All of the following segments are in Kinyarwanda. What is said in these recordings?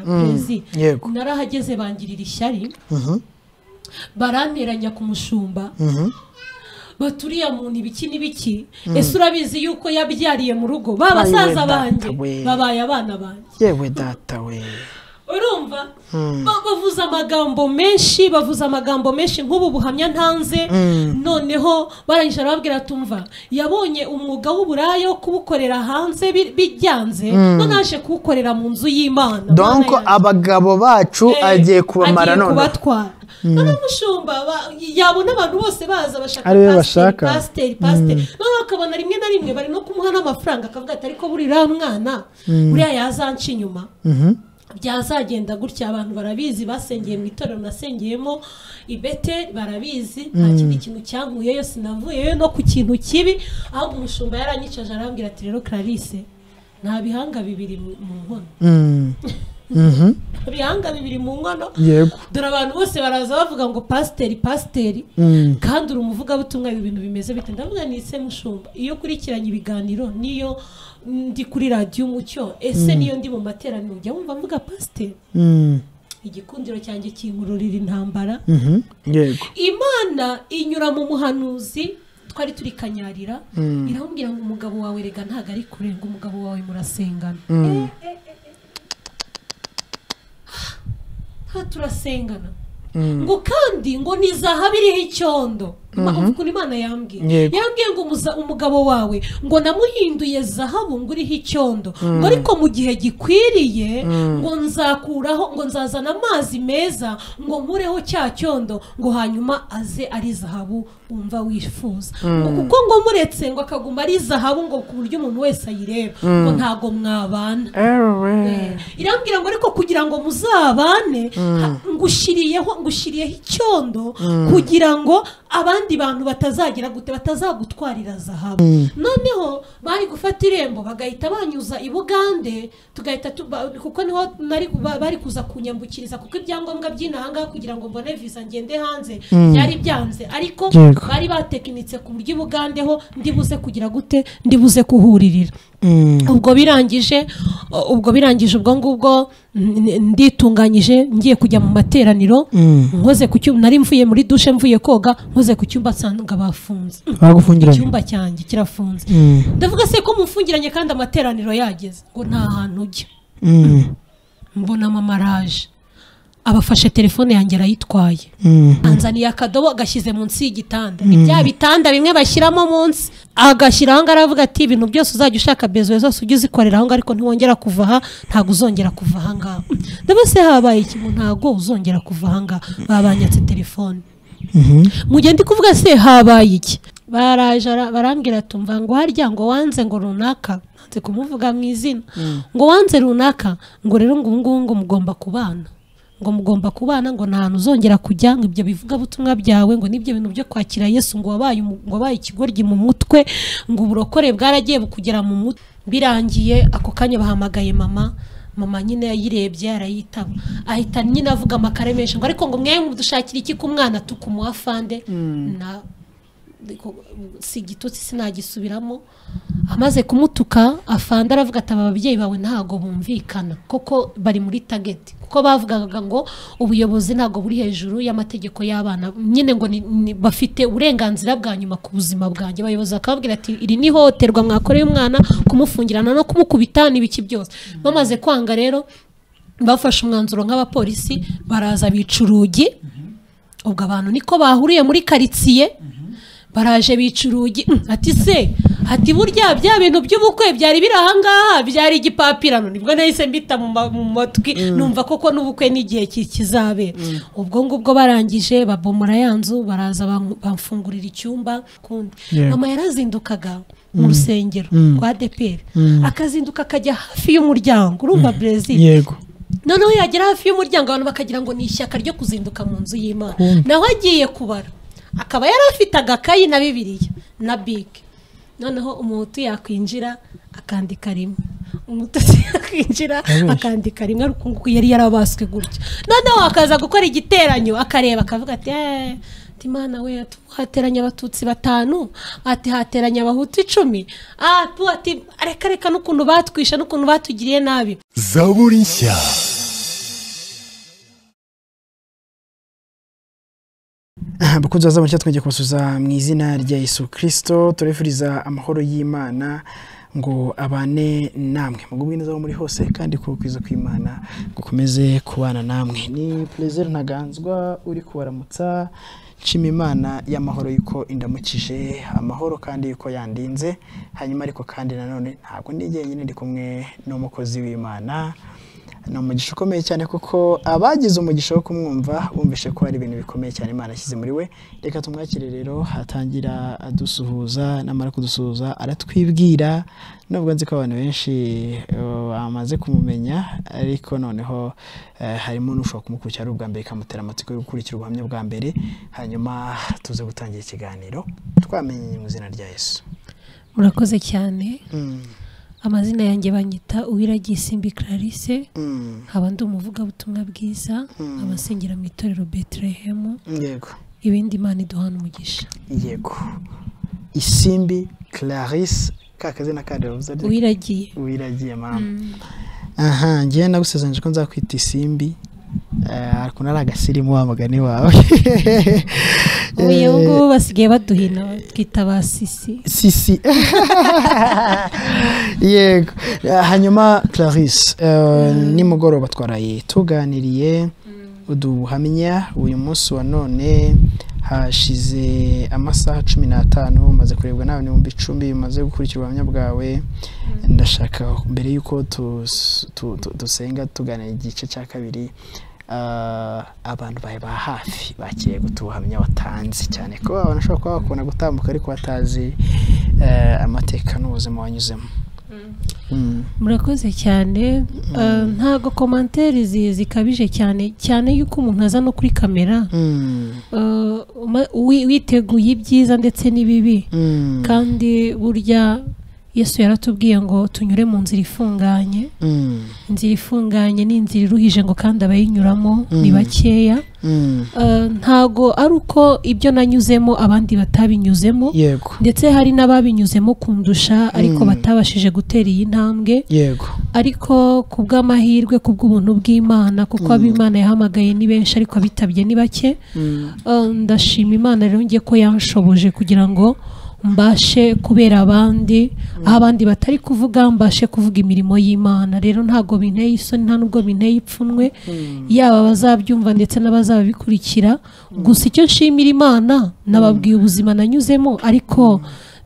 perezi yego. narahageze bangirira ishyari baranteranya ku mushumba baturiya muntu ibiki n'ibiki ese urabizi yuko yabyariye mu rugo ba basaza Ayiwe, banjye data we. babaye abana banjye yewe data we urumva Ba- bavuze amagambo menshi bavuze amagambo menshi nk'ubu buhamya ntanze noneho barangije arababwira tumva yabonye umwuga w'uburaya wo kuwukorera hanze bi- bijyanze none aje kuwukorera mu nzu y'imana donc Mana yanjye. abagabo bacu Eh, agiye kubamara agiye noneho kubatwara none umushumba ba- yabona abantu bose baza bashaka Ari we pasiteri, bashaka. pasiteri pasiteri noneho akabona rimwe na rimwe bari no kumuha n'amafaranga akavuga ati ariko buriya mwana buriya yazanca inyuma byazagenda gutya abantu barabizi basengeye mu itorero nasengeyemo ibete barabizi nta kindi kintu cyankuyeyo sinavuyeyo no ku kintu kibi ahubwo umushumba yaranyicaje arambwira ati rero clarisse nta bihanga bibiri mu mu nkono Mm. Mhm. nta bihanga bibiri mu nkono yego dore abantu bose baraza bavuga ngo pasiteri pasiteri kandi uri umuvugabutumwa ibi bintu bimeze bite ndavuga ni ese mushumba iyo ukurikiranye ibiganiro niyo ndi kuri radiyo umucyo ese niyo ndi mu materaniro ujya wumva mvuga pasiteri Mm. igikundiro cyanjye kinkururira intambara Mhm. yego imana inyura mu muhanuzi twari turi kanyarira iramubwira ngo umugabo wawe rega ntago ari kure ngo umugabo wawe murasengana Eh, eh, eh, eh. Ah, turasengana ngo kandi ngo ni zahabu iriho icyondo Ma- ukuntu imana yambwiye Yego. yambwiye ngo umuza- umugabo wawe ngo namuhinduye zahabu ngo uriho icyondo ngo ariko mu gihe gikwiriye ngo nzakuraho ngo nzazana amazi meza ngo nkureho cya cyondo ngo hanyuma aze ari zahabu wumva wifuza ngo kuko ngo muretse ngo akaguma ari zahabu ngo ku buryo umuntu wese ayireba ngo ntago mwabana ewe irambwira ngo ariko kugira ngo muzabane ha- ngushyiriyeho ngushyiriyeho icyondo kugira ngo abandi bantu batazagira gute batazagutwarira zahabu noneho bari gufata irembo bagahita banyuza i bugande tugahita tu- ba- kuko niho nari ba- bari kuza kunyambukiriza kuko ibyangombwa by'inaha ngaha kugira ngo mbone visa ngende hanze byari byanze ariko Yego. bari batekinitse ku buryo i bugandeho ndibuze kugira gute ndibuze kuhuririra Mm. ubwo birangije u- ubwo birangije ubwo ngubwo n- n- nditunganyije ngiye kujya mu materaniro nkoze ku cyumba nari mvuye muri dushe mvuye koga nkoze ku cyumba nsanga bafunze bagufungiranye icyumba cyanjye kirafunze ndavuga se ko mufungiranye kandi amateraniro yageze ngo nta hantu ujya Mm. mbona mama araje abafashe telefone yanjye arayitwaye Mm. anzaniye akadobo agashyize munsi y'igitanda ni bya bitanda bimwe bashyiramo munsi agashyira aho ngaho aravuga ati ibintu byose uzajya ushaka bezuwe zose ujye uzikorera aho ngaho ariko ntiwongera kuva aha ntabwo uzongera kuva aha ngaha ndabese habaye ikintu ntabwo uzongera kuva aha ngaha babanyatse telefone mu gihe ndi kuvuga se habaye iki baraje ara- barambwira tumva ngo harya ngo wanze ngo runaka nanze kumuvuga mu izina ngo wanze runaka ngo rero ngo ubu ngubu ngo mugomba kubana ngo mugomba kubana ngo nta hantu uzongera kujya ngo ibyo bivuga butumwa byawe ngo n'ibyo bintu byo kwakira yesu ngo wabaye umu- ngo wabaye ikigoryi mu mutwe ngo uburokore bwaragiye bukugera mu mutwe birangiye ako kanya bahamagaye mama mama nyine yayirebye arayitaba ahita nyine avuga amakare menshi ngo ariko ngo mwe mudushakira iki ku mwana tukumuha fande na ariko, uh, si igitutsi sinagisubiramo amaze kumutuka afanda aravuga ati aba babyeyi bawe ntago bumvikana koko bari muri tageti kuko bavugaga ngo ubuyobozi ntago buri hejuru y'amategeko y'abana nyine ngo ni, ni, bafite uburenganzira bwa nyuma ku buzima bwanjye abayobozi bakababwira ati iri ni ihohoterwa mwakoreye umwana kumufungirana no kumukubita n'ibiki byose bamaze kwanga rero bafashe umwanzuro nk'abapolisi baraza bica urugi ubwo abantu niko bahuriye muri karitsiye baraje bica urugi mm, ati se ati burya bya bintu by'ubukwe byari biri ahangaha byari igipapirano nibwo nahise mbita mu ma- mu matwi numva koko n'ubukwe n'igihe ki- kizabera ubwo ngubwo barangije babomora ya nzu baraza bam- bamfungurira icyumba kundi Yego. mama yarazindukaga mu rusengero rwa deperi akazinduka akajya hafi y'umuryango urumva brezil yego noneho yagera hafi y'umuryango abantu bakagira ngo ni ishyaka ryo kuzinduka mu nzu y'imana Kumva. nawe agiye kubara akaba yari afite agakayi na bibiliya na bike noneho umuhutu yakwinjira akandika rimwe umututsi yakwinjira akandika rimwe ariko uku yari yarabaswe gutya noneho akaza gukora igiteranyo akareba akavuga ati "Eh, ati mana we ati, hateranye abatutsi batanu ati hateranye abahutu icumi ah, tu ati reka reka n'ukuntu batwisha n'ukuntu batugiriye nabi zaburi nshya bakunzi baza mucyo twongeye kubasuza mu izina rya yesu kirisito turifuriza amahoro y'imana ngo abane namwe mugubwe neza aho muri hose kandi ku kwiza kw'imana gukomeze kubana namwe ni perezida ntaganzwa uri kubaramutsa nshima imana y'amahoro yuko indamukije amahoro kandi yuko yandinze hanyuma ariko kandi nanone ntabwo ndi jyenyine ndi kumwe n'umukozi w'imana ni umugisha ukomeye cyane kuko abagize umugisha wo kumwumva bumvishe ko hari ibintu bikomeye cyane imana yashyize muri we reka tumwakire rero hatangira adusuhuza namara kudusuhuza aratwibwira nubwo nzi ko abantu benshi eh, bamaze kumumenya ariko noneho eh, harimo n'ushobora kumukurikira ari ubwa mbere ikamutera amatsiko yo gukurikira ubuhamya bwa mbere hanyuma tuze gutangira ikiganiro twamenye mu izina rya yesu murakoze cyane Mm, amazina yanjye banyita uwiragiye simbi clarisse mm, nkaba ndi umuvugabutumwa bwiza Mm. abasengera mu itorero betelehemu yego ibindi imana iduhana umugisha yego isimbi clarisse ka kazina kandi bavuze ari uwiragiye wiragiye mama aha ngewe nagusezeranyije ko nzakwita isimbi Eh, ariko nari agasirimu wa mugani wawe uyu Eh, ngubu basigaye baduhina twita ba sisi sisi yego Eh, hanyuma clarisse eh, nimugoroba twaraye tuganiriye uduhamya uyu munsi wa none hashize amasaha cumi n'atanu umaze kurebwa nawe n'ibihumbi icumi bimaze gukurikira ubuhamya bwawe ndashaka mbere y'uko tus- tu- tu- dusenga tuganira igice cya kabiri ah, abantu bawe ba hafi bakiriye guta ubuhamya watanze cyane ko abantu bashobora kuba bakubona gutambuka ariko batazi eh, amateka n'ubuzima wanyuzemo Mm. murakoze cyane Eh, ntago komanteri zi- zikabije cyane cyane yuko umuntu aza no kuri kamera Mm. Eh, uma- wi- witeguye ibyiza ndetse n'ibibi Mm. kandi burya yesu yaratubwiye ngo tunyure mu nzira ifunganye Mm. inzira ifunganye ni inzira iruhije ngo kandi abayinyuramo ni Mm. bakeya Mm. Eh, ntago ari uko ibyo nanyuzemo abandi batabinyuzemo yego ndetse hari n'ababinyuzemo kundusha ariko Mm. batabashije gutera iyi ntambwe yego ariko ku bw'amahirwe ku bw'ubuntu bw'imana kuko abo imana yahamagaye ni benshi ariko abitabye ni bake Mm. Eh, ndashima imana rero ngiye ko yanshoboje kugira ngo mbashe kubera abandi aho abandi batari kuvuga mbashe kuvuga imirimo y'imana rero ntabwo binteye isoni nta n'ubwo binteye ipfunwe yaba abazabyumva ndetse n'abazabikurikira gusa icyo nshimira imana nababwiye ubuzima nanyuzemo ariko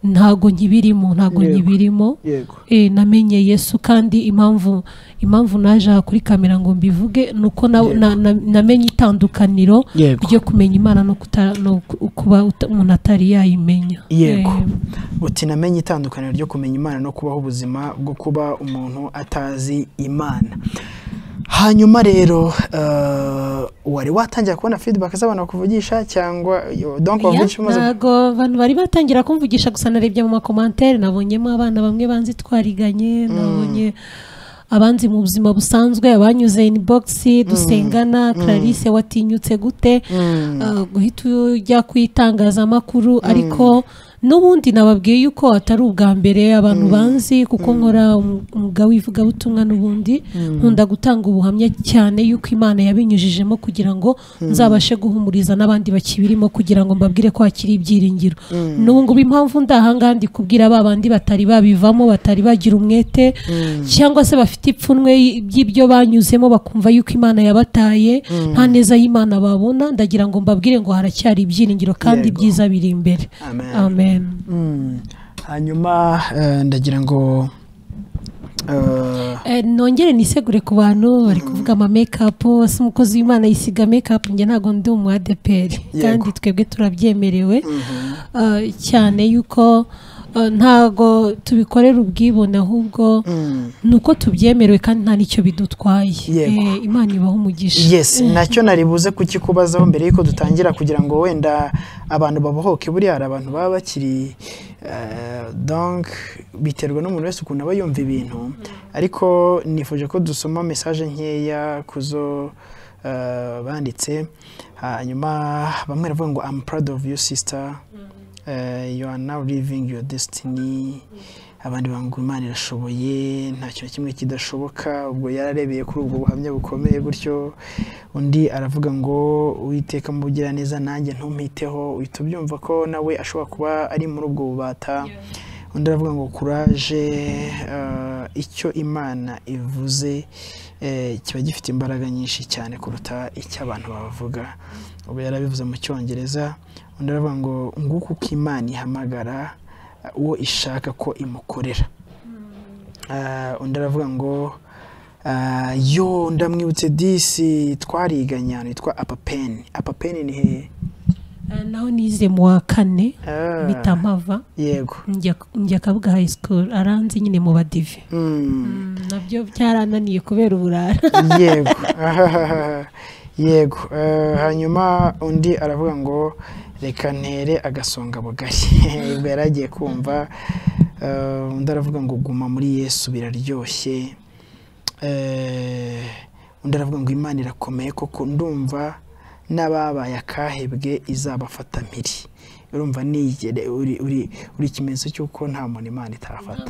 ntabwo nkibirimo ntabwo Yego. nkibirimo yego Eh, namenye yesu kandi impamvu impamvu naje aha kuri kamera ngo mbivuge ni uko na- na- na- namenye itandukaniro Yego. ryo kumenya imana no kuta- no ku- kuba uta- umuntu atari yayimenya yego Eh, uti namenye itandukaniro ryo kumenya imana no kubaho ubuzima bwo kuba umuntu atazi imana hanyuma rero eh, wari watangira kubona feedback z'abantu bakuvugisha cyangwa donc ya, bavugisha umaze ntago abantu bari batangira kumvugisha gusa narebye mu makomantere nabonyemo abana bamwe banzi twariganye nabonye abanzi mu buzima busanzwe abanyuze in box dusengana clarisse watinyutse gute uh, guhita ujya ku itangazamakuru ariko n'ubundi nababwiye yuko atari ubwa mbere abantu banzi kuko nkora um- umwuga w'ivugabutumwa n'ubundi nkunda gutanga ubuhamya cyane yuko imana yabinyujijemo kugira ngo nzabashe guhumuriza n'abandi bakibirimo kugira ngo mbabwire ko hakiri ibyiringiro n'ubu ngubu impamvu ndahangaha ndi kubwira ba bandi batari babivamo batari bagira umwete cyangwa se bafite ipfunwe by'ibyo banyuzemo bakumva yuko imana yabataye nta neza y'imana babona ndagira ngo mbabwire ngo haracyari ibyiringiro kandi Yego. ibyiza biri imbere Amen. amen Mm. hanyuma eh, ndagira ngo eh, Eh, nongere nisegure ku bantu bari kuvuga ama makeup si umukozi w'imana yisiga makeup njye ntabwo ndi umu ADPR kandi twebwe turabyemerewe Eh, cyane yuko eh, ntago tubikorera ubwibone ahubwo mm. ni uko tubyemerewe kandi nta n'icyo bidutwaye Yego. Eh, imana ibaho umugisha yes nacyo nari buze kukikubazaho mbere y'uko dutangira kugira ngo wenda abantu babohoke buriya hari abantu baba bakiri eh, donc biterwa n'umuntu wese ukuntu aba yumva ibintu ariko nifuje ko dusoma message nkeya kuzo eh, banditse hanyuma bamwe baravuga ngo I'm proud of you sister Eh, you are now living your destiny abandi bavuga ngo imana irashoboye nta kintu kimwe kidashoboka ubwo yararebeye kuri ubwo buhamya bukomeye gutyo undi aravuga ngo uwiteka mu bugiraneza nanjye ntumpiteho uhita ubyumva ko nawe ashobora kuba ari muri ubwo bubata undi aravuga ngo kuraje eh, icyo imana ivuze eh, kiba gifite imbaraga nyinshi cyane kuruta icyo abantu bavuga ubu yarabivuze mu cyongereza undi aravuga ngo nguko uko imana ihamagara eh, uwo ishaka ko imukorera Ah, undi aravuga ngo ah, yo ndamwibutse disi twariganye ahantu hitwa apapeni apapeni ni hehe Ah, naho nize mu wa kane Ah, mpita mpava yego njya njya kabuga high school aranze nyine mu badive Mm. nabyo byarananiye kubera uburara yego Ahahaha. yego Eh, hanyuma undi aravuga ngo reka ntere agasonga bugari ubwo yari agiye kumva Eh, undi aravuga ngo guma muri yesu biraryoshye Eh, undi aravuga ngo imana irakomeye koko ndumva n'ababaye akahebwe izabafata mpiri urumva nigere uri uri uri ikimenyetso cy'uko nta muntu imana itarafata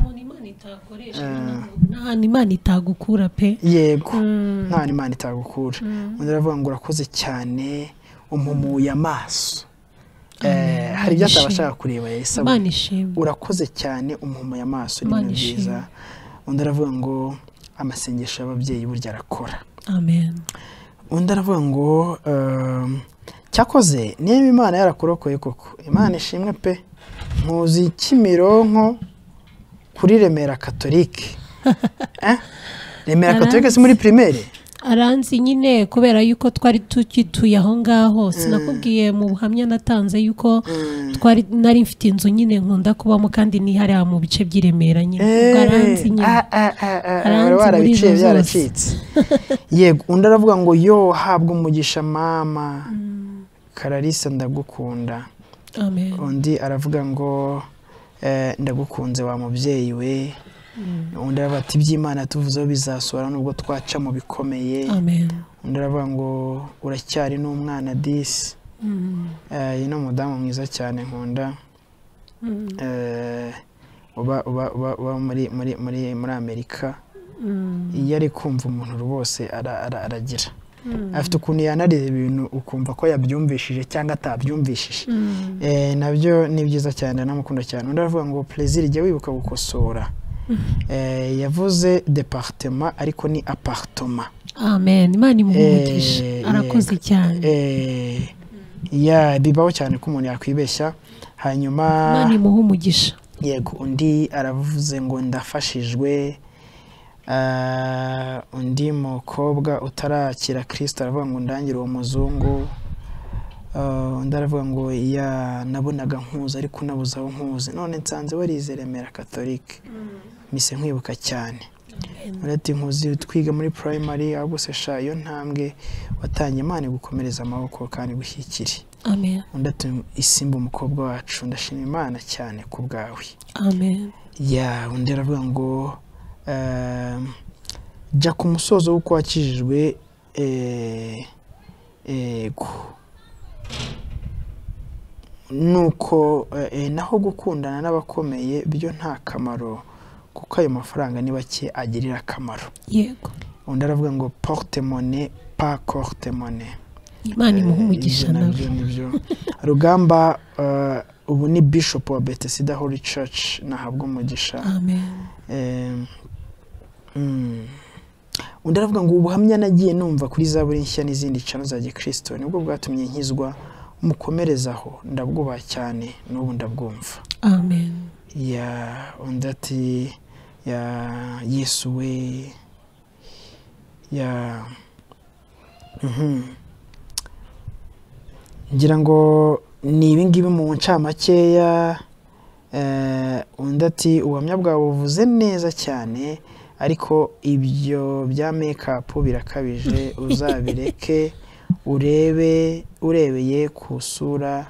n'ahantu imana itagukura pe yego nta n'imana itagukura undi aravuga ngo urakoze cyane umpumuye amaso Eh, hari ibyo ataba ashaka kureba yahise abona imana ishimwe urakoze cyane umpumuye amaso ni Imana ibintu byiza ishimwe. undi aravuga ngo amasengesho y'ababyeyi burya arakora amen undi aravuga ngo ehm, cyakoze niba imana yarakurokoye koko imana ishimwe pe nkuzi kimironko kuri remera katolike Eh? remera katolike si muri primaire aranzi nyine kubera yuko twari tukituye aho ngaho sinakubwiye mu buhamya natanze yuko twari nari mfite inzu nyine nkunda kubamo kandi nihariya mu bice by'i Remera nyine ubwo aranzi nyine Aranzi wari muri warabiciye izo byaracitse yego undi aravuga ngo yo habwa umugisha mama kararisa ndagukunda amen undi aravuga ngo eh, ndagukunze wa mubyeyi we undi aravuga ati iby'imana tuvuzeho bizasohora nubwo twaca mu bikomeye amen undi aravuga ngo uracyari n'umwana disi Mm. Eh, iyi ni umudamu mwiza cyane nkunda Mm. Eh, uba uba uba uba muri muri muri muri amerika Mm. iyo ari kumva umuntu rwose ara- ara- aragira Mm. afite ukuntu yanareba ibintu ukumva ko yabyumvishije cyangwa atabyumvishije Mm. Eh, nabyo ni byiza cyane ndamukunda cyane undi aravuga ngo perezida jya wibuka gukosora Eh, yavuze departema ariko ni apartoma amen imana imuhumugisha Eh, arakoze yego. cyane Eh, ya bibaho cyane ko umuntu yakwibeshya hanyuma imana imuha umugisha yego undi aravuze ngo ndafashijwe Ah, undi mukobwa utarakira kirisita aravuga ngo ndangire uwo muzungu Ah, undi aravuga ngo ya nabonaga nkuzi ariko nabuze aho nkuzi none nsanze warize remera katolike mise nkwibuka cyane undi ati nkuzi twiga muri primary ahubwo se sha iyo ntambwe watangiye imana gukomereza amaboko kandi gushyikire amen undi ati isimba umukobwa wacu ndashima imana cyane ku bwawe amen ya undi aravuga ngo ehm, jya ku musozo w'uko wakijijwe eh, ego nuko eh, eh, naho gukundana n'abakomeye byo nta kamaro kuko ayo mafaranga ni bake agirira akamaro yego undi aravuga ngo porte monnaie pas corte monnaie imana imuha umugisha ibyo nawe nabyo nibyo rugamba eh, ubu ni bishop wa betesida holy church nahabwa umugisha amen Em, mm. undi aravuga ngo ubuhamya nagiye numva kuri za buri nshya n'izindi cano za gikristo nibwo bwatumye nkizwa mukomereze aho ndabwubaha cyane n'ubu ndabwumva amen ya undi ati ya yesu we ya mhm. ngira ngo ni ibingibi mu ncamakeya Eh, undi ati ubuhamya bwawe buvuze neza cyane ariko ibyo bya mekapu birakabije uzabireke urebe urebeye ku isura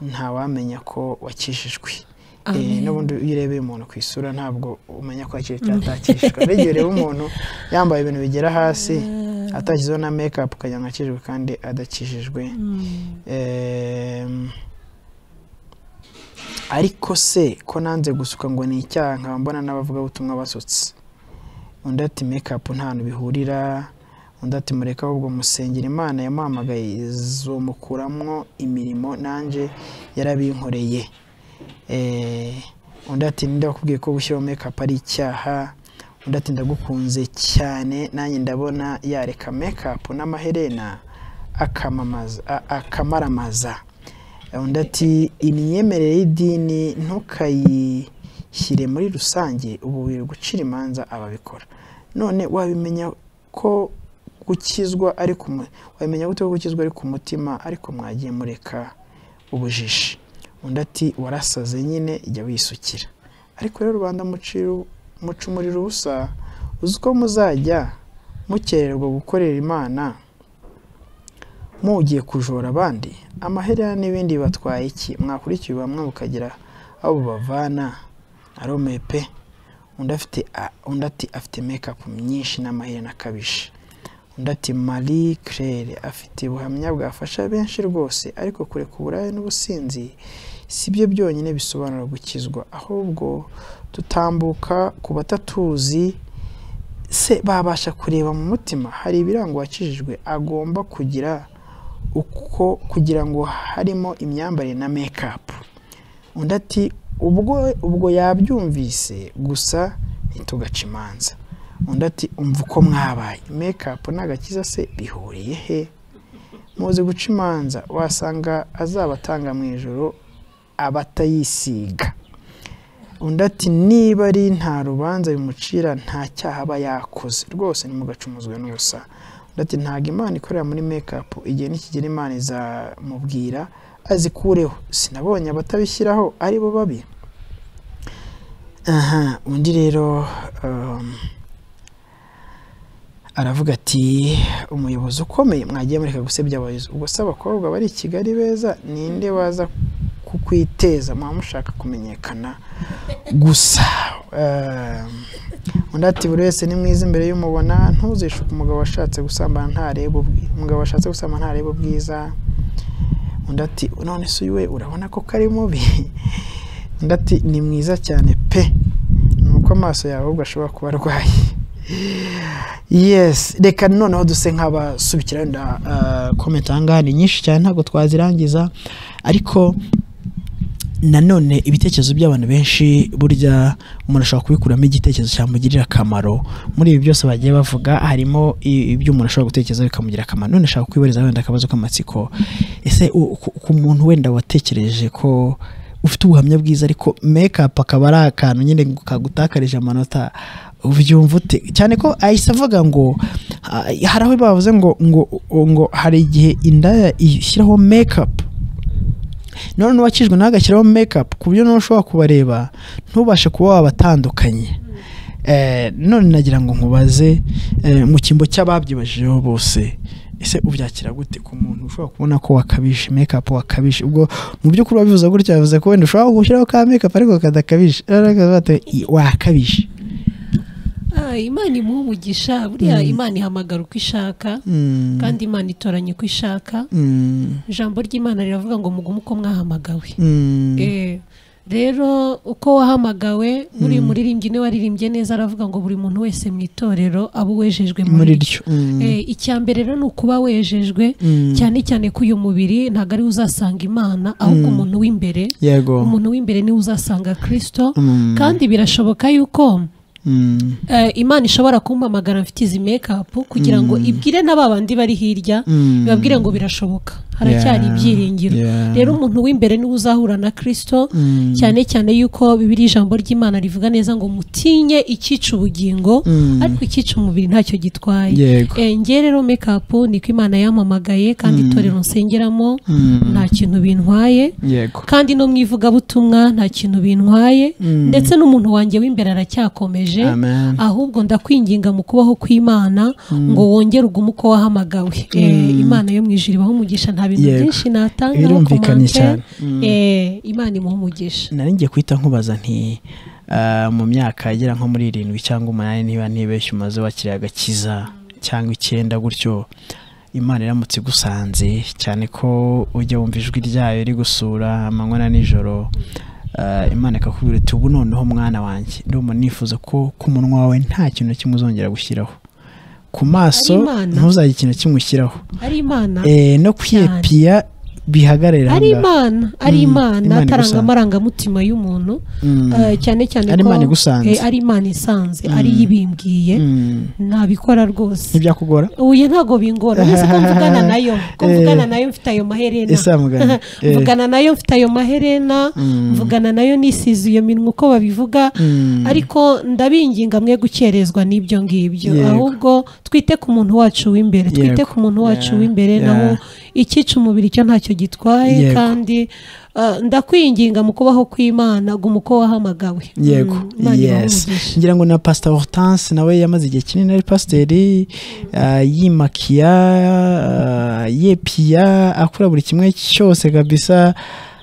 ntawamenya ko wakijijwe Eh, Amen. n'ubundi iyo urebeye umuntu ku isura ntabwo umenya ko yakijijwe cyangwa atakijijwe ariko igihe ureba umuntu yambaye ibintu bigera hasi atashyizeho na mekapu ukagira ngo akijijwe kandi adakijijwe Mm. Em, ariko se ko nanze gusuka ngo ni icyaha nkaba mbona n'abavugabutumwa basutse undi ati mekapu ntantu bihurira undi ati mureke ahubwo musengera imana yamuhamagaye izomukuramo imirimo nanjye yarabinkoreye Eh, undi ati ninde wakubwiye ko gushyiraho mekapu ari icyaha undi ati ndagukunze cyane nanjye ndabona yareka mekapu n'amaherena akamamaza a- akamaramaza undi ati imyemerere y'idini ntukayishyire muri rusange ubu biri gucira imanza ababikora none wabimenya ko gukizwa ari ku mu- wabimenya gute ko gukizwa ari ku mutima ariko mwagiye mureka ubujiji undi ati warasaze nyine jya wisukira ariko rero rubanda muciru- muca umuriro ubusa uzi uko muzajya mukererwa gukorera imana mugiye kujora abandi amaherena n'ibindi bibatwaye iki mwakurikiye bamwe mukagira aho bubavana aromeye pe undi afite a- undi ati afite mekapu myinshi n'amaherena akabije undi ati marie claire afite ubuhamya bwafasha benshi rwose ariko kureka uburaya n'ubusinzi si byo byonyine bisobanura gukizwa ahubwo tutambuka ku batatuzi se babasha kureba mu mutima hari ibirango uwakijijwe agomba kugira uko kugira ngo harimo imyambarire na mekapu undi ati ubwo ubwo yabyumvise gusa ntitugace imanza undi ati umva uko mwabaye mekapu n'agakiza se bihuriye he muzi guca imanza wasanga azabatanga mu ijoro abatayisiga undi ati niba ari nta rubanza bimucira nta cyaha aba yakoze rwose ntimugacumuzwe n'ubusa undi ati ntabwo imana ikorera muri mekapu igihe nikigera imana izamubwira azikureho sinabonye abatabishyiraho ari bo babi aha undi rero um, aravuga ati umuyobozi ukomeye mwagiye mureka gusebya abayobozi ubwo se abakobwa bari i kigali beza ninde waza kukwiteza mwaba mushaka kumenyekana gusa um, undi ati buri wese ni mwiza imbere y'umubona ntuzishuke umugabo washatse gusambana ntareba ubwi- umugabo washatse gusambana ntareba ubwiza undi ati none se uyu we urabona ko kari mubi undi ati ni mwiza cyane pe ni uko amaso yawe ahubwo ashobora kuba arwaye yes reka noneho duse nk'abasubikira wenda ah, comment aha ngaha ni nyinshi cyane ntabwo twazirangiza ariko nanone ibitekerezo by'abantu benshi burya umuntu ashobora kubikuramo igitekerezo cyamugirira akamaro muri ibi byose bagiye bavuga harimo i- ibyo umuntu ashobora gutekereza bikamugirira akamaro none ashaka kwibariza wenda akabazo k'amatsiko ese u- ku- ku muntu wenda watekereje ko ufite ubuhamya bwiza ariko makeup akaba ari akantu nyine kagutakarije amanota ubyumva ute cyane ko ahise avuga ngo ah, hari aho bavuze ngo ngo ngo hari igihe indaya ishyiraho makeup none n'uwakijwe nawe agashyiraho mekapu ku buryo nawe ushobora kubareba ntubashe kuba wabatandukanye Eh, none nagira ngo nkubaze eh, mu cyimbo cy'ababyibajijeho bose ese ubyakira gute ku muntu ushobora kubona ko wakabishe mekapu wakabishe ubwo mu by'ukuri wabivuze gutya yavuze ko wenda ushobora gushyiraho ka mekapu ariko kadakabishe Ariko bate- i- wakabishe Ah, imana imuha umugisha buriya imana ihamagara uko ishaka Mm, kandi imana itoranya uko ishaka mm, ijambo ry'imana riravuga ngo mugume uko mwahamagawe mm, Eh, rero uko wahamagawe buri muririmbyi niwe waririmbye neza aravuga ngo buri muntu wese mu itorero abe uwejejwe muri muri ryo ryo mm, Eh, icya mbere rero ni ukuba wejejwe mm, cyane cyane ko uyu mubiri ntabwo ariwe uzasanga imana ahubwo umuntu w'imbere yego umuntu w'imbere niwe uzasanga kirisito Mm, kandi birashoboka yuko mm, eh, imana ishobora kumpamagara mfite izi mekapu kugira ngo ibwire na ba bandi bari hirya mm, ibabwire ngo birashoboka haracyari Yeah. ibyiringiro Yeah. rero umuntu w'imbere niwe uzahura na kirisito mm, cyane cyane yuko bibiri ijambo ry'imana rivuga neza ngo mutinye icyica ubugingo mm, ariko icyica umubiri ntacyo gitwaye yego Eh, njye rero mekapu niko imana yampamagaye kandi itorero nsengeramo Mm, nta kintu bintwaye yego kandi no mu ivugabutumwa nta kintu bintwaye Mm. ndetse n'umuntu wanjye w'imbere aracyakomeje amen ahubwo ndakwinginga mu kubaho kw'imana ngo wongere ugume uko wahamagawe Eh, imana yo mu ijuru ibaho umugisha nta bintu Yego. byinshi natanga Birumvikanye cyane. imana imuha umugisha nari ngiye kuhita nkubaza nti ah, mu myaka agera nko muri irindwi cyangwa umunani niba ntibeshye umaze wakiriye agakiza cyangwa icyenda gutyo imana iramutse igusanze cyane ko ujya wumva ijwi ryayo rigusura amanywa na nijoro Ah, imana ikakubwira iti ubu noneho mwana wanjye ndumva nifuza ko ku munwa wawe nta kintu na kimwe uzongera gushyiraho ku maso Ari Imana. ntuzajye ikintu na kimwe ushyiraho ari imana Eh, no kwiyepiya bihagarare ari ahangaha. imana ari Mm, imana Imana ataranga igusanze. amarangamutima y'umuntu Mm. Eh, cyane cyane Ari ko Imana igusanze. eh, ari imana isanze ari yo ibimbwiye Mm. ntabikora rwose ntibyakugora uye ntabwo bingora uretse ko mvugana nayo ko Eh. mvugana nayo mfite ayo maherena Ese mugana, eh. mvugana nayo mfite ayo maherena Mm. mvugana nayo nisize iyo minwa uko babivuga Mm. ariko ndabinginga mwe gukerezwa n'ibyo ngibyo Yego. ahubwo twite ku muntu wacu w'imbere twite Yego. ku muntu wacu Yeah. w'imbere Yeah. naho icyica umubiri cyo ntacyo gitwaye Yego. kandi eh, ndakwinginga mu kubaho kw'imana guma uko wahamagawe yego Mm, Imana yes ibahumugishe. ngira ngo na pasita hortense nawe yamaze igihe kinini ari pasiteri ah, yimakiya ah, yepiya akora buri kimwe cyose kabisa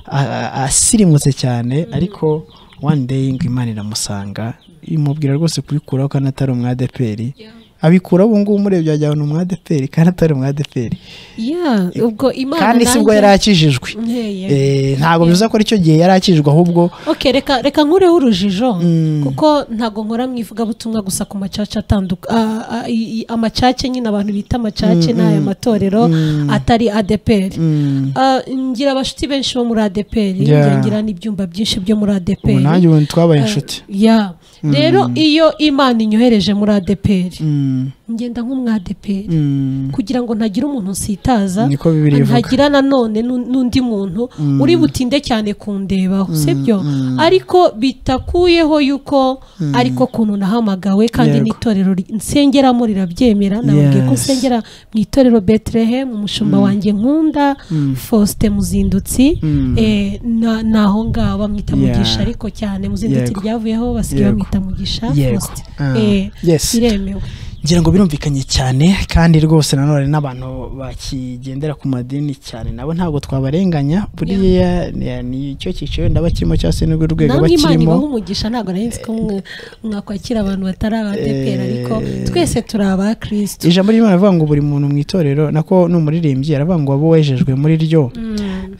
ah, ah, asirimutse cyane ariko one day ngo imana iramusanga imubwira rwose kubikuraho kandi atari umwadeperi abikuraho ubu ngubu murebye wagira ngo ni umwadeperi kandi atari umwadeperi Yeah, ubwo imana kandi si bwo nanjye- yari akijijwe Nteye. Eh, ntabwo bivuze ko aricyo gihe yari akijijwe ahubwo ok reka reka nkureho urujijo Mm. kuko ntabwo nkora mu ivugabutumwa gusa ku macaca atanduka a- a- i- i- amacaca nyine abantu bita amacaca n'aya matorero atari adeperi mm, Ah, ngira abashuti benshi bo muri adeperi Yeah. ngira n'ibyumba byinshi byo muri ubu adeperi nanjye ubu twabaye inshuti ya rero iyo imana inyohereje muri adeperi Mm, ngenda nk'umwadeperi mm, kugira ngo ntagira umuntu nsitaza Niko Bibiliya ivuga. ntagira nanone n'u- n'undi muntu uri butinde cyane kundebaho sibyo ariko bitakuyeho yuko ariko kuntu nahamagawe kandi Yego. n'itorero ri- nsengeramo rirabyemera nababwiye ko Yes. nsengera mu itorero Bethlehem umushumba wanjye nkunda Faustin Muzindutsi Mm. eh, na- naho ngaho bamwita Yeah. Mugisha ariko cyane Muzindutsi Yego. ryavuyeho basigaye Yego. bamwita Mugisha Yego. Faustin Ah, Eh, yes. biremewe ngira ngo birumvikanye cyane kandi rwose nanone n'abantu bakigendera ku madini cyane nabo ntabwo twabarenganya buriya ni- nicyo cyiciro wenda bakirimo cyangwa se n'urwo rwego namwe imana bakirimo ibaha umugisha ntabwo nari nzi ko mwe- mwakwakira abantu batari abadeperi Eh, ariko twese turi aba kirisito ijambo ry'imana rivuga ngo buri muntu mu itorero nako ni umuririmbyi aravuga ngo waba wejejwe muri ryo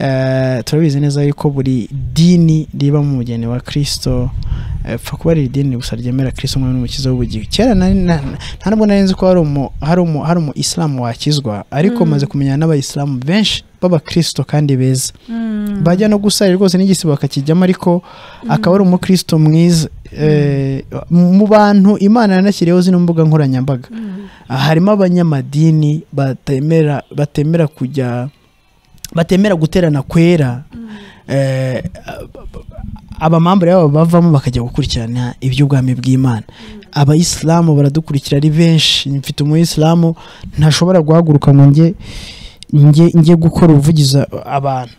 Eh, turabizi neza yuko buri dini riba mu mugeni wa kirisito apfa kuba ari idini gusa ryemera kirisito umwami n'umukiza w'ubugingo kera nari- na- na- nta nubwo nari nzi ko hari umu hari umu hari umu isilamu wakizwa ariko maze kumenyana n'abayisilamu benshi b'abakirisito kandi beza bajya no gusara rwose n'igisibo bakakijyamo ariko akaba ari umukristo mwiza Eh, mu bantu imana yanashyiriyeho zino mbuga nkoranyambaga harimo abanyamadini batemera batemera kujya batemera guterana kwera Eh, abamambure yabo bavamo bakajya gukurikirana iby'ubwami bw'imana abayisilamu baradukurikira ari benshi mfite umuyisilamu ntashobora guhaguruka ngo njye njye njye gukora ubuvugiza abantu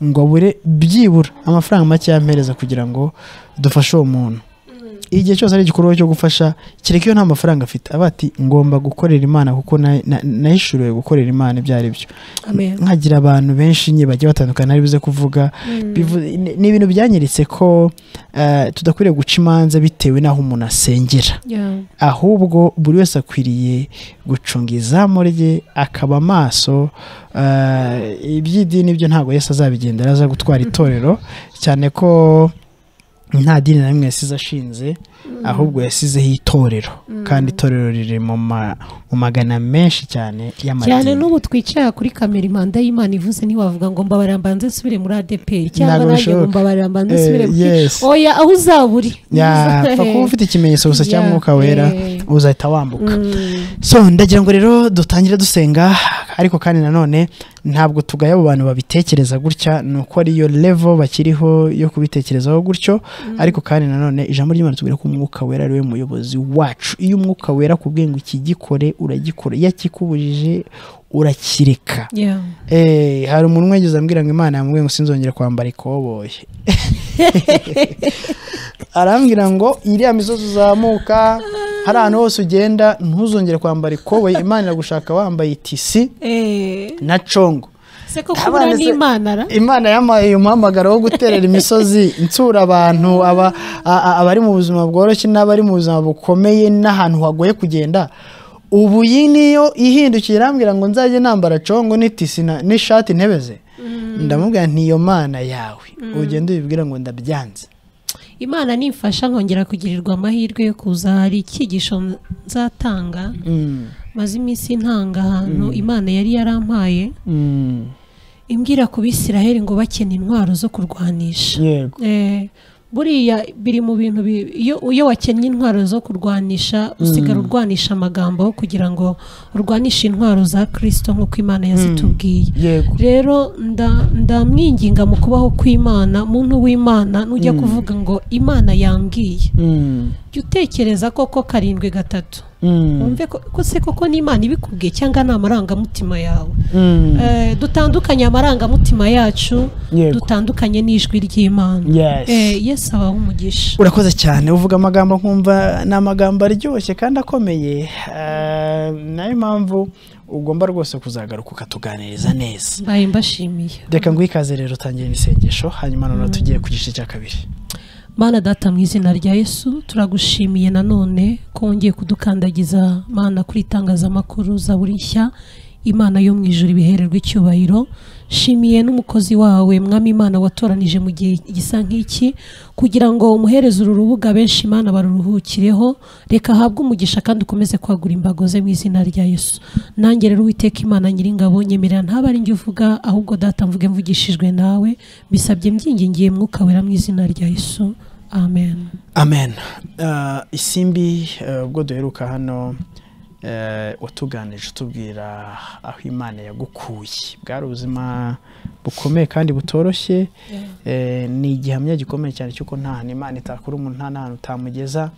ngo abure byibura amafaranga make yampereza kugira ngo dufashe uwo muntu igihe cyose ari igikorwa cyo gufasha kereka iyo nta mafaranga afite aba ati ngomba gukorera imana kuko na- na- nahishuriwe gukorera imana ibyo ari byo amen nkagira abantu benshi nyine bagiye batandukana ari buze kuvuga Bivu- ni- ni ibintu byanyeretse ko eh, tudakwiriye guca imanza bitewe n'aho umuntu asengera Yeah. ahubwo buri wese akwiriye gucunga izamu rye akaba amaso eh, iby'idini byo ntabwo Yesu azabigendera aza gutwara itorero cyane ko nta dini na rimwe yasize ashinze ahubwo yasizeho itorero kandi itorero riri mu ma- mu magana menshi cyane cyane y'amadini n'ubu twicara kuri kamera impanda y'imana ivuze ntiwavuga ngo mbabarira mbanze nsubire muri adeperi cyangwa Ntabwo nanjye ngo bishoboka. mbabarira mbanze Eh, nsubire muri yes. oya aho uzaburi Ya, pfa kuba ufite ikimenyetso gusa cya Yeah, mwuka wera eh. uzahita wambuka Mm. so ndagira ngo rero dutangire dusenga ariko kandi nanone ntabwo tugaya abo bantu babitekereza gutya ni uko ariyo levo bakiriho yo kubitekerezaho gutyo ariko kandi nanone ijambo ry'imana tubwira ko umwuka wera ariwe muyobozi wacu iyo umwuka wera akubwiye ngo iki gikore uragikora iyo akikubujije urakireka Yeah. Eh, hari umuntu umwe wigeze ambwira ngo imana yamubwiye ngo sinzongera kwambara ikoboye arambwira ngo iriya misozi uzamuka hari ahantu hose ugenda ntuzongere kwambara ikoboye imana iragushaka wambaye itisi Eh, na congo se ko kubura Abana se- n'imana ra imana yampaye umuhamagaro wo guterera imisozi nsura abantu aba- a- a- abari mu buzima bworoshye n'abari mu buzima bukomeye n'ahantu hagoye kugenda ubu iyi niyo ihindukiye irambwira ngo nzajye nambara congo n'itisi na- n'ishati ntebeze ndamubwira nti iyo mana yawe ugenda ubibwira ngo ndabyanze imana nimfasha nkongera kugirirwa amahirwe yo kuza hari icyigisho nzatanga Mm. maze iminsi ntanga ahantu imana yari yarampaye Mm. imbwira ku bisiraheli ngo bakena intwaro zo kurwanisha yego Eh, buriya biri mu bintu bi- iyo iyo wakennye intwaro zo kurwanisha usigara urwanisha amagambo kugira ngo urwanishe intwaro za kirisito nk'uko imana yazitubwiye yego rero nda- ndamwinginga mu kubaho kw'imana muntu w'imana nujya kuvuga ngo imana yambwiye Mm. jya utekereza koko karindwi gatatu Mm. wumve ko ko se koko n'imana ibikubwiye cyangwa ni amarangamutima yawe Mm. Eh, dutandukanye amarangamutima yacu Yego. dutandukanye n'ijwi ry'imana Yes. Eh, yesu abaha umugisha urakoze cyane uvuga amagambo nkumva ni amagambo aryoshye kandi akomeye Eh, nayo mpamvu ugomba rwose kuzagaruka ukatuganiriza neza mbaye mbashimiye reka nguhe ikaze rero utangire n'isengesho hanyuma noneho tugiye ku gice cya kabiri mana data mu izina rya yesu turagushimiye nanone ko wongeye kudukandagiza mana kuri itangazamakuru za buri nshya imana yo mu ijoro ibihererwa icyubahiro shimiye n'umukozi wawe mwami imana watoranije mu gihe gisa nk'iki kugira ngo umuhereze uru rubuga benshi imana baruruhukireho reka ahabwe umugisha kandi ukomeze kwagura imbago ze mu izina rya yesu nanjye rero uwiteka imana nyiringabo nyemerera ntabe ari njye uvuga ahubwo data mvuge mvugishijwe nawe bisabye mbyingingiye mwuka wera mu izina rya yesu amen amen Eh, isimbi eh, ubwo duheruka hano eh, watuganije utubwira aho imana yagukuye bwari ubuzima bukomeye kandi butoroshye Eh, ni igihamya gikomeye cyane cy'uko nta hantu imana itakura umuntu nta n'ahantu utamugeza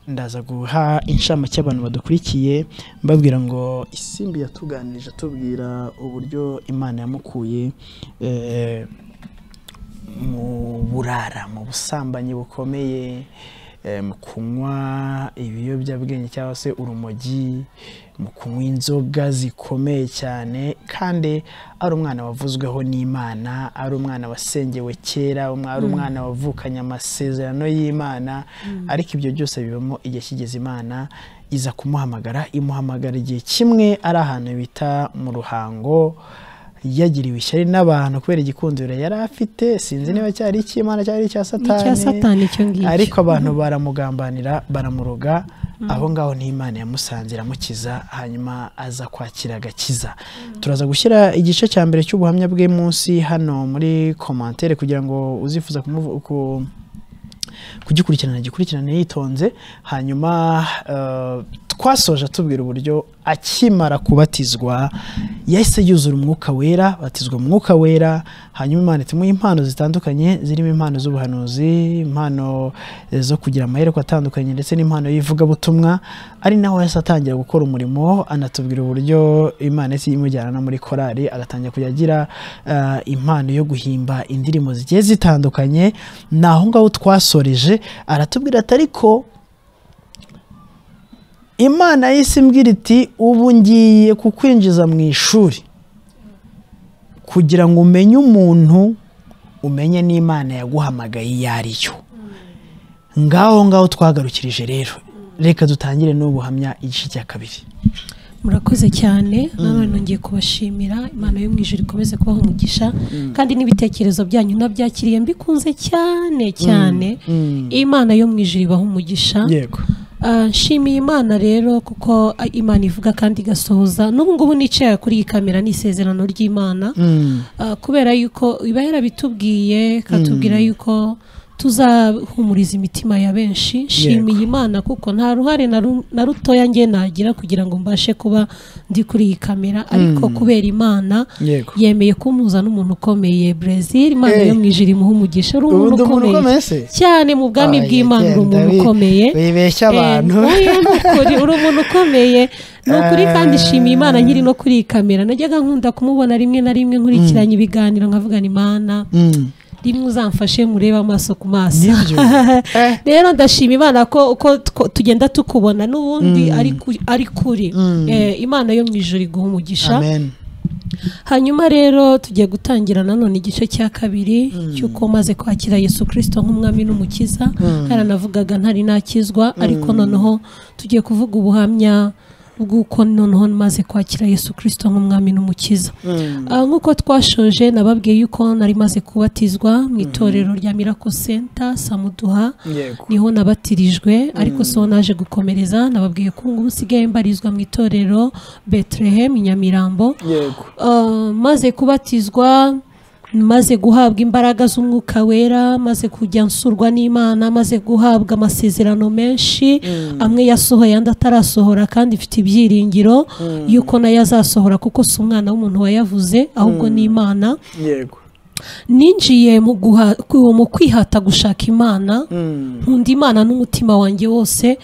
ndaza guha inshamake abantu badukurikiye mbabwira ngo isimbi yatuganirije atubwira uburyo imana yamukuye eh, mu burara mu busambanyi bukomeye eh, mu kunywa ibiyobyabwenge cyangwa se urumogi mu kunywa inzoga zikomeye cyane kandi ari umwana wavuzweho n'imana ari umwana wasengewe kera umwa- ari umwana wavukanye amasezerano y'imana ariko ibyo byose bibamo igihe kigeze imana iza kumuhamagara imuhamagara igihe kimwe ari ahantu bita mu ruhango yagiriwe ishyari n'abantu kubera igikundiro yari afite sinzi niba cyari icy'imana cyari icya Ni icya Satani icyo ngicyo. ariko abantu baramugambanira baramuroga aho ngaho n'imana yamusanze iramukiza hanyuma aza kwakira agakiza turaza gushyira igice cya mbere cy'ubuhamya bwe munsi hano muri komantere kugira ngo uzifuza kumuvu- ku- kugikurikirana gikurikirane yitonze hanyuma eh, twasoje atubwira uburyo akimara kubatizwa yahise yuzura umwuka wera batizwa mu mwuka wera hanyuma imana itumuha impano zitandukanye zirimo impano z'ubuhanuzi impano eh, zo kugira amahereko atandukanye ndetse n'impano y'ivugabutumwa ari naho yahise atangira gukora umurimo anatubwira uburyo imana yahise imujyana no muri korali agatangira kujya agira eh, impano yo guhimba indirimbo zigiye zitandukanye ni aho ngaho twasoreje aratubwira ati ariko imana y'isi imbwira iti ubu ngiye kukwinjiza mu ishuri kugira ngo umenye umuntu umenye n'imana yaguhamagaye iyo ari yo ngaho ngaho twagarukirije rero reka dutangire n'ubuhamya igice cya kabiri murakoze cyane nanone nongeye kubashimira imana yo mu ijoro ikomeze kubaha umugisha kandi n'ibitekerezo byanyu nabyakiriye mbikunze cyane cyane imana yo mu ijoro ibaha umugisha yego Ah, nshimiye imana rero kuko ah, imana ivuga kandi igasohoza n'ubu ngubu nicaye kuri iyi kamera ni isezerano ry'imana Ah, kubera yuko iba yarabitubwiye ikatubwira yuko tuzahumuriza imitima ya benshi nshimiye imana kuko nta ruhare na ru- na rutoya nge nagira kugira ngo mbashe kuba ndi kuri iyi kamera ariko kubera imana Yego. yemeye kumpuza n'umuntu ukomeye Brezil imana Eh. yo mu ijoro imuha umugisha uri Ubu umuntu ndi umuntu ukomeye ukomeye se? cyane mu bwami Oya, bw'imana uri genda umuntu wi- ukomeye wibeshya Eh, abantu. oya, ni ukuri, uri umuntu ukomeye ni ukuri kandi nshimiye imana nkiri no kuri iyi kamera najyaga nkunda kumubona rimwe na rimwe nkurikiranye ibiganiro nkavugana imana rimwe uzamfashe murebe amaso ku maso Nibyo. Eh. rero ndashima imana ko uko two- tugenda tukubona n'ubundi ari ku- ari kuri Eh, imana yo mu ijoro iguha umugisha amen hanyuma rero tugiye gutangira nanone igice cya kabiri cy'uko maze kwakira yesu kirisito nk'umwami n'umukiza haranavugaga ntari nakizwa ariko noneho tugiye kuvuga ubuhamya bw'uko noneho maze kwakira yesu kirisito nk'umwami n'umukiza Ah, nk'uko twashoje nababwiye yuko nari maze kubatizwa mu itorero rya mirako senta samuduha yego niho nabatirijwe ariko so naje gukomereza nababwiye ko ubu nsigaye mbarizwa mu itorero betelehemu i nyamirambo yego Uh, maze kubatizwa maze guhabwa imbaraga z'umwuka wera maze kujya nsurwa n'imana maze guhabwa amasezerano menshi amwe yasohoye andi atarasohora kandi mfite ibyiringiro yuko nayo azasohora kuko si umwana w'umuntu wayavuze ahubwo ni imana yego ninjiye mu guha- ku- mu kwihata gushaka imana nkunda imana n'umutima wanjye wose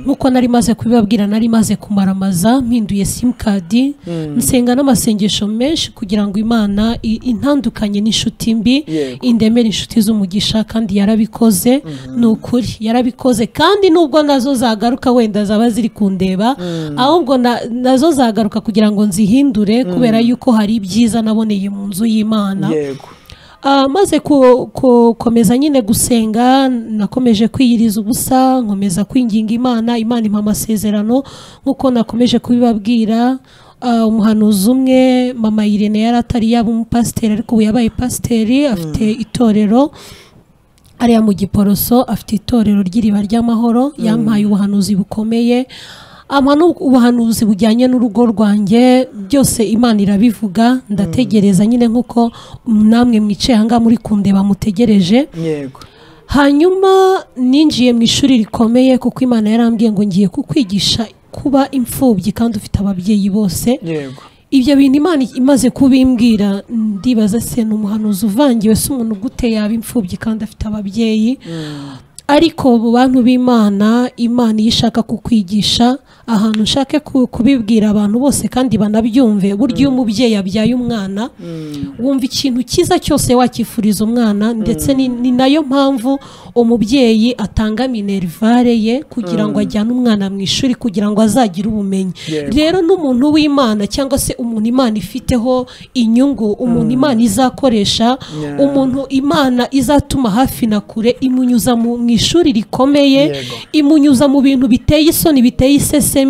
nk'uko nari maze kubibabwira nari maze kumaramaza mpinduye simukadi nsenga n'amasengesho menshi kugira ngo imana i- intandukanye n'inshuti mbi Yego. indemere inshuti z'umugisha kandi yarabikoze ni ukuri yarabikoze kandi nubwo nazo zagaruka wenda zaba ziri kundeba ahubwo na- nazo zagaruka kugira ngo nzihindure kubera yuko hari ibyiza naboneye mu nzu y'imana yego Ah, maze ku- ku- komeza nyine gusenga nakomeje kwiyiriza ubusa nkomeza kwinginga imana imana impa amasezerano nk'uko nakomeje kubibabwira Ah, umuhanuzi umwe mama irene yari atari yaba umupasiteri ariko ubu yabaye pasiteri afite itorero ariya mu giporoso afite itorero ry'iriba ry'amahoro yampaye ubuhanuzi bukomeye ampa n'ubuhanuzi bujyanye n'urugo rwanjye byose imana irabivuga ndategereza nyine nk'uko namwe mwicaye ahangaha muri kundeba mutegereje yego hanyuma ninjiye mu ishuri rikomeye kuko imana yarambwiye ngo ngiye kukwigisha kuba imfubyi kandi ufite ababyeyi bose yego ibyo bintu imana imaze kubimbwira ndibaza se ni umuhanuzi uvangiwe se umuntu gute yaba imfubyi kandi afite ababyeyi ariko mu bantu b'imana imana iyo ishaka kukwigisha ahantu ushake ku- kubibwira abantu bose kandi banabyumve burya iyo umubyeyi yabyaye umwana wumva ikintu cyiza cyose wakifuriza umwana ndetse ni, ni nayo mpamvu umubyeyi atanga minerivare ye kugira ngo ajyane umwana mu ishuri kugira ngo azagire ubumenyi Yego. rero n'umuntu w'imana cyangwa se umuntu imana ifiteho inyungu umuntu imana izakoresha Yeah. umuntu imana izatuma hafi na kure imunyuza mu mu ishuri rikomeye Yego. imunyuza mu bintu biteye isoni biteye isesemi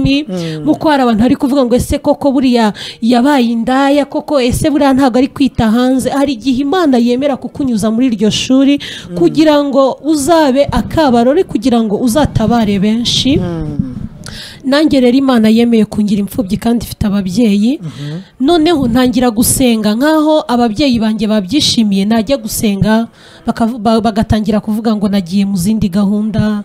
nk'uko hari abantu bari kuvuga ngo ese koko buriya yabaye indaya koko ese buriya ntabwo ari kwita hanze hari igihe imana yemera kukunyuza muri iryo shuri kugira ngo uzabe akabarore kugira ngo uzatabare benshi nanjye rero imana yemeye kungira imfubyi kandi ifite ababyeyi noneho ntangira gusenga nk'aho ababyeyi banjye babyishimiye najya gusenga bakavu- ba- bagatangira kuvuga ngo nagiye mu zindi gahunda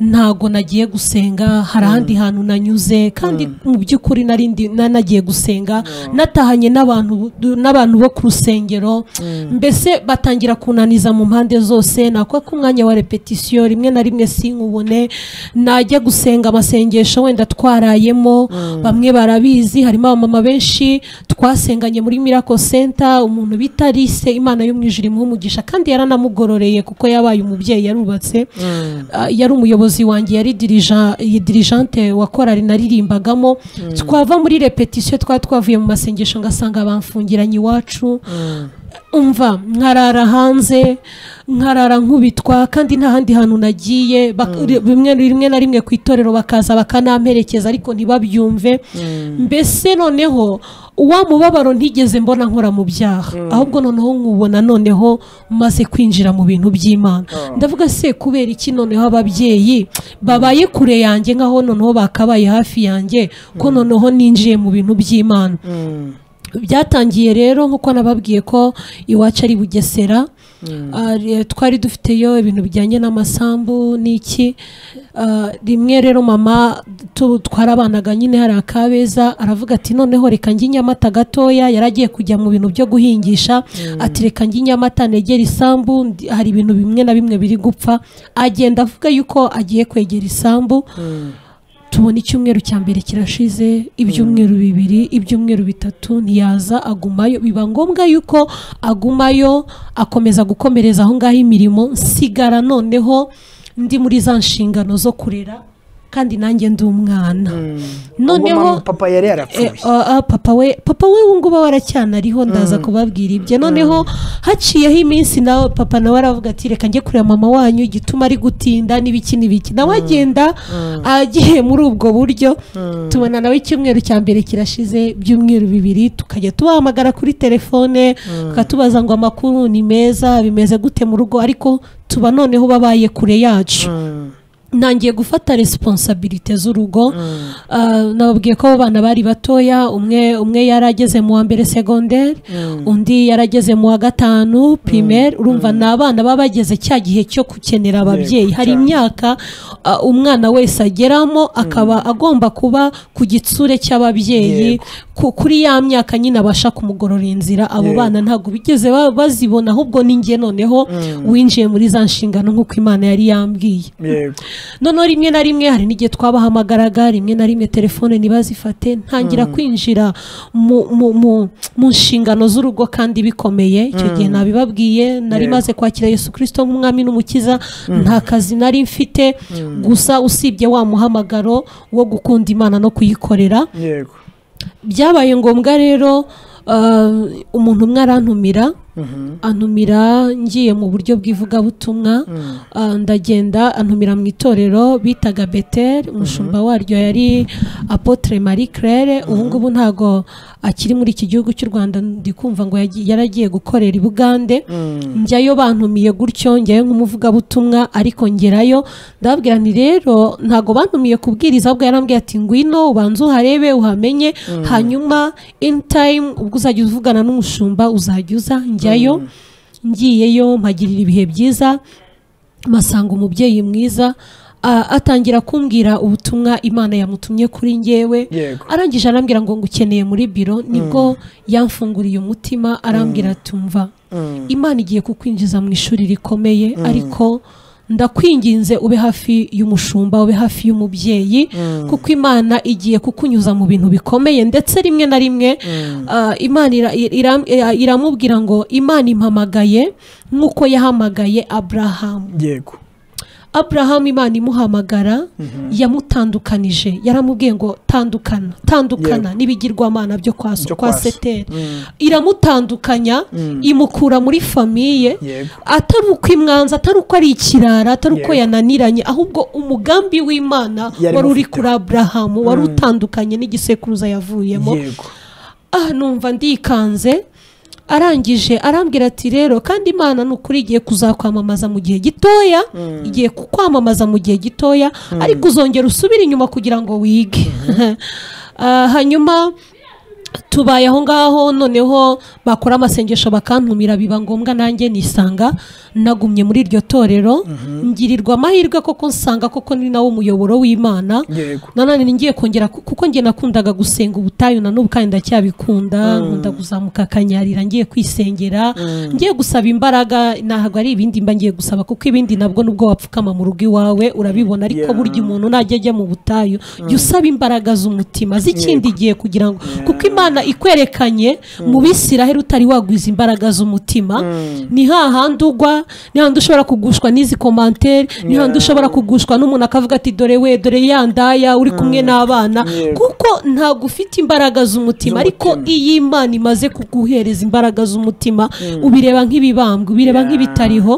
ntago nagiye gusenga hari ahandi hantu nanyuze kandi mu by'ukuri nari ndi- na- nagiye gusenga natahanye n'abantu n'abantu bo ku rusengero mbese batangira kunaniza mu mpande zose nakora ko umwanya wa repetisiyo rimwe na rimwe sinkubone najya gusenga amasengesho wenda twarayemo bamwe barabizi harimo abamama benshi twasenganye muri mirako senta umuntu bita lise imana yo mu ijuru imuha umugisha kandi yaranamugororeye kuko yabaye umubyeyi yarubatse Ah, yari umuyobozi wanjye yari dirija- iyi dirijante wa korari naririmbagamo twava muri repetisiyo twari twavuye mu masengesho ngasanga bamfungiranye iwacu umva nkarara hanze nkarara nkubitwa kandi nta handi hantu nagiye bak- rimwe rimwe na rimwe ku itorero bakaza bakanamperekeza ariko ntibabyumve mbese noneho wa mubabaro ntigeze mbona nkora mu byaha ahubwo noneho nkubona noneho maze kwinjira mu bintu by'imana ndavuga se kubera iki noneho ababyeyi babaye kure yanjye nk'aho noneho bakabaye hafi yanjye ko noneho ninjiye mu bintu by'imana byatangiye rero nk'uko nababwiye ko iwacu ari bugesera Ah, re- twari dufiteyo ibintu bijyanye n'amasambu n'iki Ah, rimwe rero mama tu- twarabanaga nyine hari akabeza aravuga ati noneho reka njye inyamata gatoya yari agiye kujya mu bintu byo guhingisha ati reka njye inyamata negera isambu ndi- hari ibintu bimwe na bimwe biri gupfa agenda avuga yuko agiye kwegera isambu tubona icyumweru cya mbere kirashize ibyumweru bibiri ibyumweru bitatu ntiyaza agumayo biba ngombwa yuko agumayo akomeza gukomereza aho ngaho imirimo nsigara noneho ndi muri za nshingano zo kurera kandi nanjye ndi umwana noneho noneho papa yari Eh, yarapfuye ah, ah, papa we papa we ubu ngubu aracyanariho ndaza kubabwira ibyo noneho haciyeho iminsi nawe papa nawe aravuga ati reka njye kureba mama wanyu igituma ari gutinda n'ibiki n'ibiki nawe agenda agiye muri ubwo buryo tubona nawe icyumweru cya mbere kirashize ibyumweru bibiri tukajya tubahamagara kuri telefone tukatubaza ngo amakuru ni meza bimeze gute mu rugo ariko tuba noneho babaye kure yacu ntangiye gufata resiponsabirite z'urugo Ah, nababwiye ko abo bana bari batoya umwe umwe yari ageze mu wa mbere segonderi undi yari ageze mu wa gatanu pirimeri urumva ni abana baba bageze cya gihe cyo gukenera ababyeyi hari cyane. imyaka ah, umwana wese ageramo akaba agomba kuba ku gitsure cy'ababyeyi Yego. ku- kuri ya myaka nyine abasha kumugorora inzira abo Yego. bana ntabwo bigeze ba- bazibona ahubwo ni njye noneho winjiye muri za nshingano nk'uko imana yari yambwiye yego noneho rimwe na rimwe hari n'igihe twabahamagaraga rimwe na rimwe telefone ntibazifate ntangira kwinjira mu, mu, mu, mu nshingano z'urugo kandi bikomeye icyo gihe nabibabwiye nari Yego. maze kwakira yesu kirisito nk'umwami n'umukiza nta kazi nari mfite gusa usibye wa muhamagaro wo gukunda imana no kuyikorera yego byabaye ngombwa rero ah, umuntu umwe arantumira antumira ngiye mu buryo bw'ivugabutumwa ah, ndagenda antumira mu itorero bitaga beteri umushumba waryo yari apotre marie claire ubu ngubu ntago akiri muri iki gihugu cy'u rwanda ndi kumva ngo yagi- yari agiye gukorera i bugande njyayo bantumiye gutyo njyayo nk'umuvugabutumwa ariko ngerayo ndababwira nti rero ntago bantumiye kubwiriza ahubwo yarambwiye ati ngwino ubanze uharebe uhamenye hanyuma in time ubwo uzajya uvugana n'umushumba uzajya uza njyayo ngiyeyo mpagirira ibihe byiza masanga umubyeyi mwiza a- atangira kumbwira ubutumwa imana yamutumye kuri ngewe Yego. arangije arambwira ngo ngukeneye muri biro nibwo yamfunguriye umutima arambwira tumva imana igiye kukwinjiza mu ishuri rikomeye ariko ndakwinginze ube hafi y'umushumba ube hafi y'umubyeyi kuko imana igiye kukunyuza mu bintu bikomeye ndetse rimwe na rimwe ah, imana ira- ira- ira- iramubwira ngo imana impamagaye nk'uko yahamagaye aburahamu yego Abraham Imana imuhamagara yamutandukanije yaramubwiye ngo tandukana tandukana n'ibigirwamana byo kwa so- Byo kwa kwa so. seteri iramutandukanya imukura muri famiye Yego. atari uko imwanza atari uko ari ikirara atari uko Yego. yananiranye ahubwo umugambi w'imana Yari wari uri imufiteho. kuri aburahamu wari utandukanye n'igisekuruza yavuyemo yego aha numva ndikanze arangije arambwira ati rero kandi imana ni ukuri igiye kuzakwamamaza mu gihe gitoya igiye kukwamamaza mu gihe gitoya ariko uzongera usubire inyuma kugira ngo wige Ah, hanyuma tubaye aho ngaho noneho bakora amasengesho bakantumira biba ngombwa nanjye nisanga nagumye muri iryo torero ngirirwa amahirwe koko nsanga koko ni nawo umuyoboro w'imana Yego. nanone ni ngiye kongera ku- kuko njye nakundaga gusenga ubutayu na n'ubu kandi ndacyabikunda nkunda kuzamuka akanyarira ngiye kwisengera ngiye gusaba imbaraga ntabwo ari ibindi mba ngiye gusaba kuko ibindi nabwo nubwo wapfukama mu rugo iwawe urabibona ariko Yeah. burya umuntu najya ajya mu butayu jya usaba imbaraga z'umutima z'ikindi gihe kugira ngo kuko imana ikwerekanye mu bisiraheri utari wagwiza imbaraga z'umutima ni hahandi ugwa ni hahandi ushobora kugushwa n'izi komantere ni hahandi ushobora kugushwa n'umuntu akavuga ati dore we dore ya ndaya uri kumwe n'abana Yego. kuko ntabwo ufite imbaraga z'umutima ariko Z'umutima. iyo imana imaze kuguhereza imbaraga z'umutima ubireba nk'ibibambwe ubireba nk'ibitariho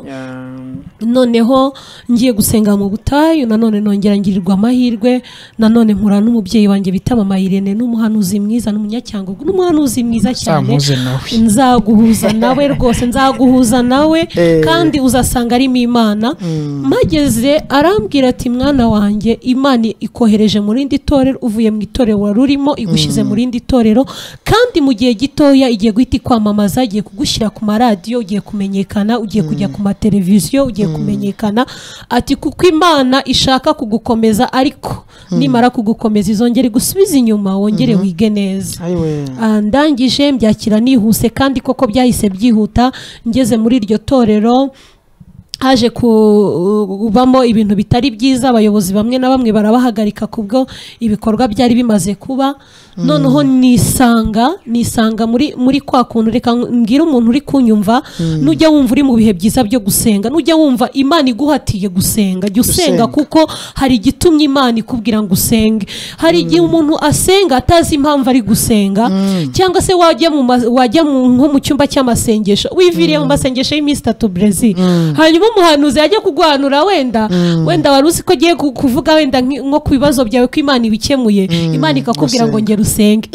noneho ngiye gusenga mu butayu nanone nongera ngirirwa amahirwe nanone mpura n'umubyeyi wanjye bita mama Irene n'umuhanuzi mwiza n'umunyacyangugu n'umuhanuzi mwiza cyane Nzamuze nawe. nzaguhuza nawe rwose nzaguhuza nawe Eh. kandi uzasanga arimo imana mageze arambwira ati mwana wanjye imana ikohereje mu rindi torero uvuye mu itorero wari urimo igushyize mu rindi torero kandi mu gihe gitoya igiye guhita ikwamamaza igiye kugushyira ku maradiyo ugiye kumenyekana ugiye kujya ku mateleviziyo ugiye kumenyekana ati kuko imana ishaka kugukomeza ariko nimara kugukomeza izongera igusubize inyuma wongere wige neza ayiwe Ah, ndangije mbyakira nihuse kandi koko byahise byihuta ngeze muri iryo torero haje kubamo ibintu bitari byiza abayobozi bamwe na bamwe barabahagarika kubwo ibikorwa byari bimaze kuba noneho nisanga nisanga muri muri kwa kuntu reka mbwira umuntu uri kunyumva nujya wumva uri mu bihe byiza byo gusenga nujya wumva imana iguhatiye gusenga jya usenga Gusenga. kuko hari igitumye imana ikubwira ngo usenge hari igihe umuntu asenga atazi impamvu ari gusenga cyangwa se wajya mu ma- wajya mu- nko mu cyumba cy'amasengesho wiviriye mu masengesho y'iminsi itatu brezi hanyuma umuhanuzi yajya kuguhanura wenda wenda wari uzi ko agiye ku- kuvuga wenda nki- nko ku bibazo byawe ko imana ibikemuye imana ikakubwira ngo gusenga. ngera usenge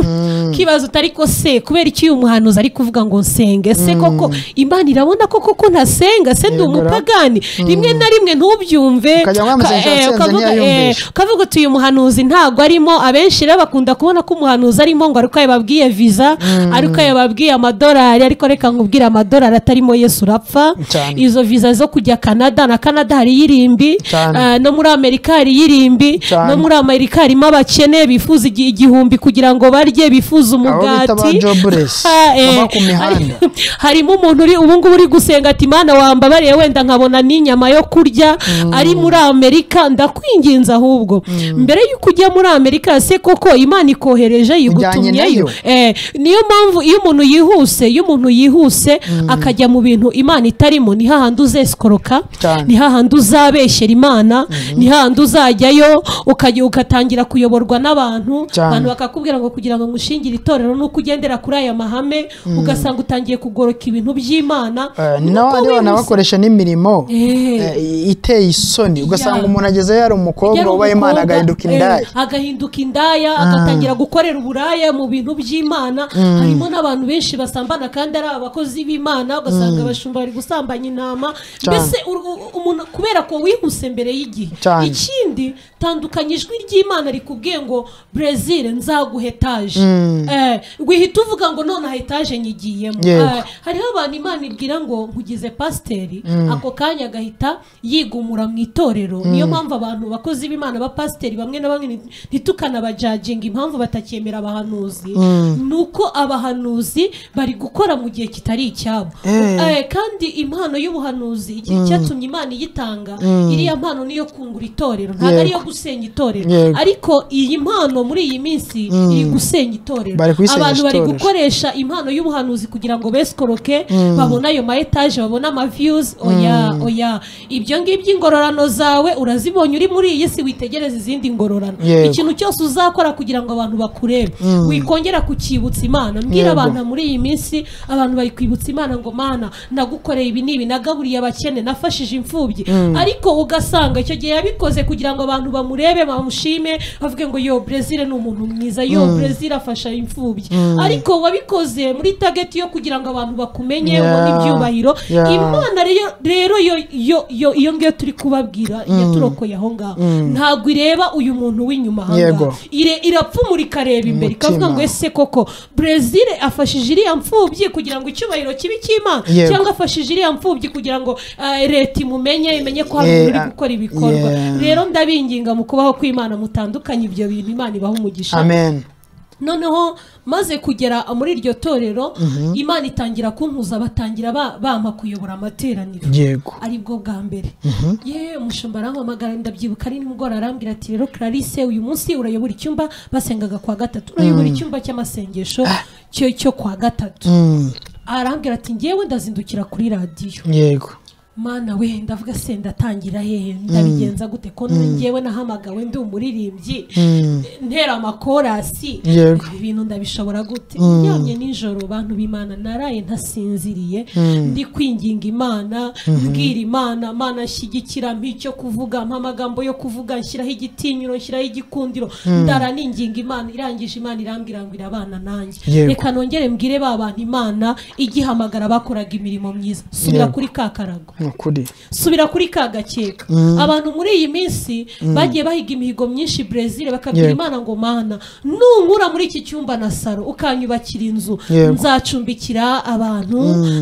kibazo utari ko se kubera iki uyu muhanuzi ari kuvuga ngo nsenge se koko imana irabona ko koko ntasenga se ndi Yego ra. umupagani rimwe na rimwe ntubyumve Ukajya mu masengesho Ka- eh, asenze ukavuga, ntiyayumvishe. eh, ukavuga uti uyu muhanuzi ntabwo arimo abenshi rero bakunda kubona ko umuhanuzi arimo ngo ariko yababwiye viza ariko yababwiye amadolari ariko reka nkubwire amadolari atarimo yesu urapfa Cyane. izo viza zo kujya kanada na kanada hari irimbi Cyane. eh, no muri amerika hari irimbi Cyane. no muri amerika harimo abakene bifuza igi- igihumbi kugira ngo barye bifuza Aho bita ba umugati jobless, Ha, eh, baba ku mihanda. hari- harimo umuntu uri ubu ngubu uri gusenga ati mana wambabariye wenda nkabona n'inyama yo kurya ari muri amerika ndakwinginza ahubwo mbere y'uko ujya muri amerika se koko imana ikohereje Ujyanye nayo. yigutumyeyo Eh, niyo mpamvu iyo umuntu yihuse iyo umuntu yihuse akajya mu bintu imana itarimo ni hahandi uzesikoroka Cyane. ni hahandi uzabeshyera imana ni hahandi uzajyayo ukajya ugatangira kuyoborwa n'abantu Cyane. abantu bakakubwira ngo kugira ngo ngushingire itorero ni uko ugendera kuri aya mahame ugasanga utangiye kugoroka ibintu by'imana Eh, Ni ni uko n'abandi bana wihuse. bakoresha n'imirimo Eh. eh, iteye isoni ugasanga Yeah. umuntu agezeyo ari umukobwa Yari uba imana umukobwa, agahinduka eh, indaya agahinduka indaya agatangira gukorera uburaya mu bintu by'imana harimo n'abantu benshi basambana kandi ari abakozi b'imana ugasanga abashumba bari gusambanya intama Cyane. mbese ur- u- umuntu kubera ko wihuse mbere y'igihe Cyane. ikindi tandukanya ijwi ry'imana rikubwiye ngo brezil nzaguha etaje Eh, wihita uvuga ngo nonaha etaje nyigiyemo Yego. Eh, hariho abantu imana ibwira ngo nkugize pasiteri ako kanya agahita yigumura mu itorero niyo mpamvu abantu bakozi b'imana ba pasiteri bamwe na bamwe nti- ntitukanabajaginga impamvu batakemera abahanuzi ni uko abahanuzi bari gukora mu gihe kitari icyabo Eh, kandi impano y'ubuhanuzi igira icyatumye imana iyitanga iriya mpano niyo kungura itorero ntabwo ari iyo gusenya itorero Yego. ariko iyi mpano muri iyi minsi iri gusenya itorero Bari kuyisenyesha abantu bari itorero. gukora bakoresha impano y'ubuhanuzi kugira ngo besikoroke babone ayo ma etaje babone ama viyuzi oya oya ibyo ngibyo ingororano zawe urazibonye uri muri iyi si witegereza izindi ngororano Yego. ikintu cyose uzakora kugira ngo abantu bakurebe wikongera kukibutsa imana Yego. mbwira abantu muri iyi minsi abantu bari kwibutsa imana ngo mana nagukoreye ibi n'ibi nagaburiye abakene nafashije imfubyi ariko ugasanga icyo gihe yabikoze kugira ngo abantu bamurebe bamushime bavuge ngo yo brezil ni umuntu mwiza yo brezil afasha imfubyi ariko wabikoze muri tageti yo kugira ngo abantu bakumenye Yeah. ubone ibyubahiro Yeah. imana rero rero yo yo yo iyo ngiyo turi kubabwira yaturokoye aho ngaho ntabwo ireba uyu muntu w'inyuma aha ngaha. Yego. Ire- irapfumura ikareba imbere Umutima. ikavuga ngo ese koko brezil afashije iriya mfubyi kugira ngo icyubahiro kibe icy'imana Yego. cyangwa afashije iriya mfubyi kugira ngo eh, leta imumenye imenye ko hari Eh, umuntu uri ah, gukora ibikorwa yeah. rero ndabinginga mu kubaho kw'imana mutandukanye ibyo bintu imana ibaha umugisha amen noneho maze kugera muri iryo torero imana itangira kuntuza batangira ba- bampa kuyobora amateraniro yego aribwo bwa mbere yewe umushumba arampamagara ndabyibuka ari nimugora arambwira ati rero clarisse uyu munsi urayobora icyumba basengaga kwa gatatu urayobora icyumba cy'amasengesho cyo cyo kwa gatatu Mm, arambwira ati ngewe ndazindukira kuri radiyo yego mana we ndavuga se ndatangira hehe ndabigenza gute ko ngewe nahamagawe ndi umuririmbyi ntera amakorasi Yego. ibi bintu ndabishobora gute ndyamye nijoro bantu b'imana naraye ntasinziriye ndi kwinginga imana mbwira imana mana nshyigikira mpa icyo kuvuga mpa amagambo yo kuvuga nshyiraho igitinyiro nshyiraho igikundiro ndara ninginga imana irangije imana irambwira ngo irabana nanjye Yego. reka nongere mbwire ba bantu imana igihamagara bakoraga imirimo myiza subira Yego. kuri ka karago ni ukuri subira kuri ka gakeka abantu muri iyi minsi bagiye bahiga imihigo myinshi brezil bakabwira Yego. imana ngo mana nunkura muri iki cyumba na saro ukanyubakira inzu Yego. nzacumbikira abantu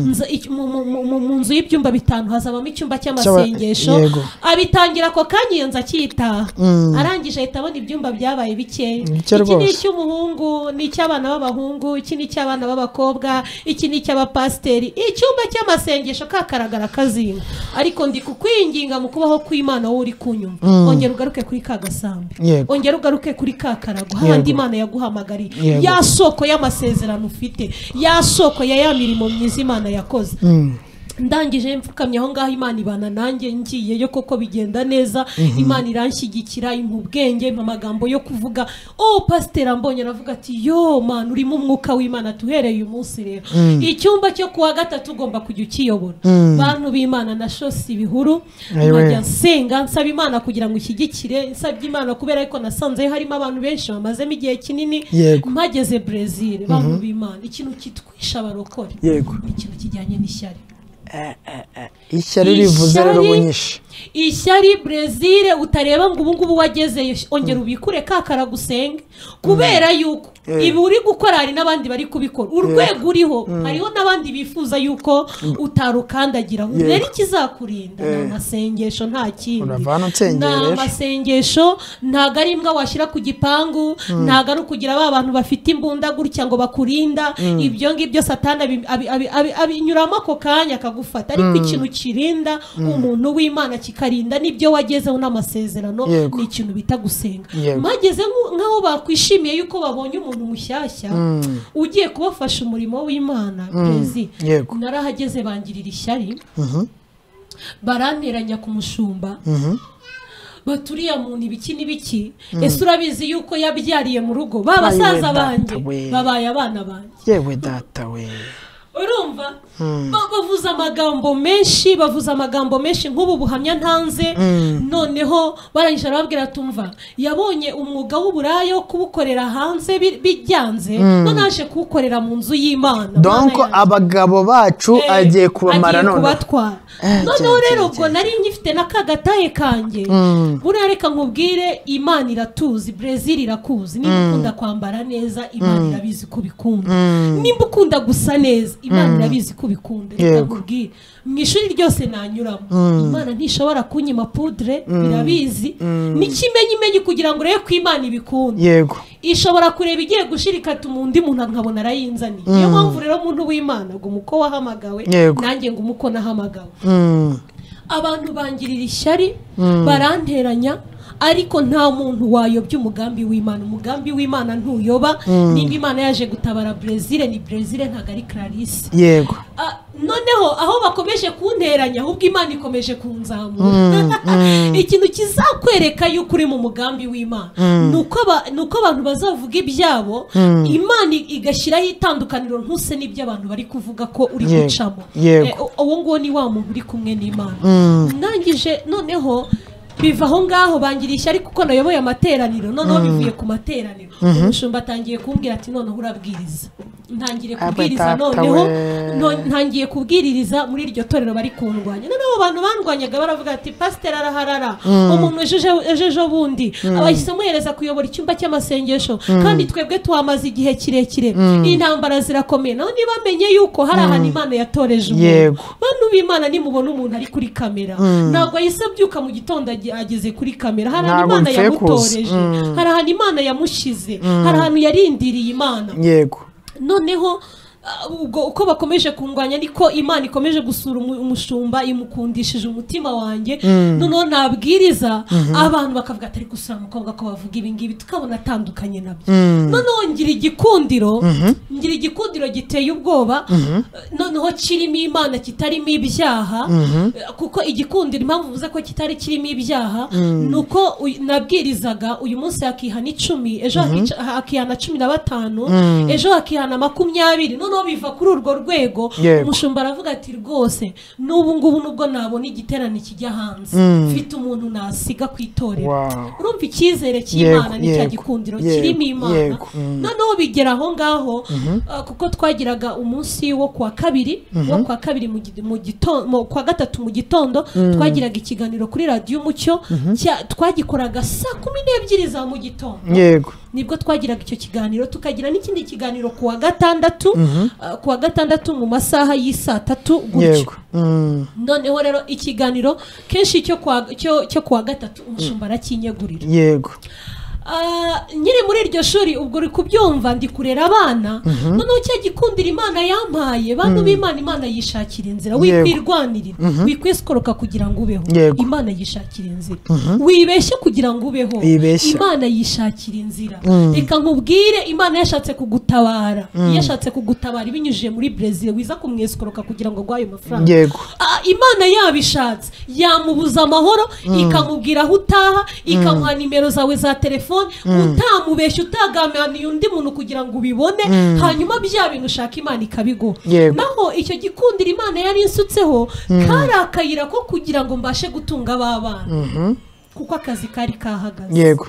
nza- iki- mu- mu- mu- mu- mu nzu y'ibyumba bitanu hazabamo icyumba cy'amasengesho Yego. abitangira ako kanya iyo nzu akiyitaha arangije ahita abona ibyumba byabaye bikeya Bike iki ni rwose. icy'umuhungu ni icy'abana b'abahungu iki ni icy'abana b'abakobwa iki ni icy'abapasiteri icyumba cy'amasengesho kagaragara kazinga kwinginga ariko ndi kukwinginga mu kubaho kw'imana wowe uri kunyumva ongera ugaruke kuri ka gasambi Yego. ongera ugaruke kuri ka karago hahandi Yego. imana yaguhamagariye Yego. ya soko y'amasezerano ufite ya soko ya ya mirimo myiza imana yakoze Mm. ndangije mfukamye aho ngaho imana ibana nanjye ngiyeyo koko bigenda neza imana iranshyigikira impa ubwenge impa amagambo yo kuvuga oh pasiteri ambonye aravuga ati yo mani urimo umwuka w'imana tuhereye uyu munsi rero icyumba cyo kuwa gatatu ugomba kujya ukiyobora bantu b'imana na shose ibihuru Ayiwe. nkajya nsenga nsaba imana kugira ngo ishyigikire nsabye imana kubera ariko nasanzeyo harimo abantu benshi bamazemo igihe kinini Yego. mpageze brezil bantu b'imana ikintu kitwisha abarokore yego ikintu kijyanye n'ishyari ishyari rivuze Ishyari- rero bunyishe ishyari brezil utareba ngo ubungubu wagezeyo ongera ubikure ka karagusenge kubera yuko Eh. ibi uri gukora hari n'abandi bari kubikora urwego uriho hariho n'abandi bifuza yuko utarukandagiraho Yego. rero ikizakurinda ni Eh. amasengesho nta kindi uravana ni nsengera amasengesho ntago ari imbwa washyira ku gipangu ntago ari ukugira ba bantu bafite imbunda gutya ngo bakurinda ibyo ngibyo satani abi- abi- abi- abi- abinyuramo ako kanya akagufata ariko ikintu kirinda umuntu w'imana kikarinda n'ibyo wagezeho n'amasezerano Yego. ni ikintu bita gusenga Yego. mageze nk'aho bakwishimiye yuko babonye umuntu mushyashya Mm. ugiye kubafasha umurimo w'imana perezida yego narahageze bangirira ishyari Mhm. baranteranya ku mushumba Mhm. baturiya muntu ibiki n'ibiki ese urabizi yuko yabyariye mu rugo ba basaza Bayiwe banjye data we. babaye abana banjye yewe data we urumva Ba- bavuze amagambo menshi bavuze amagambo menshi nk'ubu buhamya ntanze noneho barangije arababwira tumva yabonye umwuga w'uburaya wo kuwukorera hanze bi- bijyanze none aje kuwukorera mu nzu y'imana donko Mana yanjye. abagabo bacu Eh, agiye kubamara agiye noneho kubatwara Eh, noneho cyane, rero cyane, ubwo nari ngifite n'akagatahe kanjye buriya reka nkubwire imana iratuzi brezil irakuzi niba ukunda kwambara neza imana irabizi ko ubikunda nimba ukunda gusa neza imana irabizi ko ubikunda reka Yego. nkubwire mu ishuri ryose nanyuramo imana ntishobora kunyima pudre irabizi n'ikimenyi imenyi kugira ngo urebe ko imana ibikunda yego ishobora kureba igiye gushira ikata undi muntu nkabona arayinzaniye niyo mpamvu rero muntu w'imana ngo umuko wahamagawe Yego. nanjye ngo umuko nahamagawe Mm. abantu bangirira ishyari baranteranya ariko nta muntu wayobya umugambi w'imana umugambi w'imana ntuyoba nimba imana yaje gutabara brezil ni brezil ntabwo ari clarisse yego Ah, noneho aho bakomeje kunteranya ahubwo imana ikomeje kunzamura ikintu kizakwereka yuko uri mu mugambi w'imana ni uko aba- ni uko abantu bazavuga ibyabo imana i- igashyiraho itandukaniro ntuse n'ibyo abantu bari kuvuga ko uri Yego, gucamo yego. Eh, u- uwo nguwo ni wa muntu uri kumwe n'imana ndangije noneho biva aho ngaho bangira ishyari kuko nayoboye amateraniro noneho bivuye ku materaniro umushumba atangiye kumbwira ati noneho urabwiriza ntangire Abe kubwiriza data noneho we. no- ntangiye kubwiririza muri iryo torero bari kundwanya noneho abo bantu bandwanyaga baravuga ati pasiteri araharara umuntu ujuje- ejeje bundi abahise amuhereza kuyobora icyumba cy'amasengesho kandi twebwe twamaze igihe kirekire intambara zirakomeye naho ntibamenye yuko hari ahantu imana yatoreje umuntu Yego. bantu b'imana nimubona umuntu ari kuri kamera ntabwo ahise abyuka mu gitondo agi- ageze kuri kamera hari ahantu Ntabwo imana mpfuye kuza. yamutoreje hari ahantu imana yamushyize hari ahantu yarindiriye imana yego noneho ah, ubwo uko bakomeje kungwanya niko imana ikomeje gusura umu- umushumba imukundishije umutima wanjye noneho nabwiriza abantu bakavuga atari gusura umukobwa ko bavuga ibi ngibi tukabona atandukanye nabyo noneho ngira igikundiro ngira igikundiro giteye ubwoba eh, noneho kirimo imana kitarimo ibyaha eh, kuko igikundiro impamvu uvuze ko kitari kirimo ibyaha ni uko uy- nabwirizaga uyu munsi hakihana icumi ejo hakica- hakihana cumi na batanu ejo hakihana makumyabiri noneho biva kuri urwo rwego Yego. umushumba aravuga ati rwose n'ubu ngubu nubwo nabona igiterane kijya hanze mfite umuntu nasiga ku itorero Wow. urumva icyizere cy'imana Yego, ni cya yego, gikundiro yego, kirimo imana yego, mm. noneho bigera aho ngaho ah, kuko twagiraga umunsi wo kuwa kabiri wo kuwa kabiri mu gi- mu gitondo mu- kuwa gatatu mu gitondo twagiraga ikiganiro kuri radiyo umucyo cya- twagikoraga saa kumi n'ebyiri za mu gitondo yego nibwo twagiraga icyo kiganiro tukagira n'ikindi kiganiro ku wa gatandatu ah, ku wa gatandatu mu masaha y'isaa tatu gutyo yego Mm. noneho rero ikiganiro kenshi cyo kwa- cyo cyo ku wa gatatu umushumba arakinyegurira yego Ah, nyiri muri iryo shuri ubwo uri kubyumva ndi kurera abana noneho cya gikundira imana yampaye bantu b'imana imana yishakira inzira Yego. wikwirwanirira wikwisikoroka kugira ngo ubeho Yego. imana yishakira inzira wibeshye kugira ngo ubeho Yibeshya. imana yishakira inzira reka nkubwire imana yashatse kugutabara yashatse kugutabara ibinyujije muri brezil wiza kumwisikoroka kugira ngo aguhe ayo mafaranga yego Ah, imana yabishatse yamubuza amahoro ikamubwira aho utaha ikamuha nimero zawe za telefone utamubeshya utaganiye undi muntu kugira ngo ubibone hanyuma bya bintu ushaka imana ikabiguha Yego. naho icyo gikundiro imana yari insutseho kari akayira ko kugira ngo mbashe gutunga ba bana kuko akazi kari kahagaze yego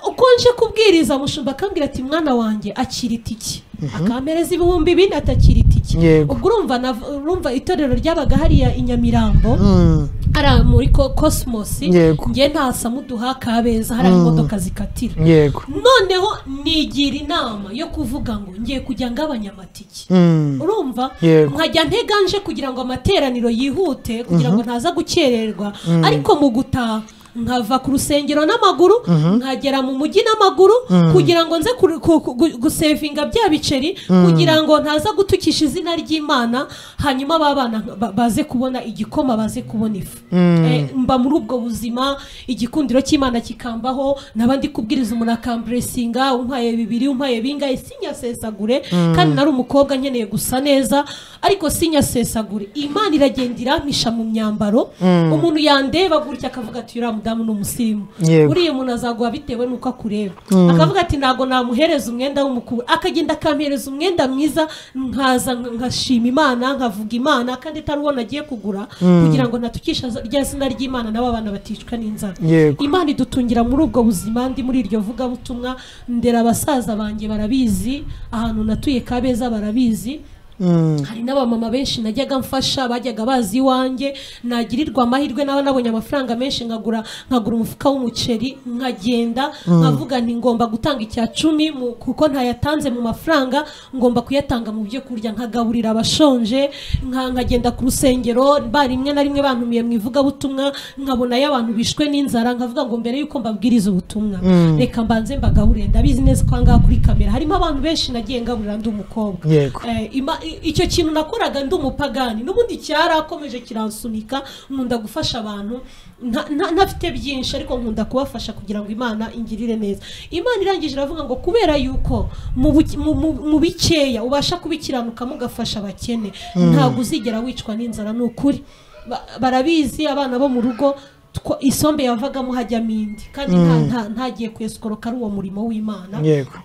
uko nje kubwiriza mushumba akambwira ati mwana wanjye akira itike akampereza ibihumbi bine atakira itike Yego. ubwo urumva nav- urumva itorero ryabaga hariya i nyamirambo Mm. hariya muri ko- kosimosi Yego. ngiye ntasamuduha kabeza hariya imodoka zikatira yego noneho nigira inama yo kuvuga ngo ngiye kujya ngabanya amatike Mm. urumva Yego. nkajya nteganje kugira ngo amateraniro yihute kugira ngo ntaza gukererwa ariko mu gutaha nkava ku rusengero n'amaguru nkagera mu mujyi n'amaguru kugira ngo nze kuru- ku- ku- gu- gusevinga bya biceri kugira ngo ntaza gutukisha izina ry'imana hanyuma ba bana ba- baze kubona igikoma baze kubona ifu Eh, mba muri ubwo buzima igikundiro cy'imana kikambaho n'abandi kubwiriza umuntu akamburesinga umpaye bibiri umpaye bingahe sinyasesagure kandi nari umukobwa nkeneye gusa neza ariko sinyasesagure imana iragenda irampisha mu myambaro umuntu yandeba gutya akavuga ati uriya mudamu ni umusirimu Yego. uriya muntu azaguha bitewe n'uko akureba akavuga ati ntabwo namuhereza umwenda w'umukuru akagenda akampereza umwenda mwiza nkaza nk- nkashima imana nkavuga imana kandi atari uwo nagiye kugura kugira ngo natukisha za- rya zina ry'imana nabo abana baticwa n'inzara Yego. imana idutungira muri ubwo buzima ndi muri iryo vugabutumwa ndera abasaza banjye barabizi ahantu natuye kabeza barabizi Mm. hari n'abamama benshi najyaga mfasha bajyaga bazi iwanjye nagirirwa amahirwe nawe nabonye amafaranga menshi nkagura nkagura umufuka w'umuceri nkagenda nkavuga nti ngomba gutanga icya cumi mu- kuko ntayatanze mu mafaranga ngomba kuyatanga mu byo kurya nkagaburira abashonje nka- nkagenda ku rusengero ba rimwe na rimwe bantumiye mu ivugabutumwa nkabonayo abantu bishwe n'inzara nkavuga ngo mbere y'uko mbabwiriza ubutumwa reka mbanze mbagaburire ndabizi neza ko aha ngaha kuri kamera harimo abantu benshi nagiye ngaburira ndi umukobwa Yego. Eh, ima- i- icyo kintu nakoraga ndi umupagani n'ubundi cyarakomeje kiransunika nkunda gufasha abantu nta- nta- ntafite byinshi ariko nkunda kubafasha kugira ngo imana ingirire neza imana irangije iravuga ngo kubera yuko mu buke- mu- mu- mu bikeya ubasha kubikiranukamo ugafasha abakene ntabwo uzigera wicwa n'inzara ni ukuri Ba- barabizi abana bo mu rugo twa- isombe yavagamo hajyamo indi kandi nta- nta- ntagiye kwesikoroka ari uwo murimo w'imana yego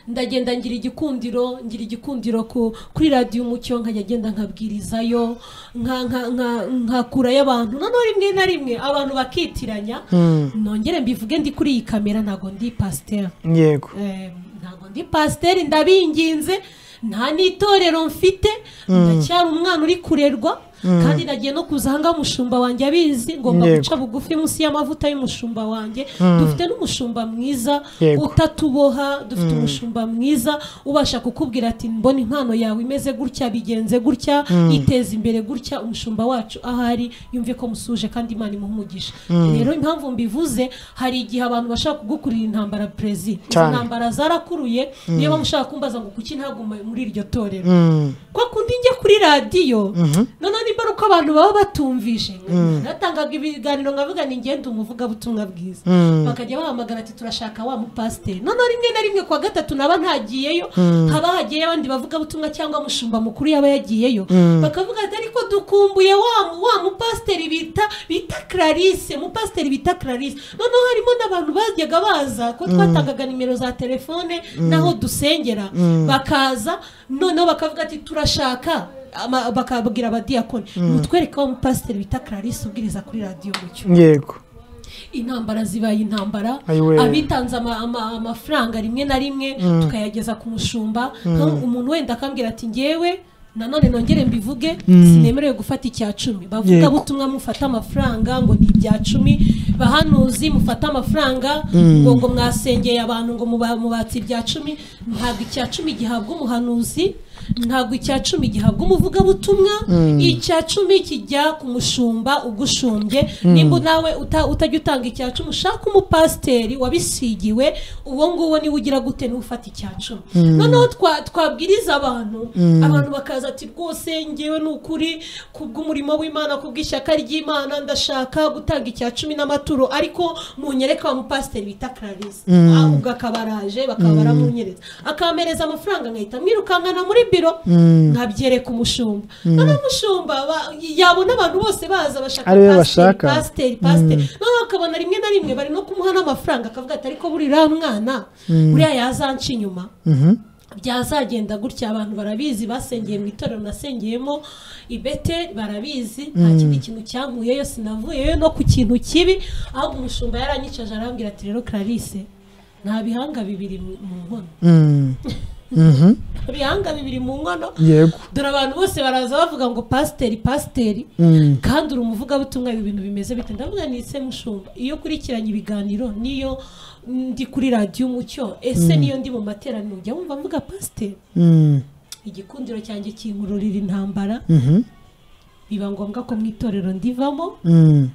ndagenda ngira igikundiro ngira igikundiro ku, kuri radiyo umucyo nkajya ngenda nkabwirizayo nka- nka- nka- nkakurayo abantu noneho rimwe na rimwe abantu bakitiranya nongere mbivuge ndi kuri iyi kamera ntabwo ndi pasiteri yego Eh, ntabwo ndi pasiteri ndabinginze nta n'itorero mfite ndacyari umwana uri kurerwa kandi nagiye no kuza ahangaha umushumba wanjye abizi ngomba Yego. guca bugufi munsi y'amavuta y'umushumba wanjye dufite n'umushumba mwiza Yego. utatuboha dufite umushumba mwiza ubasha kukubwira ati mbona impano yawe imeze gutya bigenze gutya iteza imbere gutya umushumba wacu ahari yumve ko musuje kandi imana imuha umugisha rero impamvu mbivuze hari igihe abantu bashaka kugukurira intambara perezida izo Cyane. ntambara zarakuruye niyo mpamvu ushaka kumbaza ngo kuki ntagume muri iryo torero Mm. kwa kundi njye kuri radiyo noneho nimba ari uko abantu baba batumvishe natangaga ibiganiro nkavuga ni ngenda umuvugabutumwa bwiza bakajya bahamagara ati turashaka wa mupasiteri noneho rimwe na rimwe kuwa gatatu naba ntagiyeyo haba hagiyeyo abandi bavugabutumwa cyangwa mushumba mukuru yaba yagiyeyo bakavuga ati ariko dukumbuye wa mu- wa mupasiteri bita bita clarisse mupasiteri bita clarisse noneho harimo n'abantu bajyaga baza ko twatangaga nimero za telefone n'aho dusengera bakaza noneho bakavuga ati turashaka ama- bakabwira abadiyakoni mutwereke wa mupasiteri bita clarisse ubwiriza kuri radiyo mucyo yego intambara zibaye intambara Ayiwe. abitanze ama- ama- amafaranga rimwe na rimwe tukayageza ku mushumba nka- umuntu wenda akambwira ati ngewe nanone nongere mbivuge sinemerewe gufata icya cumi bavuga Yego. butumwa mufate amafaranga ngo ni ibya cumi bahanuzi mufate amafaranga ngo ngo mwasengeye abantu ngo muba- mubatse ibya cumi ntabwo icya cumi gihabwa umuhanuzi ntabwo icya cumi gihabwa umuvugabutumwa icya cumi kijya ku mushumba ugushumbye nimba nawe uta- utajya utanga icya cumi ushaka umupasiteri wabisigiwe uwo nguwo niwe ugira gute niwe ufata icya cumi noneho twa- twabwiriza abantu abantu bakaza ati rwose ngewe ni ukuri kubw'umurimo w'imana kubw'ishyaka ry'imana ndashaka gutanga icya cumi n'amaturo ariko munyereka wa mupasiteri bita clarisse Ah, ubwo akaba araje bakaba baramunyereza akampereza amafaranga nkahita mwirukankana muri biro nkabyereka umushumba noneho umushumba ba- yabona abantu bose baza bashaka Ari we pasiteri, bashaka. pasiteri pasiteri noneho akabona rimwe na rimwe bari no kumuha n'amafaranga akavuga ati ariko buriya mwana buriya yazanca inyuma byazagenda gutya abantu barabizi basengeye mu itorero nasengeyemo ibete barabizi nta kindi kintu cyankuyeyo sinavuyeyo no ku kintu kibi ahubwo umushumba yaranyicaje arambwira ati rero clarisse nta bihanga bibiri mu- mu nkono Mm. Mhm. nta bihanga bibiri mu nkono yego dore abantu bose baraza bavuga ngo pasiteri pasiteri Mm. kandi uri umuvugabutumwa ibi bintu bimeze bite ndavuga ni ese mushumba iyo ukurikiranye ibiganiro niyo ndi kuri radiyo umucyo ese niyo ndi mu materaniro ujya wumva mvuga pasiteri Mm. igikundiro cyanjye kinkururira intambara Mhm. biba ngombwa ko mu itorero ndivamo Mm.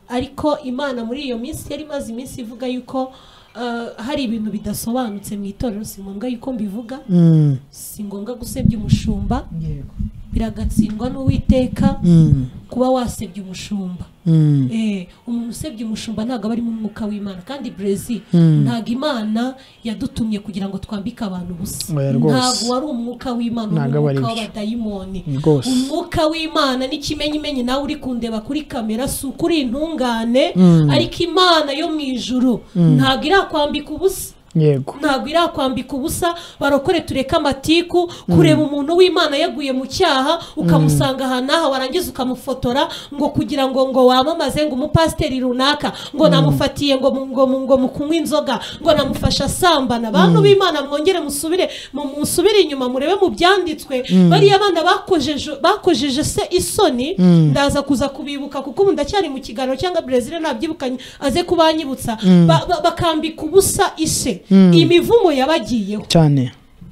ariko imana muri iyo minsi yari imaze iminsi ivuga yuko eh, hari ibintu bidasobanutse mu itorero si ngombwa yuko mbivuga Mm. si ngombwa gusebya umushumba yego biragatsindwa n'uwiteka Mm. kuba wasebya umushumba Mm. Eh, umuntu usebya umushumba ntabwo aba ari mu mwuka w'imana kandi brezi Mm. ntabwo imana yadutumye kugira ngo twambike abantu ubusa Oya rwose. ntabwo wari umwuka w'imana Ntabwo ni aba ari umwuka byo. w'abadayimoni Rwose. umwuka w'imana n'ikimenyimenyi nawe uri kundeba kuri kamera si ukuri intungane Mm. ariko imana yo mu ijuru ntabwo irakwambika ubusa yego ntabwo irakwambika ubusa barokore tureke amatiku kureba umuntu w'imana yaguye mu cyaha ukamusanga aha n'aha warangiza ukamufotora ngo kugira ngo ngo wamamaze ngo umupasiteri runaka ngo namufatiye ngo mu- ngo mu- ngo mu kunywa inzoga ngo namufasha asambana bantu b'imana mwongere musubire mu- musubire inyuma murebe mu byanditswe bariya bana bakojeje bakojeje se isoni ndaza kuza kubibuka kuko ubu ndacyari mu kiganiro cyangwa brezil ntabyibukanye aze kubanyibutsa Ba- ba- bakambika ubusa ise imivumo yabagiyeho cyane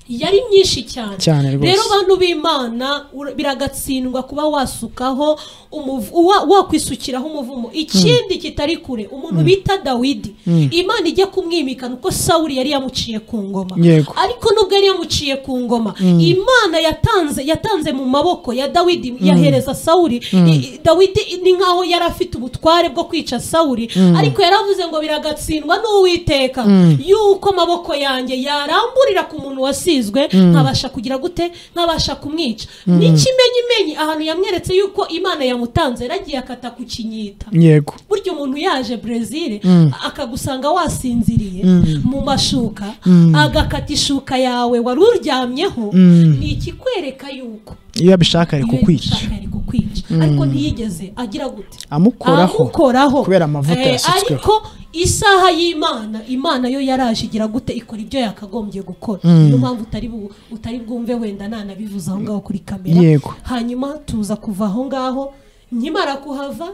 yari myinshi cyane Cyane rwose. rero bantu b'imana ura- biragatsindwa kuba wasukaho umuvu- uwa- wakwisukiraho umuvumo ikindi kitari kure umuntu bita dawidi imana ijya kumwimikana uko sawuri yari yamuciye ku ngoma Yego. ariko nubwo yari yamuciye ku ngoma imana yatanze yatanze mu maboko ya dawidi yahereza sawuri I- i- dawidi ni nkaho yari afite ubutware bwo kwica sawuri ariko yaravuze ngo biragatsindwa n'uwiteka yuko amaboko yanjye yaramburira ku muntu wasizwe nkabasha kugira gute nkabasha kumwica n'ikimenyimenyi ahantu yamweretse yuko imana yamutanze yaragiye akata ku kinyita yego burya umuntu yaje brezil akagusanga wasinziriye mu mashuka agakata ishuka yawe wari uryamyeho ni ikikwereka yuko iyo abishaka ari iyo kukwica yabishaka ari kukwica ariko ntiyigeze agira gute amukoraho amukoraho kubera amavuta Eh, yasutsweho ariko isaha y'imana imana yo yaraje igira gute ikora ibyo yakagombye gukora niyo mpamvu utari bu- utari bwumve wenda nanabivuze aho ngaho kuri kamera Yego. hanyuma tuza kuva aho ngaho nkimara kuhava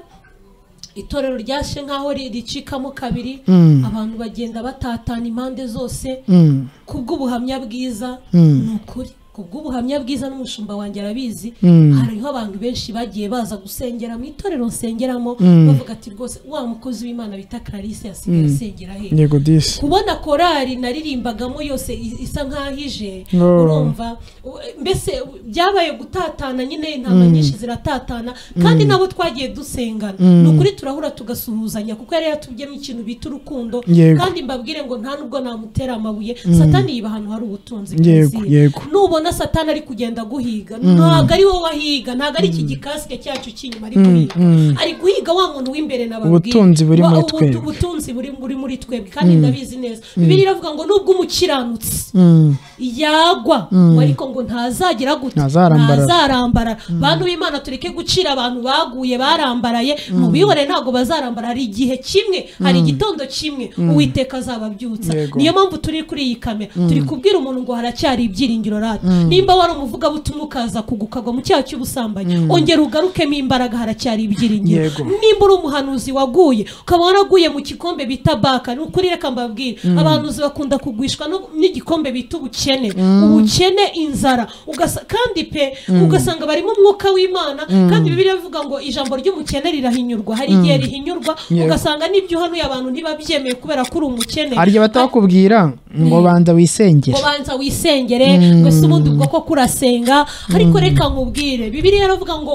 itorero ryashe nk'aho ri- ricikamo kabiri abantu bagenda batatana impande zose Mm. kubw'ubuhamya bwiza ni ukuri kubw'ubuhamya bwiza n'umushumba wanjye arabizi hariho abantu benshi bagiye baza gusengera mu itorero nsengeramo bavuga ati rwose wa mukozi w'imana bita clarisse yasigaye asengera he yego disi kubona korali naririmbagamo yose i- isa nk'ahije Oh. urumva u- mbese u- byabaye gutatana nyine intama nyinshi ziratatana kandi nabo twagiye dusengana ni ukuri turahura tugasuhuzanya kuko yari yatubyemo ikintu bita urukundo Yego. kandi mbabwire ngo nta nubwo namutera amabuye satani yiba ahantu hari ubutunzi Yego, bwuzuye. yego. nubona satani ari kugenda aguhiga ntabwo ari wowe wahiga ntabwo ari iki gikasike cyacu cy'inyuma ari guhiga ari guhiga wa muntu w'imbere nababwiye Ubutunzi buri Wa- muri ubu- twebwe. ubutunzi buri buri muri twebwe kandi ndabizi neza bibiri iravuga ngo nubwo umukiranutsi Mm. yagwa ngo ariko ngo ntazagira gute Ntazarambarara. ntazarambarara bantu b'imana tureke gucira abantu baguye barambaraye mu bihore ntabwo bazarambara hari igihe kimwe hari igitondo kimwe uwiteka azababyutsa Yego. niyo mpamvu turi kuri iyi kamera turi kubwira umuntu ngo haracyari ibyiringiro rata nimba wari umuvugabutumwa ukaza kugukagwa mu cyaha cy'ubusambanyi ongera ugarukemo imbaraga haracyari ibyiringiro Yego. nimba uri umuhanuzi waguye ukaba waraguye mu gikombe bita baka ni ukuri reka mbabwire abahanuzi bakunda kugwishwa no- n'igikombe bita ubukene ubukene inzara ugasa- kandi pe ugasanga barimo umwuka w'imana kandi bibiliya ivuga ngo ijambo ry'umukene rirahinyurwa hari igihe rihinyurwa Yego. ugasanga n'ibyo uhanuye abantu ntibabyemeye kubera ko uri umukene harya batabakubwira ngo banza wisengere ngo banza wisengere ngo ese ubundi ubwo ko kurasenga ariko reka nkubwire bibiriya yaravuga ngo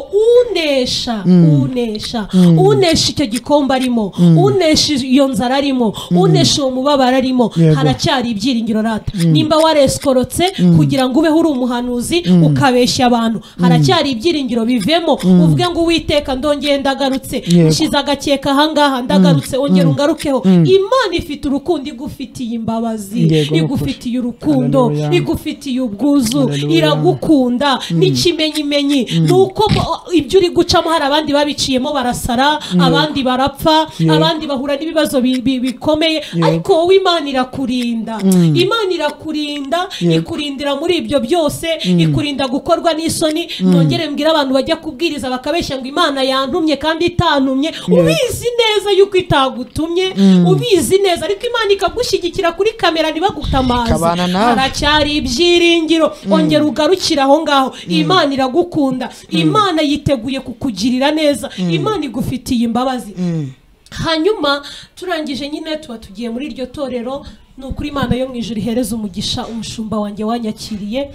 unesha unesha unesha icyo gikombe arimo unesha iyo nzara arimo unesha uwo mubabaro arimo Yego. haracyari ibyiringiro rata nimba wareskorotse kugira ngo ubeho uri umuhanuzi ukabeshya abantu haracyari ibyiringiro bivemo uvuge ngo uwiteka ndongeye ndagarutse Yego. nshyize agakeka ahangaha ndagarutse ongera ungarukeho imana ifite urukundo igufitiye imbabazi Yego, ni ukuri. igufitiye urukundo Hallelujah. igufitiye ubwuzu Hallelujah. iragukunda n'ikimenyimenyi ni uko bo- ibyo uri gucamo hari abandi babiciyemo barasara abandi barapfa Yeah. abandi bahura n'ibibazo bi- bi- bikomeye ariko wowe imana irakurinda imana irakurinda Yeah. ikurindira muri ibyo byose ikurinda gukorwa n'isoni nongere mbwire abantu bajya kubwiriza bakabeshya ngo imana yantumye kandi itantumye ubizi neza yuko itagutumye ubizi neza ariko imana ikagushyigikira kuri kamera ntibagutamaze Ikabana nawe. haracyari ibyiringiro ongera ugarukire aho ngaho imana iragukunda imana yiteguye kukugirira neza imana igufitiye imbabazi hanyuma turangije nyine tuba tugiye muri iryo torero ni ukuri imana yo mu ijoro ihereza umugisha umushumba wanjye wanyakiriye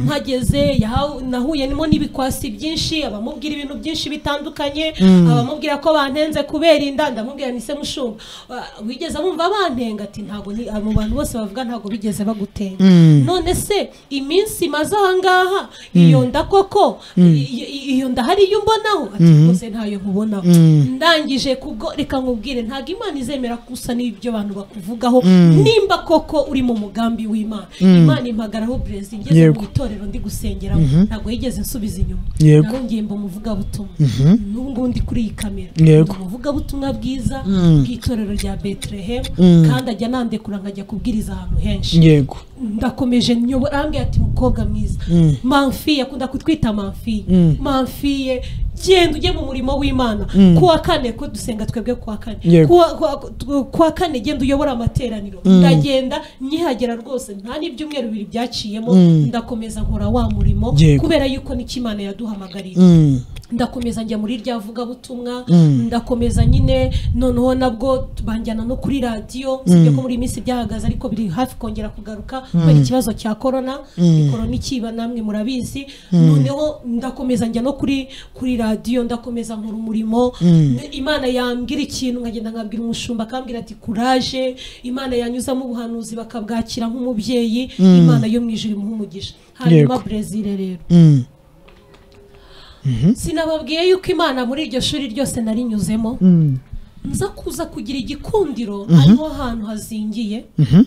mpageze yahawe- nahuye nimo n'ibikwasi byinshi abamubwira ibintu byinshi bitandukanye abamubwira ko bantenze kubera inda ndamubwira ni se mushumba "Ah, wigeze wumva bantenga ati ntabwo ni abo bantu bose bavuga ntabwo bigeze bagutenga none se iminsi imaze ahangaha iyo nda koko i- i- iyo nda hari iyo mbonaho ati rwose ntayo nkubonaho ndangije kubwo reka nkubwire ntabwo imana izemera gusa n'ibyo abantu bakuvugaho nimba koko uri mu mugambi w'imana imana impagaraho burezi ngeze Yego. mu itorero ndi gusengeramo ntabwo yigeze nsubiza inyuma Yego. narongeye mba umuvugabutumwa n'ubu ngubu ndi kuri iyi kamera Yego. Ndi umuvugabutumwa bwiza bw'itorero rya betelehemu kandi ajya nandekura nkajya kubwiriza ahantu henshi yego ndakomeje nyobora arambwira ati mukobwa mwiza manfi yakunda kutwita manfi manfiye genda ujye mu murimo w'imana ku wa kane ko dusenga twebwe ku wa kane Yego. ku wa- ku wa- ku- ku wa kane genda uyobore amateraniro ndagenda nyihagera rwose nta n'ibyumweru bibiri byaciyemo ndakomeza nkora wa murimo Yego. kubera yuko n'icyo imana yaduhamagariye Mm. ndakomeza njya muri irya vugabutumwa ndakomeza nyine noneho nabwo banjyana no kuri radiyo sibyo ko muri iyi minsi byahagaze ariko biri hafi kongera kugaruka kubera ikibazo cya korona korona ikiba namwe murabizi noneho ndakomeza njya no kuri kuri radiyo ndakomeza nkora umurimo imana yambwira ikintu nkagenda nkabwira umushumba akambwira ati kuraje imana yanyuzamo ubuhanuzi bakabwakira nk'umubyeyi imana yo mu ijuru imuha umugisha hanyuma Yego. brezil rero Mm. sinababwiye yuko imana muri iryo shuri ryose narinyuzemo Mm. nza kuza kugira igikundiro hariho ahantu hazingiye Mhm.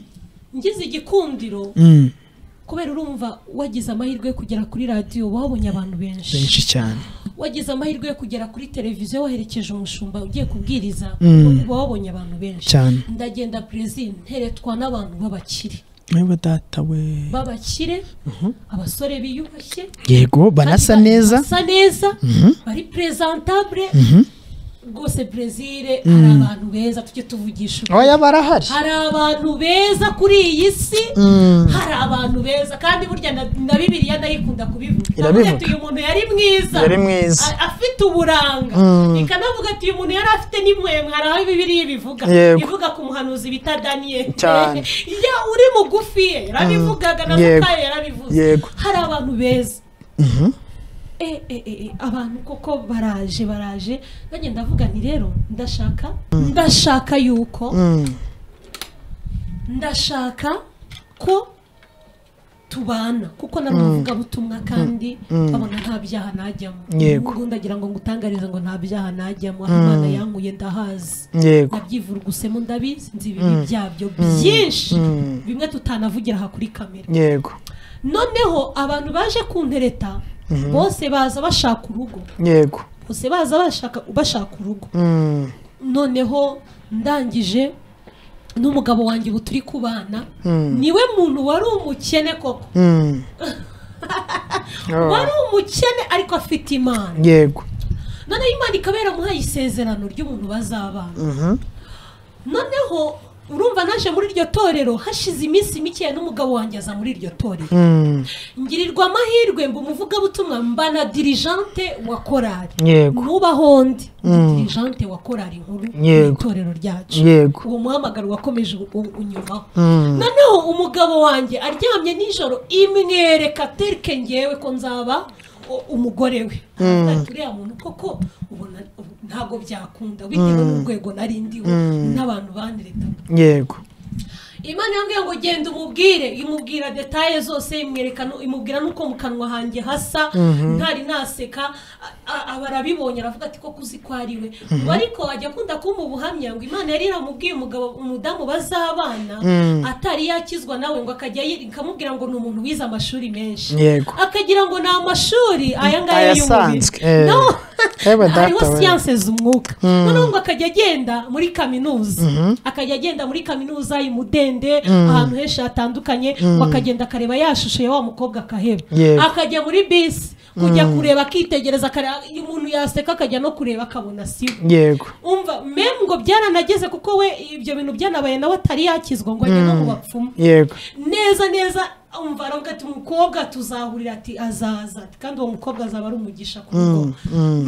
ngize igikundiro Mm. kubera urumva wagize amahirwe yo kugera kuri radiyo wabonye abantu benshi benshi cyane wagize amahirwe yo kugera kuri televiziyo waherekeje umushumba ugiye kubwiriza wabonye abantu benshi cyane ndagenda perezida nteretwa n'abantu b'abakire niba data we b'abakire abasore biyubashye yego banasa Kandi ba- neza basa neza bari presentabule rwose brezil hari abantu beza tujye tuvugisha ukuri. oya barahari hari abantu beza kuri iyi si hari abantu beza kandi burya na, na bibiliya ndayikunda kubivuga Irabivuga. Ati uyu muntu yari mwiza Yari mwiza. A- afite uburanga ikanavuga ati uyu muntu yari afite n'imwemwe hari aho bibiliya ibivuga Yego. ivuga ku muhanuzi bita daniyeli Cyane. ya uri mugufi ye yarabivugaga na Yego. matayo yarabivuze Yego. hari abantu beza e, e, e, e, abantu koko baraje baraje nanjye ndavuga nti rero ndashaka ndashaka yuko Mm. ndashaka ko tubana kuko nari umuvugabutumwa kandi nkabona nta byaha najyamo Yego. Ubwo ndagira ngo ngutangarize ngo nta byaha najyamo aho imana yankuye ndahazi yego ndabyivurugusemo ndabizi nzi ibibi byabyo byinshi bimwe tutanavugira aha kuri kamera yego noneho abantu baje kuntereta bose baza bashaka urugo yego bose baza bashaka bashaka urugo Mm. noneho ndangije n'umugabo wanjye ubu turi kubana niwe muntu wari umukene koko Mm. Oh. wari umukene ariko afite imana yego noneho imana ikaba yaramuhaye isezerano ry'umuntu bazabana Mhm. noneho urumva naje muri iryo torero hashize iminsi mikeya n'umugabo wanjye aza muri iryo torero Mm, ngirirwa amahirwe mba umuvugabutumwa mba na dirijante wa korari yego nubaho ndi ndi dirijante wa korari nkuru mu Yego. itorero ryacu yego uwo muhamagaro wakomeje u- u- unyumaho Mm. noneho umugabo wanjye aryamye nijoro imwereka terike ngewe ko nzaba u- umugore we Ati, uriya muntu koko ubona ubu- ntabwo byakunda bitewe n'urwego nari ndiho n'abantu bandireta yego imana yambwiye ngo genda umubwire imubwira detaye zose imwereka nu- imubwira n'uko mu kanwa hanjye hasa ntari naseka a- a- aba arabibonye aravuga ati koko uzi ko ari we ubu ariko ajya akunda kumpa ubuhamya ngo imana yari iramubwiye umugabo umudamu bazabana atari yakizwa nawe ngo akajya yi- ikamubwira ngo ni umuntu wize amashuri menshi Yego. akagira ngo ni amashuri aya ngaya Ayasanzwe, y'umubiri eh. no Eba data hariho we. siyanse z'umwuka noneho ngo akajya agenda muri kaminuza akajya agenda muri kaminuza imudende ahantu henshi hatandukanye ngo akagenda akareba ya shusho ya wa mukobwa akaheba Yego. akajya muri bisi kujya kureba akitegereza akareba umuntu yaseka akajya no kureba akabona siwe yego umva memu ngo byaranageze kuko we ibyo bintu byanabaye nawe atari yakizwa ngo ajye no mu bapfumu yego neza neza umva aravuga ati umukobwa tuzahurira ati azaza ati kandi uwo mukobwa azaba ari umugisha ku rugo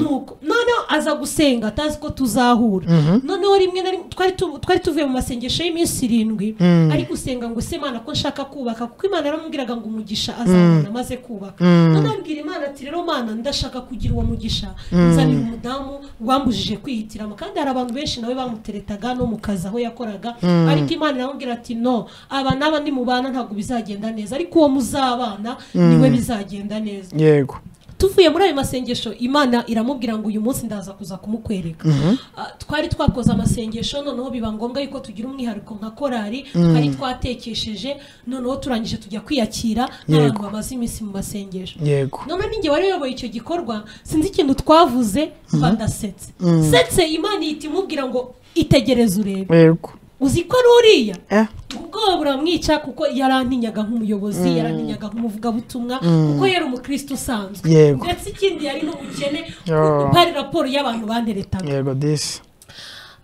nuko noneho aza gusenga atazi ko tuzahura noneho rimwe na rimwe twari tu- twari tuvuye mu masengesho y'iminsi irindwi ari gusenga ngo se imana ko nshaka kubaka kuko imana yaramubwiraga ngo umugisha azabona amaze kubaka noneho abwira imana ati rero mana ndashaka kugira uwo mugisha nzanira umudamu wambujije kwihitiramo kandi hari abantu benshi nawe bamuteretaga no mu kazi aho yakoraga ariko imana iramubwira ati no aba n'aba ni mubana ntabwo bizagenda neza ariko uwo muzabana niwe bizagenda neza yego tuvuye muri ayo masengesho imana iramubwira ngo uyu munsi ndaza kuza kumukwereka Ah, twari twakoze amasengesho noneho biba ngombwa yuko tugira umwihariko nka korari twari twatekesheje noneho turangije tujya kwiyakira n'abantu Yego. bamaze iminsi mu masengesho yego noneho ninjye wari uyoboye icyo gikorwa sinzi ikintu twavuze badasetse setse imana ihita imubwira ngo itegereze urebe yego uzi ko ari uriya eh ubwoba buramwica kuko yarantinyaga nk'umuyobozi yarantinyaga nk'umuvugabutumwa kuko yari umukristo usanzwe Yego. ndetse ikindi yari n'umukene Oh. hari raporo y'abantu banderetaga yego disi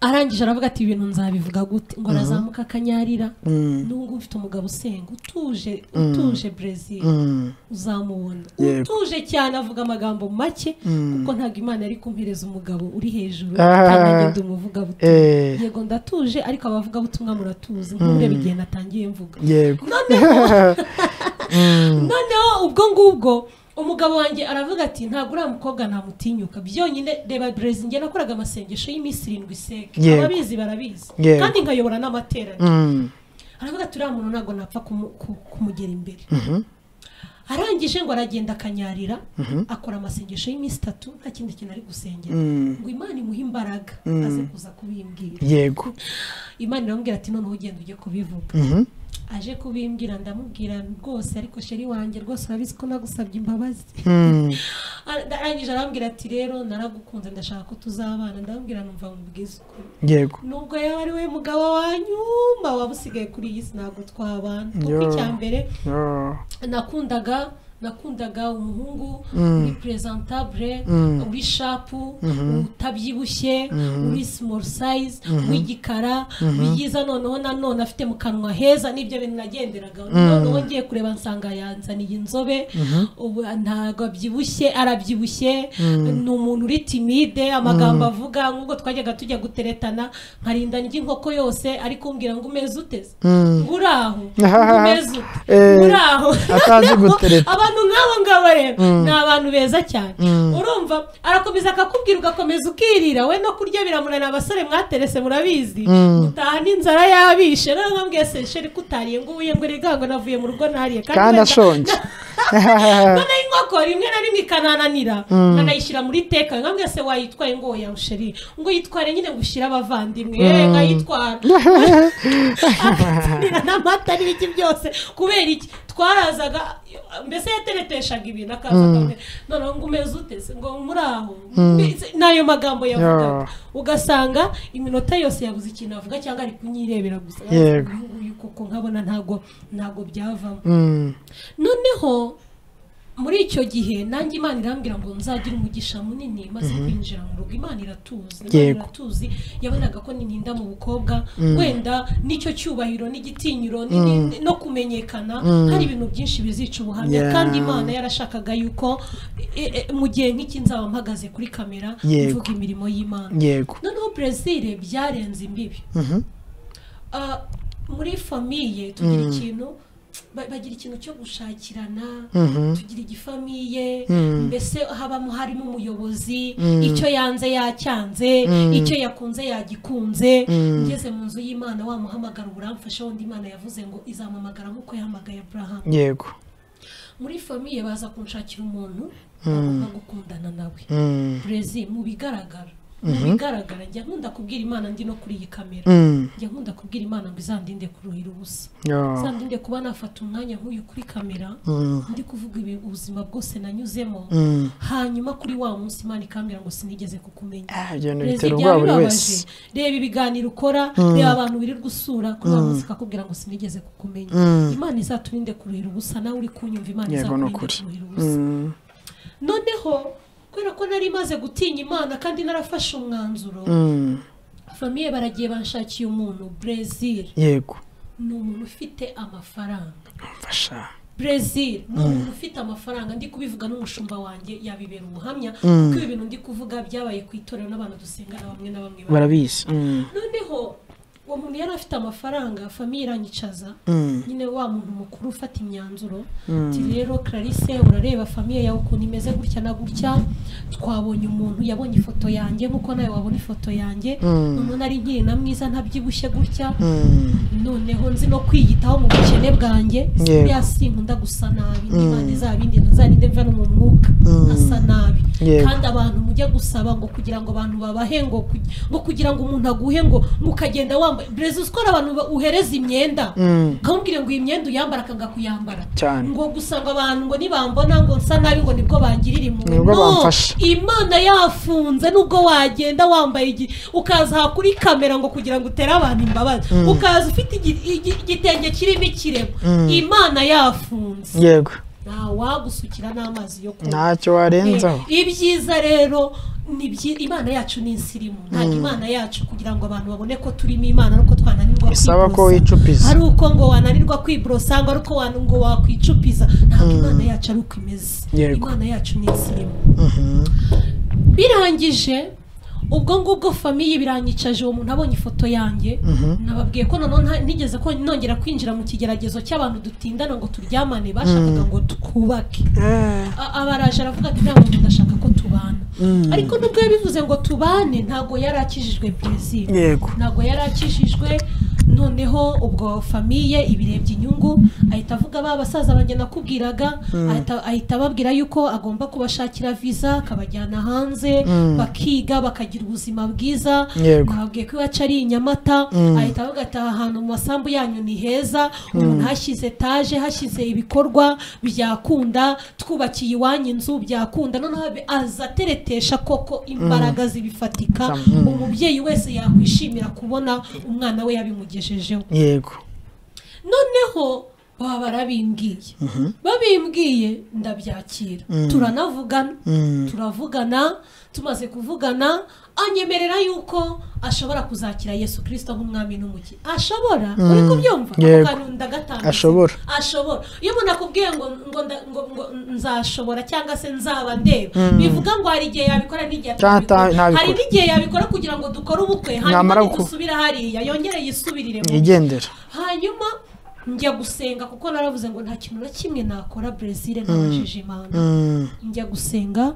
arangije aravuga ati ibintu nzabivuga gute ngo arazamuka akanyarira n'ubu ngubu mfite umugabo usenga utuje utuje brezil Mm, uzamubona Yego. utuje cyane avuga amagambo make kuko ntabwo imana yari kumpereza umugabo uri hejuru Ah. kandi agenda umuvugabutumwa eh yego ndatuje ariko abavugabutumwa muratuzi nkureba igihe natangiye mvuga yego noneho ubwo ngubwo umugabo wanjye aravuga ati ntabwo uriya mukobwa namutinyuka byonyine reba brezil njye nakoraga amasengesho y'iminsi irindwi seke Yego. ababizi barabizi Yego. kandi nkayobora n'amateraniro Mm, aravuga ati uriya muntu ntabwo napfa kumu- ku- kumugera imbere arangije ngo aragenda akanyarira akora amasengesho y'iminsi itatu nta kindi kintu ari gusengera ngo imana imuhe imbaraga aze kuza kubimbwira yego imana iramubwira ati noneho ugenda ujye kubivuga Mhm. aje kubimbwira ndamubwira rwose ariko sheri wanjye rwose urabizi ko nagusabye imbabazi Mm, arangije arambwira ati rero naragukunze ndashaka ko tuzabana ndamubwira numva mubwiza ukuri yego nubwo yaba ari we mugabo wanyuma waba usigaye kuri iyi si ntabwo twabana kuko Yo. icya mbere Oh, nakundaga nakundaga umuhungu uri presentabule uri shapu utabyibushye uri small size w'igikara byiza noneho nanone afite mu kanwa heza n'ibyo bintu nagenderagaho noneho ngiye kureba nsanga yanzaniye inzobe ubu ntabwo abyibushye arabyibushye ni umuntu uri timide amagambo avuga nk'ubwo twajyaga tujya guteretana nkarinda ndya inkoko yose ariko umbwira ngo umeze uteze ngo uri aho ngo umeze ute Eh. muri aho Atazi gutereta. abantu nk'abo ngabo rero ni abantu beza cyane urumva arakomeza akakubwira ugakomeza ukirira we no kurya biramunanira abasore mwaterese murabizi gutaha n'inzara yabishe rero nkambwiye se sheri kutariye ngo ubuye ngo rigango navuye mu rugo ntariye kandi wenda- ashonje noneho inkoko rimwe na rimwe ikanananira nkanayishyira muri teka nkambwiye se wayitwaye ngo oya sheri ngo yitware nyine ngo ushyire abavandimwe eh, nkayitwara akabyinira n'amata n'ibiki byose kubera iki twarazaga mbese yatereteshaga ibintu akaza akabwira, noneho ngo umeze utese ngo muri aho Mbese n'ayo magambo yavugaga Yeah. ugasanga iminota yose yabuze ikintu avuga cyangwa ari kunyirebera gusa Yego. uyu koko nkabona ntago ntago byavamo Mm, noneho muri icyo gihe nanjye imana irambwira ngo nzagire umugisha munini maze kwinjira mu rugo imana iratuzi imana Yego. iratuzi yabonaga ko nininda mu bukobwa wenda n'icyo cyubahiro n'igitinyiro n'ini- no kumenyekana hari ibintu byinshi bizica ubuhamya Yeah. kandi imana yarashakaga yuko e- e, mu gihe nk'iki nzaba mpagaze kuri kamera Yego. mvuga imirimo y'imana yego noneho brezil byarenze imbibi Mhm. Ah, muri famiye tugira ikintu ba- bagira ikintu cyo gushakirana Mhm. tugira igifamiye Mm. mbese habamo harimo umuyobozi Mm. icyo yanze yacyanze Mm. icyo yakunze yagikunze Mm. ngeze mu nzu y'imana wamuhamagara uburamfasha wundi imana yavuze ngo izamuhamagara nk'uko yahamagaye aburahamu yego muri famiye baza kunshakira umuntu bagomba gukundana nawe Mm. burezi mu bigaragara mu bigaragara njya nkunda kubwira imana ndi no kuri iyi kamera Mm. njya nkunda kubwira imana ngo izandinde kuruhira ubusa Oh. izandinde kuba nafata umwanya nk'uyu kuri kamera Mm. ndi kuvuga ibi- ubuzima bwose nanyuzemo Mm. hanyuma kuri wa munsi imana ikambwira ngo sinigeze kukumenya Ah, ibyo bintu Perezida, bitera ubwoba buri byabibabaje wese reba ibiganiro ukora reba abantu wirirwa usura kuri wa munsi ikakubwira ngo sinigeze kukumenya Mm. imana izaturinde kuruhira ubusa nawe uri kunyumva imana yego ni izakurinde ukuri kuruhira ubusa Mm. noneho kubera ko nari maze gutinya imana kandi narafashe umwanzuro Mm. famiye baragiye banshakiye umuntu brezil yego ni umuntu ufite amafaranga mfasha brezil ni umuntu ufite amafaranga ndi kubivuga n'umushumba wanjye yabibera umuhamya Mm. kuko ibi bintu ndi kuvuga byabaye ku itorero n'abantu dusengana bamwe na bamwe bamwe. barabizi Mm. noneho uwo muntu yari afite amafaranga famiye iranyicaza Mm. nyine wa muntu mukuru ufata imyanzuro Mm. ati rero clarisse urareba famiye yawe ukuntu imeze gutya na gutya twabonye umuntu yabonye ifoto yanjye nk'uko nawe wabona ifoto yanjye Mm. umuntu ari nkiri na mwiza ntabyibushye gutya Mm. noneho nzi no kwiyitaho mu bukene bwanjye Yego. buriya sinkunda gusa nabi Mm. n'imana izabindi ntazarinde mva no mu mwuka Mm. asa nabi Yego. kandi abantu mujya gusaba ngo kugira ngo abantu babahe ngo kugi- ngo kugira ngo umuntu aguhe ngo mukagenda wambaye breza uzi ko hari abantu ba- uhereza imyenda Mm. nkamubwire ngo iyi myenda uyambara akanga kuyambara cyane ngo gusa ngo abantu ngo nibambona ngo nsa nabi ngo nibwo bangirira impuhwe Nibwo No! bamfasha. imana yafunze nubwo wagenda wambaye igi ukaza aha kuri kamera ngo kugira ngo utere abantu imbabazi ukaza ufite igi- igi- igitenge kirimo ikirego imana yafunze yego ntawagusukira n'amazi yo kunywa ntacyo warenzaho Eh, ibyiza rero ni byi- imana yacu ni insirimu ntabwo imana yacu kugira ngo abantu babone ko turimo imana nuko twananirwa Bisaba ko kwiborosa. wicupiza. ari uko ngo wananirwa kwiborosa cyangwa ari uko wan- ngo wakwicupiza ntabwo imana yacu ari uko imeze Yego. imana yacu ni insirimu birangije ubwo ngubwo famiye biranyicaje uwo muntu abonye ifoto yanjye nababwiye ko noneho nta- nigeze ko nongera kwinjira mu kigeragezo cy'abantu dutindana ngo turyamane bashakaga ngo twubake Eh. A- abaraje aravuga ati ntabwo ndashaka ko tubana Mm. ariko nubwo yabivuze ngo tubane ntabwo yari akijijwe brezil yego ntabwo yari akijijwe noneho ubwo famiye ibirebye inyungu ahita avuga ba basaza banjye nakubwiraga ahita- ahita ababwira yuko agomba kubashakira viza akabajyana hanze Mm. bakiga bakagira ubuzima bwiza Yego. babwiye ko iwacu ari i nyamata Mm. ahita avuga ati aha hantu mu masambu yanyu ni heza umuntu hashyize etaje hashyize ibikorwa byakunda twubakiye iwanyu inzu byakunda noneho abe- aza ateretesha koko imbaraga zibifatika Zam- mm. umubyeyi wese yakwishimira kubona umwana we yabimugejejeho yego noneho baba barabimbwiye babimbwiye ndabyakira turanavugana Mm. turavugana tumaze kuvugana anyemerera yuko ashobora kuzakira yesu kirisito nk'umwami n'umuki ashobora uri kubyumva Ako Yego. kantu ndagatambitse. Ashobora. ashobora iyo umuntu akubwiye ngo ngo nda- ngo ngo nzashobora cyangwa se nzaba ndeba bivuga ngo hari igihe yabikora n'igihe Cyangwa ata- atabikora ntabikora. hari n'igihe yabikora kugira ngo dukore ubukwe Namara hanyuma guku- nidusubira hariya yongere yisubirire mu yigendera hanyuma njya gusenga kuko naravuze ngo nta kintu na kimwe nakora brezil ntabajije imana Mm. njya gusenga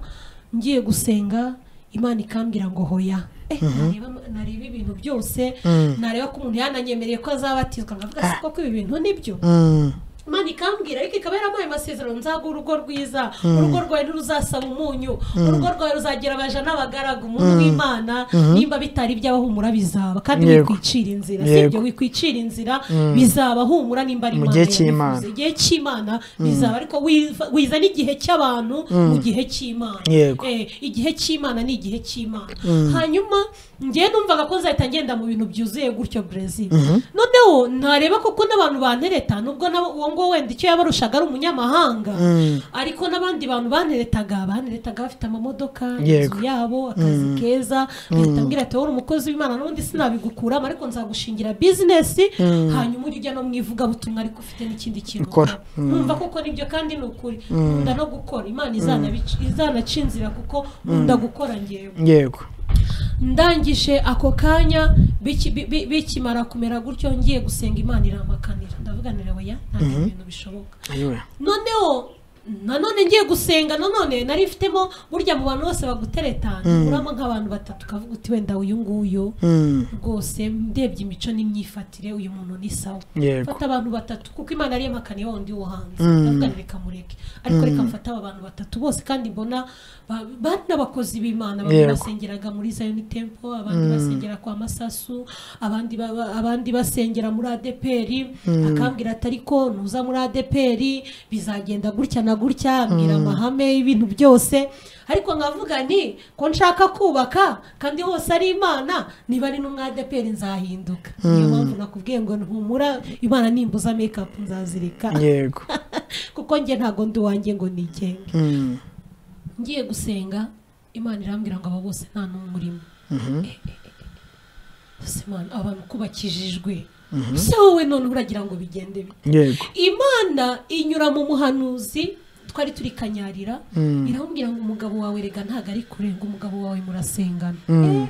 ngiye gusenga imana ikambwira ngo hoya Eh, nareba- nareba ibintu byose nareba ko umuntu yananyemereye ko azabatizwa nkavuga si koko ibi bintu nibyo Mm. imana ikambwira ariko ikaba yaramuhaye amasezerano nzaguha urugo rwiza urugo rwawe ntiruzasaba umunyu urugo rwawe ruzagira abaja n'abagaragu umuntu w'imana nimba bitari iby'abaho humura bizaba kandi Yego. wikwicira inzira sibyo Yego. wikwicira inzira bizaba humura nimba ari Mu Imana gihe yabivuze. cy'Imana. igihe cy'imana bizaba ariko wiza- wiza n'igihe cy'abantu mu gihe cy'imana Yego. Eh, igihe cy'imana ni igihe cy'imana hanyuma njyewe numvaga ko nzahita ngenda mu bintu byuzuye gutyo brezil noneho nareba koko n'abantu bantereta nubwo nabo uwo ngo ngo wenda icyo yabarushaga ari umunyamahanga ariko n'abandi bantu baneretaga baneretaga bafite amamodoka Yego. inzu yabo akazi keza leta mbwira ati wowe uri umukozi w'imana n'ubundi sinabigukuramo ariko nzagushingira bizinesi hanyuma ujye ujya no mu ivugabutumwa ariko ufite n'ikindi kintu Ukora. numva kuko nibyo kandi ni ukuri nkunda no gukora imana izanabic- izanaca inzira kuko nkunda gukora ngewe yego ndangije ako kanya biki- bi- bi- bikimara kumera gutyo ngiye gusenga imana iramakanira ndavuga nti oya ntabwo ibintu bishoboka ayiwe noneho nanone ngiye gusenga nanone nari mfitemo burya mu bantu bose bagutereta ntiburamo nk'abantu batatu ukavuga uti wenda uyu nguyu Mm. rwose ndebye imico n'imyifatire uyu muntu ni sawa Yego. mfata abantu batatu kuko imana yari yamakaniye wa wundi wo hanze Mm. ndavuga nti reka mureke ariko reka mfate aba bantu batatu bose kandi mbona ba- bari n'abakozi b'imana bamwe Yego. basengeraga muri zayoni tempo abandi basengera kwa masasu abandi baba- abandi basengera muri adeperi akambwira ati ariko nuza muri adeperi bizagenda gutya na gutya ambwira amahame y'ibintu byose ariko nkavuga nti ko nshaka kubaka kandi hose ari imana niba ari n'umwadeperi nzahinduka niyo mpamvu nakubwiye ngo ntumura imana nimbuza mekapu nzazirika yego kuko njye ntago ndi uwanjye ngo nigenge Mm. ngiye gusenga imana irambwira ngo aba bose nta n'umwe urimo Mhm. ese imana aba bantu kubakijijwe se wowe none uragira ngo bigende bite yego imana inyura mu muhanuzi twari turi kanyarira iramubwira ngo umugabo wawe rega ntabwo ari kure ngo umugabo wawe murasengana Mm.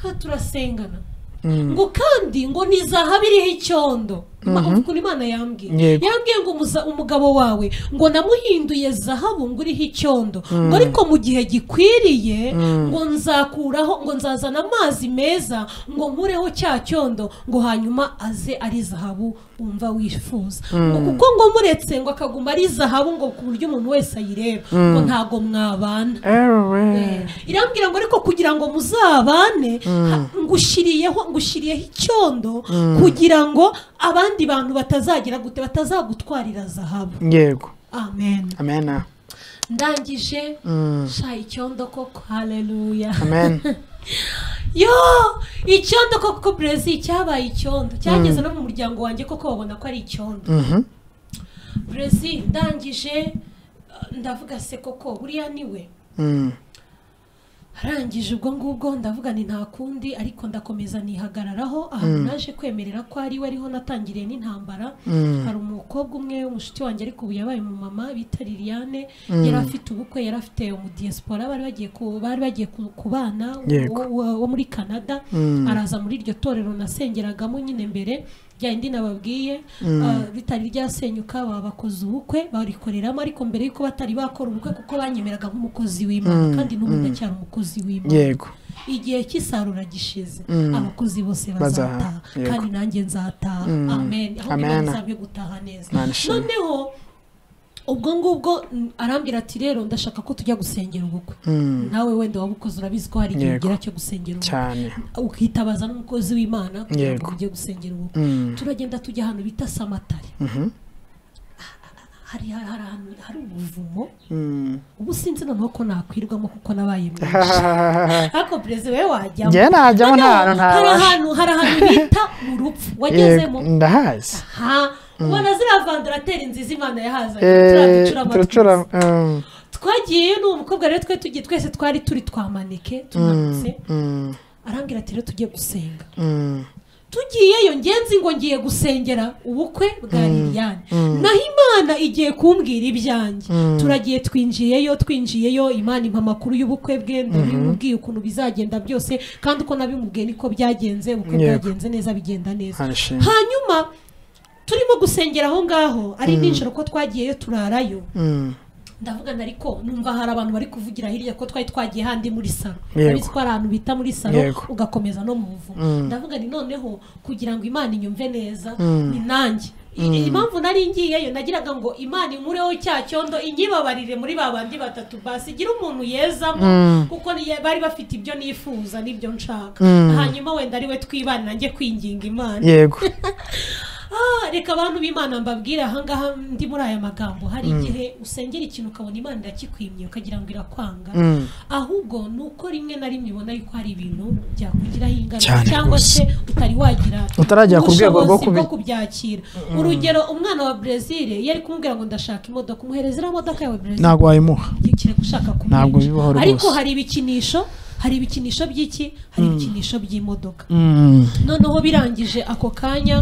nta turasengana Mm. ngo kandi ngo ni zahabu iriho icyondo Ma- ukuntu imana yambwiye Yego. yambwiye ngo umuza- umugabo wawe ngo namuhinduye zahabu ngo uriho icyondo ngo ariko mu gihe gikwiriye ngo nzakuraho ngo nzazana amazi meza ngo nkureho cya cyondo ngo hanyuma aze ari zahabu wumva wifuza ngo kuko ngo muretse ngo akaguma ari zahabu ngo ku buryo umuntu wese ayireba ngo ntago mwabana ewe irambwira ngo ariko kugira ngo muzabane ha- ngushyiriyeho ngushyiriyeho icyondo kugira ngo abandi bantu batazagira gute batazagutwarira zahabu yego amen amena ndangije Mm. sha icyondo koko haleluya amen yo icyondo koko brezil cyabaye icyondo cyageze no mu muryango wanjye koko babona ko ari icyondo Mhm. brezil ndangije uh, ndavuga se koko buriya niwe Mm. arangije ubwo ngubwo ndavuga ni nta kundi ariko ndakomeza nihagararaho ahantu naje kwemerera ko ari we ariho natangiriye n'intambara hari umukobwa umwe w'umushuti wanjye ariko ubu yabaye mu mama bita Liliane yari afite ubukwe yari afite umudiyasipora bari bagiye ku- bari bagiye ku- kubana Yego. wo- wo wo muri Canada araza muri iryo torero nasengeragamo nyine mbere rya indi nababwiye ah, ritari ryasenyuka babakoze ubukwe barikoreramo ariko mbere y'uko batari bakora ubukwe kuko banyemeraga nk'umukozi w'imana kandi n'ubu ndacyari umukozi w'imana yego igihe cy'isarura gishize Mm. abakozi bose Bazaha, bazataha yego. kandi nanjye nzataha Mm. amen aho Amen. ntibazabye gutaha neza Imana ishimwe. noneho ubwo ngubwo mm, arambwira ati rero ndashaka ko tujya gusengera ubukwe Mm. nawe wenda wabukoze urabizi ko hari igihe Yego. ugira cyo gusengera ubukwe cyane ukitabaza n'umukozi w'imana kugira ngo Yego. ujye gusengera ubukwe Mm. turagenda tujya ahantu bita samatari Mhm. hari hari ahantu hari ubuvumo Mm. ubu sinzi noneho ko nakwirwamo kuko nabaye mwinshi ariko perezida we wajyamo njye najyamo nta hantu Noneho, hari ntabasha ahantu hari ahantu bita mu rupfu yego wagezemo ndahazi ha ubona ziriya vandarateri nziza imana yahazanye Eh, turabicura turacura amatwi mm, twagiyeyo n'uwo mukobwa rero twe tugiye twese twari turi twamanike tumanutse mm, arambwira ati rero tujye gusenga mm, tugiyeyo ngenzi ngo ngiye gusengera ubukwe bwa liliane naho imana igiye kumbwira ibyanjye turagiye twinjiyeyo twinjiyeyo imana impa amakuru y'ubukwe bwe ndabimubwiye ukuntu bizagenda byose kandi uko nabimubwiye niko byagenze ubukwe Yego. bwagenze neza bigenda neza arashimwe. hanyuma turimo gusengera aho ngaho ari nijoro ko twagiyeyo turarayo mm, ndavuga na ariko numva hari abantu bari kuvugira hirya ko twari twagiye handi muri salo Yego. urabizi ko hari ahantu bita muri salo Yego. ugakomeza no mu buvumo ndavuga ni noneho kugira ngo imana inyumve neza ni nanjye I- impamvu nari ngiyeyo nagiraga ngo imana inkureho cya cyondo inyibabarire muri ba bandi batatu basi igira umuntu yezamo kuko niye- bari bafite ibyo nifuza n'ibyo nshaka hanyuma wenda ari we twibanira njye kwinginga imana yego Ah, reka abantu b'imana mbabwire ahangaha ndi muri aya magambo hari igihe usengera ikintu ukabona imana irakikwimye ukagira ngo irakwanga Mm. ahubwo ni uko rimwe na rimwe ubona yuko hari ibintu byakugiraho ingaruka Cyane cyangwa rwose. se utari wagira Utaragera ku rwego rwo ubushobozi kubi- kubyakira urugero umwana wa brezil yari kumubwira ngo ndashaka imodoka umuhereza iriya modoka yawe brezil ntabwo wayimuha ikire gushaka kumwica Ntabwo bibaho rwose. ariko hari ibikinisho hari ibikinisho by'iki hari ibikinisho by'imodoka Mm. noneho birangije ako kanya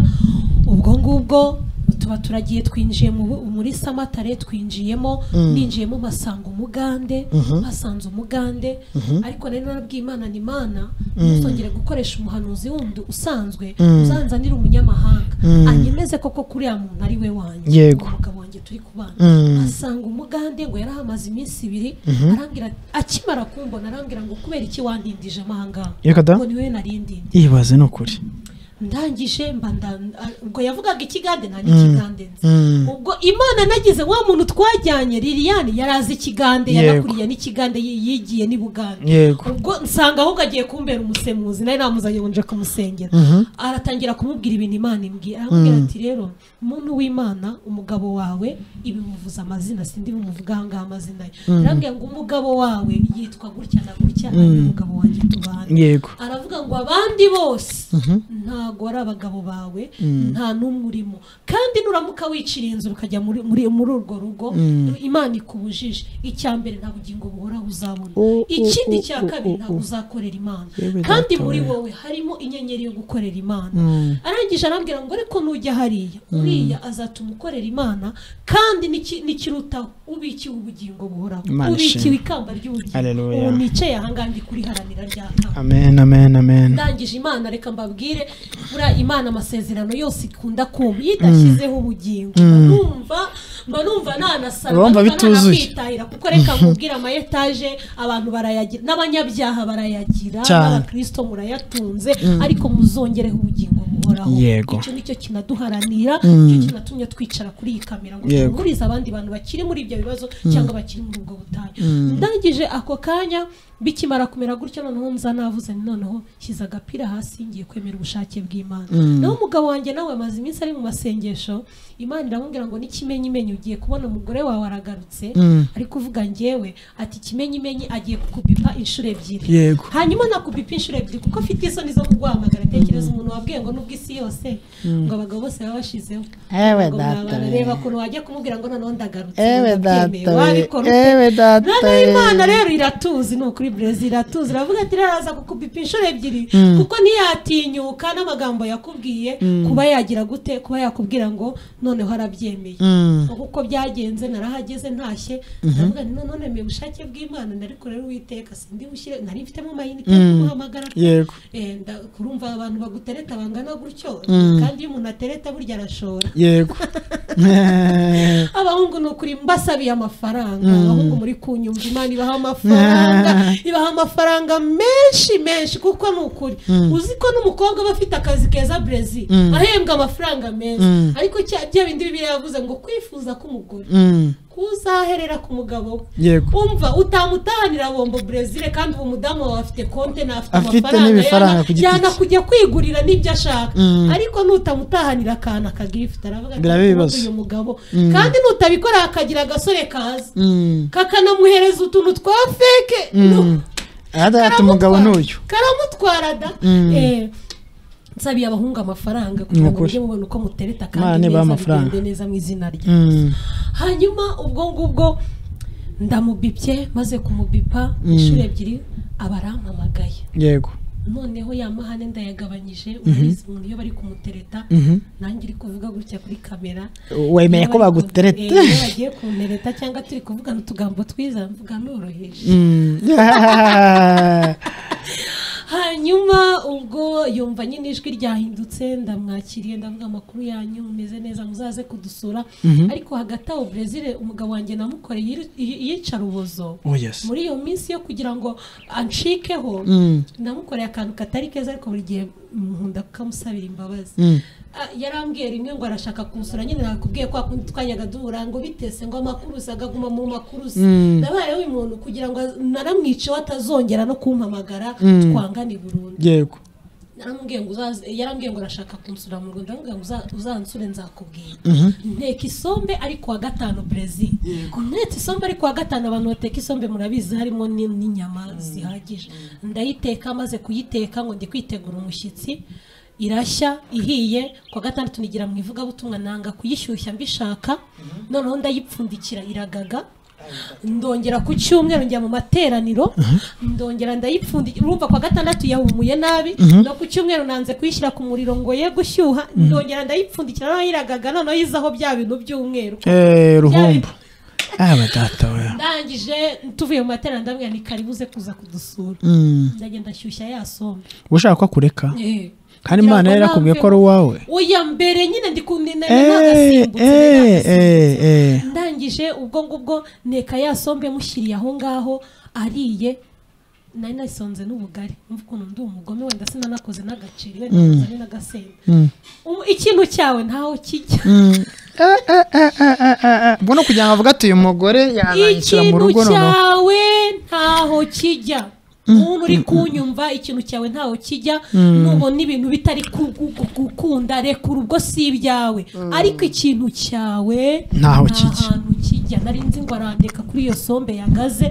ubwo ngubwo tuba turagiye twinjiye mu bu- muri samatare twinjiyemo ninjiyemo mpasanga umugande mpasanze umugande ariko nari narabwiye imana ni imana ntuzongere gukoresha umuhanuzi wundi usanzwe uzanzanira umunyamahanga anyemeze koko kuriya muntu ari we wanjye Yego. umugabo wanjye turi kubana Mm. asanga umugande ngo yari ahamaze iminsi ibiri arambwira ati- akimara kumbona arambwira ngo kubera iki wantindije amahanga Reka da. ngo ni we narindindije ibaze ni ukuri ndangije mba nda- a- ubwo yavugaga ikigande nta n'ikigande nzi Mm. ubwo imana nagize wa muntu twajyanye liliane yari azi ikigande Yego. yanakuriye n'ikigande yi- yigiye n'i bugande yego ubwo nsanga ahubwo agiye kumbera umusemuzi nari namuzanye ngo nje kumusengera aratangira kumubwira ibintu imana imbwira aramubwira ati rero umuntu w'imana umugabo wawe ibimuvuza amazina sindi bimuvugaho ngaho amazina ye arambwira ngo umugabo wawe yitwa gutya na gutya ari umugabo wanjye tubana yego aravuga ngo abandi bose ntago ari abagabo bawe nta n'umwe urimo kandi nuramuka wicira inzu ukajya muri muri muri urwo rugo imana ikubujije icya mbere nta bugingo buhoraho uzabona Oh, oh, ikindi oh, cya oh, kabiri oh, ntabwo oh. uzakorera imana Yewe kandi data muri we. wowe harimo inyenyeri yo gukorera imana Mm. arangije arambwira ngo ariko nujya hariya uriya azatuma ukorera imana kandi n'iki- n'ikirutaho ubikiwe ubugingo buhoraho Imana ubikiwe ishimwe. ikamba ry'ubugingo Haleluya. ubu nicaye ahangaha ndi kuriharanira rya kamba amen amen amen ndangije imana reka mbabwire buriya imana amasezerano yose ikunda kumva iyo idashyizeho ubugingo mba numva mba numva nanasara Urumva bituzuye. nanakwitahira kuko reka nkubwire amayetaje abantu barayagira n'abanyabyaha barayagira Cyane. n'abakristo murayatunze ariko muzongereho ubugingo buhoraho Yego. icyo nicyo kinaduharanira nicyo kinatumye twicara kuri iyi kamera ngo Yego. duhumurize abandi bantu bakiri muri ibyo bibazo cyangwa bakiri muri ubwo butayu ndangije ako kanya bikimara kumera gutyo noneho nza navuze nti noneho shyize agapira hasi ngiye kwemera ubushake bw'imana naho umugabo wanjye nawe amaze iminsi ari mu masengesho imana iramubwira ngo n'ikimenyimenyi ugiye kubona umugore wawe aragarutse ari kuvuga ngewe ati ikimenyimenyi agiye kukupipa inshuro ebyiri Yego. hanyuma nakupipa inshuro ebyiri kuko afite isoni zo kuguhamagara tekereza umuntu wabwiye ngo nubwo isi yose ngo abagabo bose baba bashizeho Ewe ngo data mwabana, we. reba ukuntu wajya kumubwira ngo noneho ndagarutse Ewe ngo ndabyemeye, data we. wabikora ute? Ewe data noneho we. imana rero iratuzi ni ukuri brezil iratuzi iravuga ati raraza kukupipa inshuro ebyiri kuko ntiyatinyuka n'amagambo yakubwiye kuba yagira gute kuba yakubwira ngo noneho arabyemeye Ubu uko byagenze narahageze ntashye ndavuga nti none mbe ubushake bw'imana nari kurera uwiteka sindi bushyire nari mfitemo amayinite yo kumuhamagara yego Eh, nda- kurumva abantu bagutereta bangana gutyo kandi iyo umuntu atereta burya arashora yego abahungu ni ukuri mbasabiye amafaranga abahungu muri kunyumva imana ibaha amafaranga ibaha amafaranga menshi menshi kuko ni ukuri uzi ko n'umukobwa aba afite akazi keza brezil ahembwa amafaranga meza ariko cya bya bindi bibiri yavuze ngo kwifuza k'umugore Mm. kuzaherera ku mugabo we yego umva utamutahanira bombo brezil kandi uwo mudamu wawe afite konte n'afite Afite n'ibifaranga ku giti cye. yana kujya kwigurira n'ibyo ashaka ariko nutamutahanira akantu akagifuta aravuga ati Biraba ibibazo. "Nkunda uyu mugabo kandi nutabikora hakagira agasore kaza Mm. kakanamuhereza utuntu twa feke no. aha data umugabo n'uyu karamutwara da Eh, nsabiye abahungu amafaranga kugira ngo Nukuri. mujye mubona uko mutereta Imana kandi nibaha neza amafaranga. bigende neza mu izina rye Mm. hanyuma ubwo ngubwo ndamubipye maze kumubipa inshuro ebyiri aba arampamagaye yego noneho ya mahane ndayagabanyije urabizi umuntu iyo bari kumutereta nanjye iri kuvuga gutya kuri kamera wemeye Iyo ko bari bagutereta. kun- eh, iyo bagiye kuntereta cyangwa turi kuvugana utugambo twiza mvuga noroheje Mm. Yeah. hanyuma ubwo yumva nyine ijwi ryahindutse ndamwakiriye ndavuga amakuru yanyu mumeze neza muzaze kudusura ariko hagati aho brezil umugabo wanjye namukoreye iru- i- iyicarubozo oh yes muri iyo minsi yo kugira ngo anshikeho Mm. namukoreye akantu katari keza ariko buri gihe nkunda kukamusabira imbabazi Mm. Ah, yarambwiye rimwe ngo arashaka kunsura nyine nakubwiye kwa kundi twajyaga duhura ngo bitese ngo amakurusi akaguma mu makurusi nabayeho uyu muntu kugira ngo az- naramwiceho atazongera no kumpamagara twangane burundu yego yarambwiye ngo uzaze yarambwiye ngo arashaka kunsura mu rwanda yarambwiye ngo uza- uzansure nzakubwira nteka isombe ari kuwa gatanu brezil ntetse isombe ari kuwa gatanu abantu bateka isombe murabizi harimo ni- n'inyama zihagije ndayiteka maze kuyiteka ngo ndi kwitegura umushyitsi irashya ihiye kuwa gatandatu nigira mu ivugabutumwa nanga kuyishyushya mbishaka noneho ndayipfundikira iragaga ndongera ku cyumweru njya mu materaniro ndongera ndayipfundikira urumva kwa gatandatu yahumuye nabi no ku cyumweru nanze kuyishyira ku muriro ngo ye gushyuha ndongera ndayipfundikira noneho iragaga noneho yizaho bya bintu by'umweru Eh, ruhumbu aba data we ndangije tuvuye mu materaniro ndabwira ni karibu uze kuza kudusura Mm. ndagenda nshyushya ya sombe ushaka ko akureka Eh. kandi Kugira imana ngo yari yarakubwiye ko namve- ari uwawe oya mbere nyine ndi ku- ni- ni- ni- Eh, nagasimbutse, ni eh, nagasimbutse. eh, eh. ndangije ubwo ngubwo neka ya sombe mushyiriye aho ngaho ariye nari nasonze n'ubugari umva ukuntu ndi umugome wenda sinanakoze n'agaceri wenda nari n'agasembe Mm. Ubu ikintu cyawe ntaho kijya Mm. Eh, eh, eh, eh, eh, eh, eh. ubwo ni ukugira ngo avuge ati uyu mugore yanayishyira mu ikintu rugo noneho cyawe ntaho kijya umuntu uri kunyumva ikintu cyawe ntaho kijya nubona ibintu bitari ku- ku- ku- gukunda rekura ubwo si ibyawe ariko ikintu cyawe Ntaho nta kijya. hantu kijya nari nzi ngo arandeka kuri iyo sombe yagaze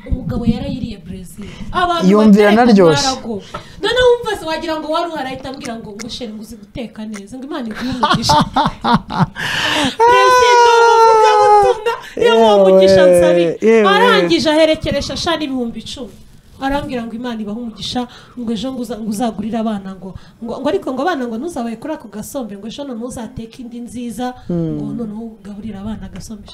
umugabo yarayiriye brezil abantu Yumvira bateka anaryoshye. mwarago. noneho wumva se wagira ngo wari uhari ahita ambwira ngo ngo sheri ngo uzi guteka neza ngo imana iguhe umugisha perezida w'umuvugabutumwa iyo Yewe, umugisha nsabi yewe. arangije aherekeresha sha n'ibihumbi icumi arambwira ngo imana ibahe umugisha ngo ejo ngo uza- ngo uzagurire abana ngo ngo ngo ariko ngo abana ngo ntuzabaye kuri ako gasombe ngo ejo noneho uzateke indi nziza ngo noneho ugaburire abana agasombe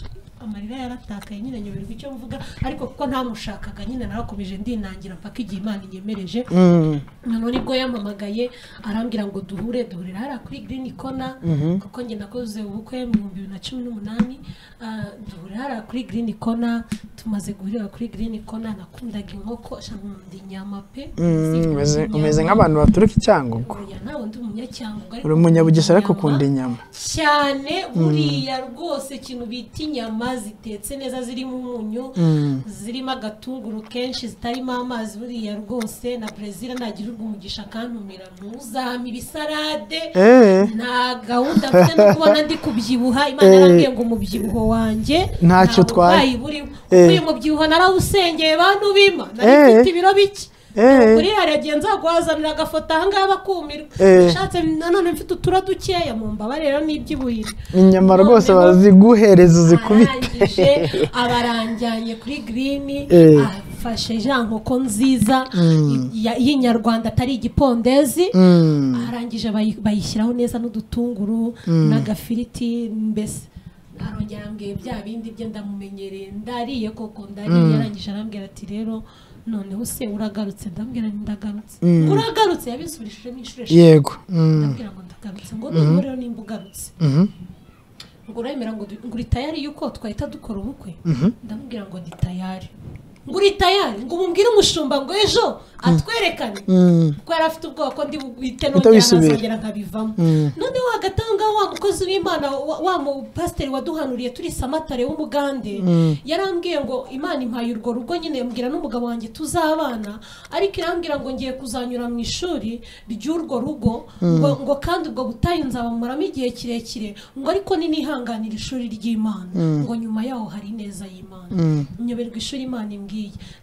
amarira yaratakaye nyine nyoberwa icyo mvuga ariko kuko ntamushakaga nyine narakomeje ndinangira mpaka igihe imana inyemereje Mm. noneho nibwo yampamagaye arambwira ngo duhure duhurira hariya kuri green corner kuko njye nakoze ubukwe mu bihumbi bibiri na cumi n'umunani ah, duhurira hariya kuri green corner tumaze guhurira kuri green corner nakundaga inkoko sha nkunda inyama pe Mm, umeze- umeze nk'abantu baturuka icyangugu Oya, ntabwo ndi umunyacyanga uri umunyabugesera ariko ukunda inyama cyane buriya rwose ikintu bita inyama zitetse neza zirimo umunyu zirimo agatunguru kenshi zitarimo amazi buriya rwose na brezil nagirirwa umugisha akantumira ntuzame ibisarade Eh. nta gahunda mfite no kubona ndi kubyibuha imana Eh. yarambwiye ngo umubyibuho wanjye Ntacyo utwaye. burwayi burimo Eh. uyu mubyibuho narawusengeye bantu bima nari Eh. mfite ibiro bike Eh. kuri hariya nzaguhazanira agafoto ahangaha bakumirwa Eh. nshatse nanone mfite utura dukeya mu mbabarira n'iby'uburiri inyama rwose baziguhereza uzikubite arangije abaranjyanye kuri girini Eh. afashe ja nkoko nziza ya- y'inyarwanda atari igipondezi Mm. arangije bayi- bayishyiraho neza n'udutunguru n'agafiriti mbese arongera arambwira bya bindi bye ndamumenyereye ndariye koko ndariye arangije arambwira ati rero noneho se uragarutse ndambwira nti ndagarutse uragarutse yabisubirishije n'inshuro eshatu yego Mm. ndambwira ngo ndagarutse ngo nubwo rero nimba ugarutse Mhm. ngo uremera ngo du- ngo uri tayari yuko twahita dukora ubukwe ndamubwira ngo ndi tayari ngo uri tayari ngo umubwire umushumba ngo ejo atwerekane Mm. kuko yari afite ubwoba ko ndi bwite Uhita nongera wisubira. nkazongera nkabivamo Mm. noneho hagati aho ngaho wa mukozi w'imana wa wa mupasiteri waduhanuriye turi samatare w'umugande yarambwiye ngo imana impaye urwo rugo nyine mbwira n'umugabo wanjye tuzabana ariko irambwira ngo ngiye kuzanyura mu ishuri ry'urwo rugo ngo, ngo kandi ubwo butayu nzabamuramo igihe kirekire ngo ariko ninihanganira ishuri ry'imana ngo nyuma yaho hari ineza y'imana nyoberwa ishuri imana imbwiye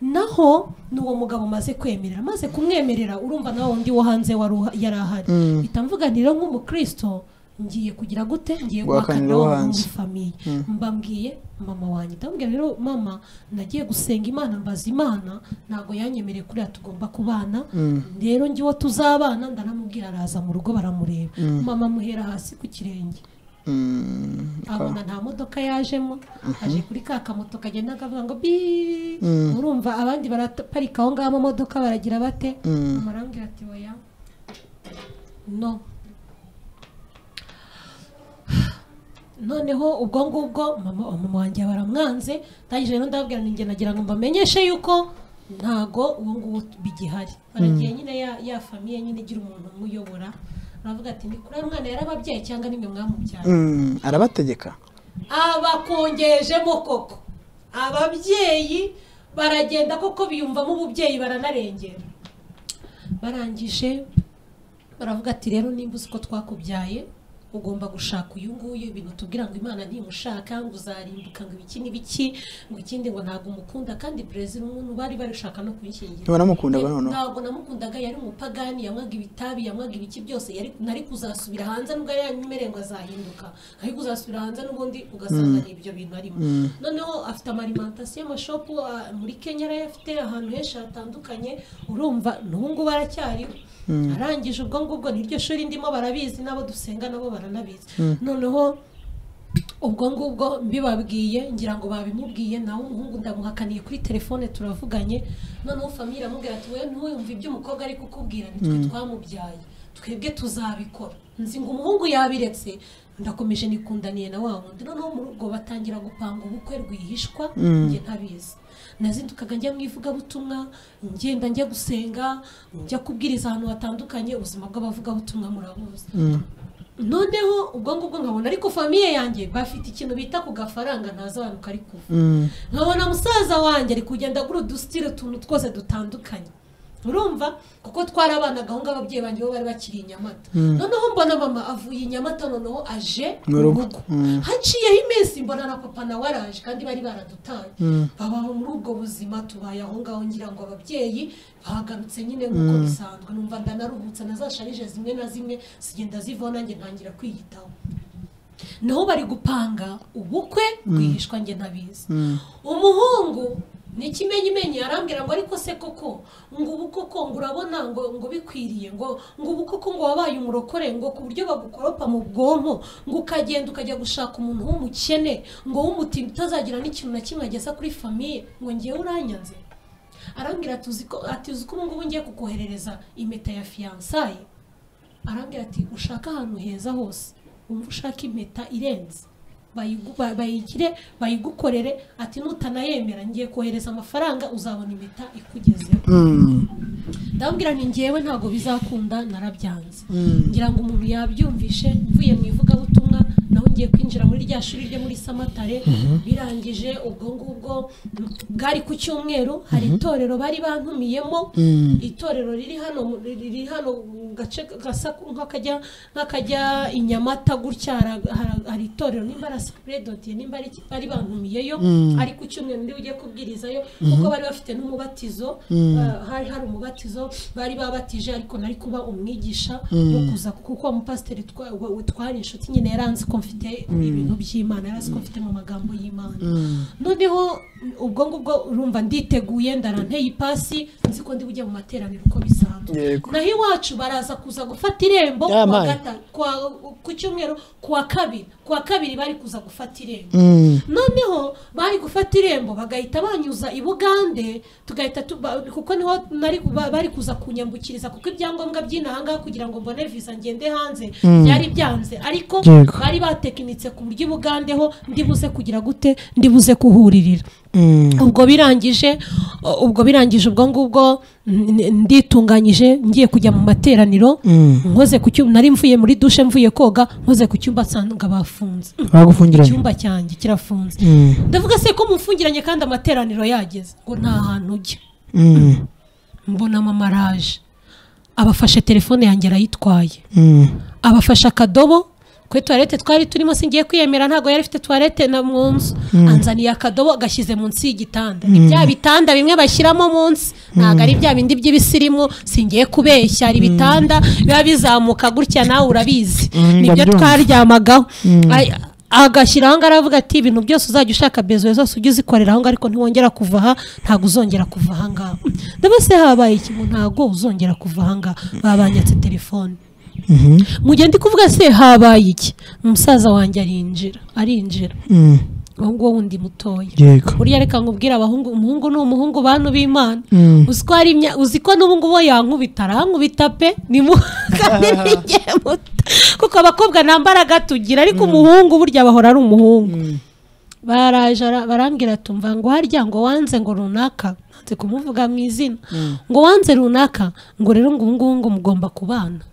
naho n'uwo mugabo maze kwemerera maze kumwemerera urumva nawe undi wo hanze wari uha- yari ahari mpita mvuga nti rero nk'umukristo ngiye kugira gute ngiye Guhakanira guhakanira uwo wo hanze. muri famiye mbabwiye mama wanjye ndamubwira rero mama nagiye gusenga imana mbaza imana ntabwo yanyemereye kuriya tugomba kubana rero ngiwe tuzabana ndanamubwira araza mu rugo baramureba mama amuhera hasi ku kirenge Mm. abona nta modoka yajemo aje kuri ka kamoto kagenda kavuga ngo bi urumva abandi baraparika aho ngaho amamodoka baragira bate amarambwira ati oya no noneho ubwo ngubwo mama mama wanjye baramwanze ndangije rero ndababwira ninjye nagira ngo mbamenyeshe yuko ntago uwo nguwo bigihari aragiye nyine ya, ya famiye nyine igira umuntu umuyobora aravuga ati ni kuri uyu mwana yarababyaye cyangwa nimwe mwamubyaye Mm. arabategeka abakongejemo koko ababyeyi baragenda koko biyumvamo ububyeyi baranarengera barangije baravuga ati rero nimba uzi ko twakubyaye ugomba gushaka uyu nguyu ibintu tubwira ngo imana ntimushaka ngo uzarimbuka ngo ibiki n'ibiki ngo ikindi ngo ntabwo umukunda kandi perezida umuntu bari barishaka no kumushyingira ntibanamukunda noneho ntabwo namukundaga yari umupagani yanywaga ibitabi yanywaga ibiki byose yari nari kuzasubira hanze nubwo yari yanyemereye ngo azahinduka ari kuzasubira hanze n'ubundi ugasanga ni ibyo bintu arimo noneho afite amarimentasiyo amashopu ah, muri kenya arayafite ahantu henshi hatandukanye urumva n'ubu ngubu aracyariho arangije ubwo ngubwo niryo shuri ndimo barabizi n'abo dusenga nabo baranabizi noneho ubwo ngubwo mbibabwiye ngira ngo babimubwiye nawe umuhungu ndamuhakaniye kuri telefone turavuganye noneho famille iramubwira ati we ntuwumve ibyo umukobwa ari kukubwira nitwe twamubyaye twebwe tuzabikora nzi ngo umuhungu yabiretse ndakomeje nikundaniye na wa wundi noneho muri ubwo batangira gupanga ubukwe rwihishwa njye ntabizi nazindukaga njya mu ivugabutumwa ngenda njya gusenga njya kubwiriza ahantu hatandukanye ubuzima bw'abavugabutumwa murabuzi noneho ubwo ngubwo nkabona ariko famiye yanjye bafite ikintu bita ku gafaranga ntazabanuka ari kuva nkabona musaza wanjye ari kugenda agura udusitire utuntu twose dutandukanye urumva kuko twarabanaga aho ngaho ababyeyi banjye bo bari bakiri i nyamata noneho mbona mama avuye i nyamata noneho aje Mu mu rugo. rugo Mm. haciyeho iminsi mbona na papa nawe araje kandi bari baradutaye babaho muri ubwo buzima tubaye aho ngaho ngira ngo ababyeyi bahagarutse nyine nk'uko bisanzwe numva ndanaruhutse nazasharije zimwe na zimwe zigenda zivaho nanjye ntangira kwiyitaho naho bari gupanga ubukwe rwihishwa njye ntabizi umuhungu ni ikimenyimenyi arambwira ngo ariko se koko ngo ubu koko ngo urabona ngo ngo bikwiriye ngo ngo ubu koko ngo wabaye umurokore ngo ku buryo bagukoropa mu bwonko ngo ukagenda ukajya gushaka umuntu w'umukene ngo w'umutima utazagira n'ikintu na kimwe ageza kuri famiye ngo ngewe uranyanze arambwira ati uzi ko ati uzi ko ubu ngubu ngiye kukoherereza impeta ya fiyansaye arambwira ati ushake ahantu heza hose wumva ushaka impeta irenze bayigu- ba- bayigire bayigukorere ati nutanayemera ngiye kohereza amafaranga uzabona impeta ikugezeho ndababwira ni ngewe ntabwo bizakunda narabyanze ngira ngo umuntu yabyumvishe mvuye mu ivugabutumwa nawe ngiye kwinjira muri rya shuri ryo muri samatare birangije ubwo ngubwo bwari ku cyumweru hari itorero bari bantumiyemo itorero riri hano mu- riri hano mu gace gasa nk'akajya nk'akajya i nyamata gutya hara- hara- hari itorero nimba ari asipiredotiye nimba ari bari bantumiyeyo ari ku cyumweru ndi ujye kubwirizayo kuko bari bafite n'umubatizo ah, hari hari umubatizo bari babatije ariko nari kuba umwigisha wo kuza kuko uwo mupasiteri twa- wa- wa- twari inshuti nyine yaranze ko mfite ibintu by'imana yaranze ko mfite mu magambo y'imana noneho ubwo ngubwo urumva nditeguye ndaranteye ipasi nzi ko ndi bujye mu materaniro uko bisanzwe Yego. naho iwacu baraza kuza gufata irembo Ya kuwa mani. gata- kuwa- ku cyumweru kuwa kabiri kuwa kabiri bari kuza gufata irembo noneho bari gufata irembo bagahita banyuza i bugande tugahita tuba- kuko niho nari ba- bari kuza kunyambukiriza kuko ibyangombwa by'inaha ngaha kugira ngo mbone visa ngende hanze byari byanze ariko Yego. bari batekinitse ku buryo i bugande ho ndibuze kugira gute ndibuze kuhuririra ubwo birangije o- ubwo birangije ubwo ngubwo n- n- nditunganyije ngiye kujya mu materaniro nkoze ku cyumba nari mvuye muri dushe mvuye koga nkoze ku cyumba nsanga bafunze bagufungiranye icyumba cyanjye kirafunze ndavuga se ko mufungiranye kandi amateraniro yageze ngo nta hantu ujya mbona mama araje abafashe telefone yanjye arayitwaye abafashe akadobo kuri tuwarete twari turimo singiye kwiyemera ntabwo yari afite tuwarete na mu nzu anzaniye akadobo agashyize munsi y'igitanda ni bya bitanda bimwe bashyiramo munsi ntabwo ari bya bindi by'ibisirimu singiye kubeshya hari ibitanda biba bizamuka gutya nawe urabizi Mm, nibyo ndabyumva. twaryamagaho Ay- agashyira aho ngaho aravuga ati ibintu byose uzajya ushaka bezuwe zose ujye uzikorera aho ngaho ariko ntiwongera kuva aha ntabwo uzongera kuva aha ngaho ndabona se habaye ikintu ntabwo uzongera kuva aha ngaha babanyatse telefone mu gihe ndi kuvuga se habaye iki umusaza wanjye arinjira arinjira uwo nguwo wundi mutoya yego buriya reka nkubwire abahungu umuhungu ni umuhungu bantu b'imana Mm. uzi ko hari imya- uzi ko n'ubu ngubu yankubita arankubita pe ni mu kandi ntigiye muto kuko abakobwa nta mbaraga tugira ariko umuhungu burya bahora ari umuhungu baraje ara- barambwira tumva ngo harya ngo wanze ngo runaka nanze kumuvuga mu izina ngo wanze runaka ngo rero ngo ubu ngubu ngo mugomba kubana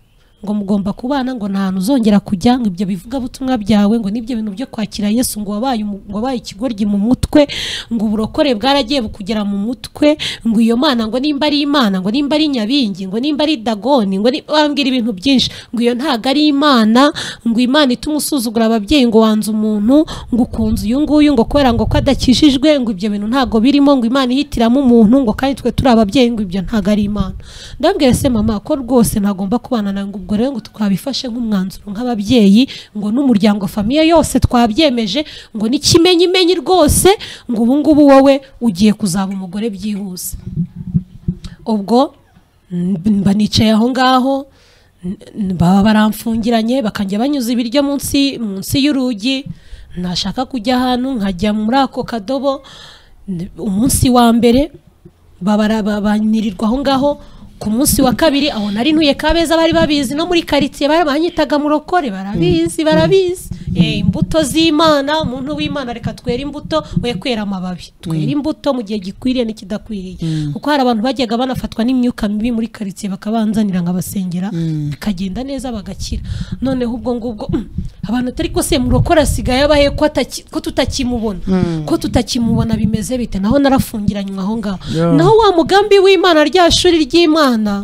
ngo mugomba kubana ngo nta hantu uzongera kujya ngo ibyo bivugabutumwa byawe ngo n'ibyo bintu byo kwakira yesu ngo wabaye umu- ngo wabaye ikigoryi mu mutwe ngo uburokore bwaragiye bukugera mu mutwe ngo iyo mana ngo nimba ari imana ngo nimba ari nyabingi ngo nimba ari dagoni ngo ni- bambwira ibintu byinshi ngo iyo ntago ari imana ngo imana ituma usuzugura ababyeyi ngo wanze umuntu ngo ukunze uyu nguyu ngo kubera ngo ko adakijijwe ngo ibyo bintu ntago birimo ngo imana ihitiramo umuntu ngo kandi twe turi ababyeyi ngo ibyo ntago ari imana ndabwira se mama ko rwose ntagomba kubana nawe ngo ubwo rero ngo twabifashe nk'umwanzuro nk'ababyeyi ngo n'umuryango famiye yose twabyemeje ngo n'ikimenyimenyi rwose ngo ubu ngubu wowe ugiye kuzaba umugore byihuse ubwo mb- mba nicaye aho ngaho n- n- baba baramfungiranye bakajya banyuza ibiryo munsi munsi y'urugi nashaka kujya ahantu nkajya muri ako kadobo n- umunsi wa mbere babara- ba- banirirwa aho ngaho ku munsi wa kabiri aho nari ntuye kabeza bari babizi no muri karitsiye bari banyitaga murokore barabizi barabizi Eh, imbuto z'imana umuntu w'imana reka twere imbuto we kwera amababi twere imbuto mu gihe gikwiriye n'ikidakwiriye kuko hari abantu bajyaga banafatwa n'imyuka mibi muri karitsiye bakabanzanira nkabasengera bikagenda neza bagakira noneho ubwo ngubwo mm, abantu atari ko se murokore asigaye abahe ko ataki- ko tutakimubona ko tutakimubona bimeze bite naho narafungiranywe aho ngaho Yeah. naho wa mugambi w'imana rya shuri ry'imana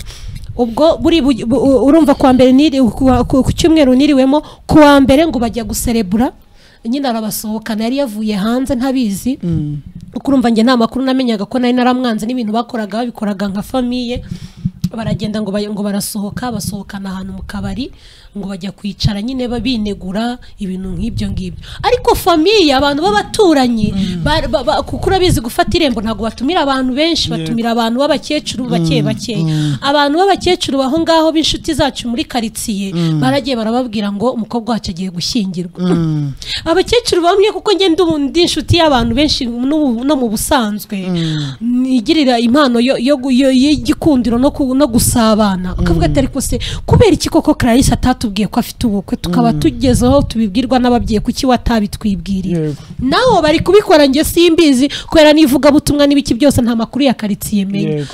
ubwo buri bu- bu- u- urumva kuwa mbere niri ku wa- ku ku cyumweru niriwemo kuwa mbere ngo bajya guserebura nyine arabasohokana yari yavuye hanze ntabizi kuko urumva njye nta makuru namenyaga ko nari naramwanze n'ibintu bakoraga babikoraga nka famiye baragenda ngo, bay- ngo barasohoka basohokana ahantu mu kabari ngo bajya kwicara nyine ba- binegura ibintu nk'ibyo ngibyo ariko famiye abantu b'abaturanyi ba- ba- ba- kuko urabizi gufata irembo ntabwo batumira abantu benshi batumira abantu b'abakecuru bake bake abantu b'abakecuru baho ngaho b'inshuti zacu muri karitsiye baragiye barababwira ngo umukobwa wacu agiye gushyingirwa abakecuru bamwe kuko njye ndi ubu- ndi inshuti y'abantu benshi n'ubu- no mu busanzwe nigirira impano yo- yo gu- yo- y'igikundiro no ku- no gusabana ukavuga ati ariko se kubera iki koko clarisse atatubwiye ko afite ubukwe tukaba tugezeho tubibwirwa n'ababyeyi kuki watabitwibwiriye Yego. naho bari kubikora njye simbizi kubera n'ivugabutumwa n'ibiki byose nta makuru ya karitsiye menya yego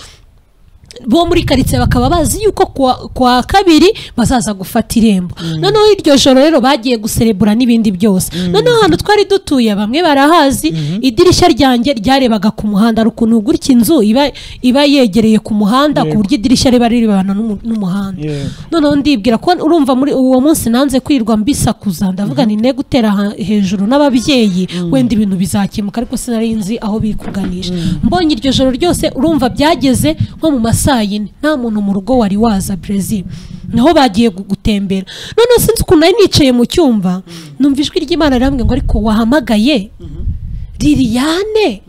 bo muri karitsiye bakaba bazi yuko kuwa, kuwa kabiri bazaza gufata irembo noneho iryo joro rero bagiye guserebura n'ibindi byose noneho ahantu twari dutuye bamwe barahazi idirishya ryanjye ryarebaga ku muhanda hari ukuntu gutya inzu iba, iba yegereye ku muhanda ku Yego. buryo idirishya riba rirebana n'umu- n'umuhanda Yego. noneho ndibwira ko urumva muri uwo munsi nanze kwirirwa mbisakuza ndavuga nti ne gutera ha- hejuru n'ababyeyi wenda ibintu bizakemuka ariko sinari nzi aho biri kuganisha mbonye iryo joro ryose urumva byageze nko mu masaa yine nta muntu mu rugo wari waza Brezil naho bagiye gu- gutembera noneho sinzi ukuntu nari nicaye mu cyumba numva ijwi ry'imana rirambwira ngo ariko wahamagaye liliane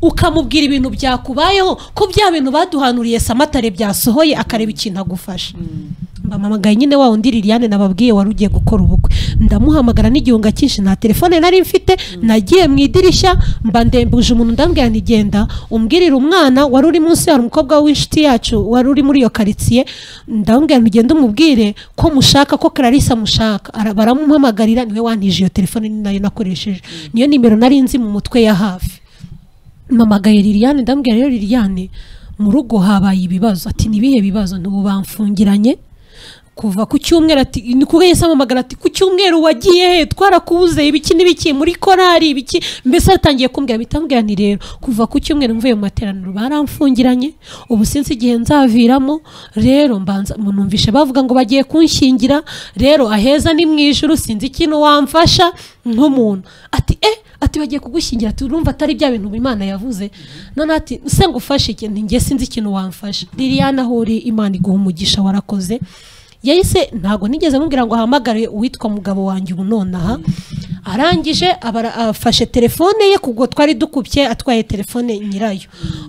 ukamubwira ibintu byakubayeho ko bya bintu baduhanuriye samatare byasohoye akareba ikintu agufasha mbamamagaye nyine wa undi liliane nababwiye wari ugiye gukora ubukwe ndamuhamagara n'igihunga cyinshi nta telefone nari mfite nagiye mu idirishya mba ndembuje umuntu ndambwira nti genda umbwirire umwana wari uri munsi hari umukobwa w'inshuti yacu wari uri muri iyo karitsiye ndambwira nti ugende umubwire ko mushaka ko clarisse amushaka Ara- baramumpamagarira niwe wantije iyo telefone ni nayo nakoresheje niyo nimero nari nzi mu mutwe ya hafi mpamagaye liliane ndambwira rero liliane mu rugo habaye ibibazo ati nibihe bibazo ntubu bamfungiranye kuva ku cyumweru ati ni kuko yahise amamagara ati ku cyumweru wagiye he twarakubuze ibiki n'ibiki muri korari ibiki mbese yatangiye kumbwira mpita mbwira nti rero kuva ku cyumweru mvuye mu materaniro baramfungiranye ubu sinzi igihe nzaviramo rero mbanza munumvishe bavuga ngo bagiye kunshyingira rero aheza ni mu ijuru sinzi ikintu wamfasha nk'umuntu ati eh ati bagiye kugushyingira ati urumva atari bya bintu Imana yavuze none ati se ngufashe iki nti njye sinzi ikintu wamfasha liliane aho uri imana iguha umugisha warakoze yahise ntabwo nigeze mubwira ngo ahamagare uwitwa mugabo wanjye ubu nonaha arangije abara- afashe telefone ye kubwo twari dukubye atwaye telefone nyirayo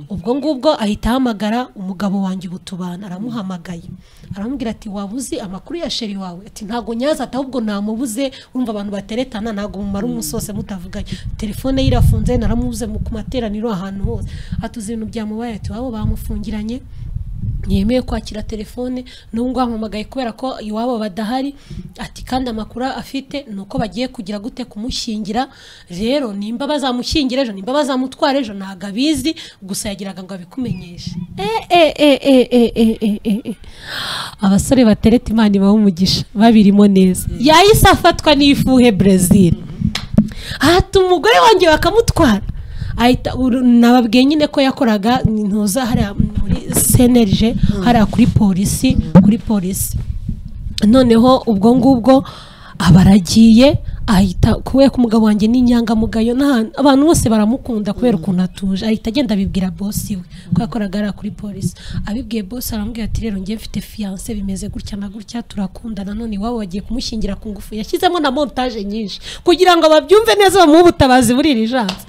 ubwo ngubwo ahita ahamagara umugabo wanjye ubu tubana aramuhamagaye aramubwira ati wabuze amakuru ya sheri wawe ati ntabwo nyaza ati ahubwo namubuze urumva abantu bateretana ntabwo mumara umunsi wose mutavuganye telefone ye irafunze naramubuze mu- ku materaniro ahantu hose ati uzi ibintu byamubaye ati wabo bamufungiranye ntiyemeye kwakira telefone n'ubwo wamuhamagaye kubera ko iwabo badahari ati kandi amakuru afite ni uko bagiye kugira gute kumushyingira rero nimba bazamushyingira ejo nimba bazamutwara ejo ntabwo abizi gusa yagiraga ngo abikumenyeshe Eh, eh, eh, eh, eh, eh, eh, eh, eh. abasore batereta imana ibaha umugisha babirimo neza yahise afatwa n'ifuhe brezil hata umugore wanjye bakamutwara ahita uru- nababwiye nyine ko yakoraga ntuza hariya muri senerije hariya kuri polisi kuri polisi noneho ubwo ngubwo aba aragiye ahita kubera ko umugabo wanjye ni inyangamugayo n'ahantu abantu bose baramukunda kubera ukuntu atuje ahita agenda abibwira bosi we ko yakoraga hariya kuri polisi abibwiye bosi aramubwira ati rero njye mfite fiyanse bimeze gutya na gutya turakundana none iwabo bagiye kumushyingira ku ngufu yashyizemo na montage nyinshi kugira ngo babyumve neza bamuhe ubutabazi muri iri jansi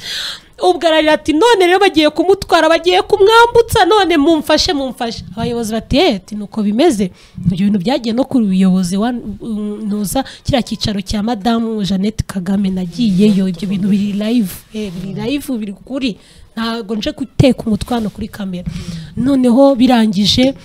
ubwo ararira ati none rero bagiye kumutwara bagiye kumwambutsa none mumfashe mumfashe abayobozi bati "Eh, ati nuko bimeze ibyo bintu byagiye no ku buyobozi wa- um, ntuza kiriya cyicaro cya madamu jeannette kagame nagiyeyo ibyo bintu biri live eh, biri live biri kuri ntabwo nje guteka umutwano kuri kamera noneho birangije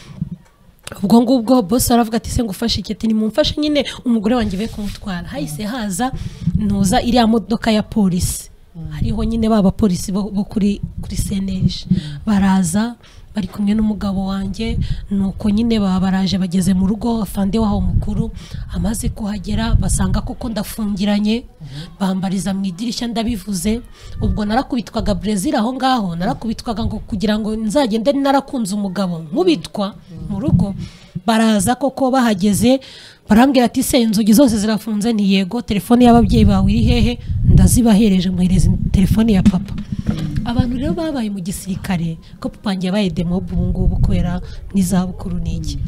ubwo ngubwo bose aravuga ati se ngufashe iki ati nimumfashe nyine umugore wanjye be kumutwara hahise haza ntuza iriya modoka ya polisi hariho nyine ba bapolisi bo bo kuri kuri seneje baraza bari kumwe n'umugabo wanjye nuko nyine baba baraje bageze mu rugo afande waho mukuru amaze kuhagera basanga koko ndafungiranye bambariza mu idirishya ndabivuze ubwo narakubitwaga brezil aho ngaho narakubitwaga ngo kugira ngo nzagende narakunze umugabo nkubitwa mu rugo baraza koko bahageze barambwira ati se inzugi zose zirafunze ni yego telefone y'ababyeyi bawe iri hehe ndazibahereje muhereza telefone ya papa abantu rero babaye mu gisirikare ko papa wanjye yabaye demob ubu ngubu kubera n'izabukuru n'iki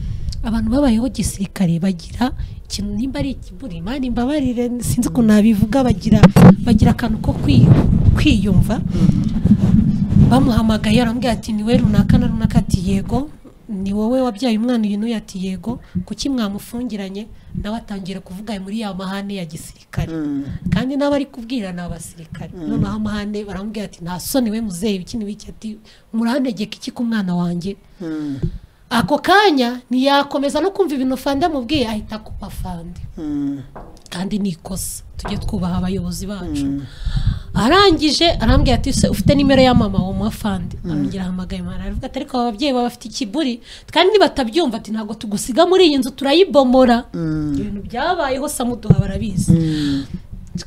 abantu babayeho gisirikare bagira ikintu nimba ari ikiburi imana imbabarire sinzi ukuntu nabivuga bagira bagira akantu ko kwi- kwiyumva bamuhamagaye arambwira ati ni we runaka na runaka ati yego ni wowe wabyaye umwana uyu n'uyu ati yego kuki mwamufungiranye nawe atangira kuvuga ayo muri ya mahane ya gisirikare kandi n'abo ari kubwira ni abasirikare noneho amahane barambwira ati nta soni we muzeyi ukini w'iki ati murantegeka iki ku mwana wanjye ako kanya ntiyakomeza no kumva ibintu fande amubwiye ahita akupa fande kandi ni ikosa tujye twubaha abayobozi bacu arangije arambwira ati se ufite nimero ya mama wa mafandi arongera ahamagaye mama aravuga ati ariko aba babyeyi baba bafite ikiburi kandi ntibatabyo ati ntabwo tugusiga muri iyi nzu turayibomora ibintu byabayeho samuduha barabizi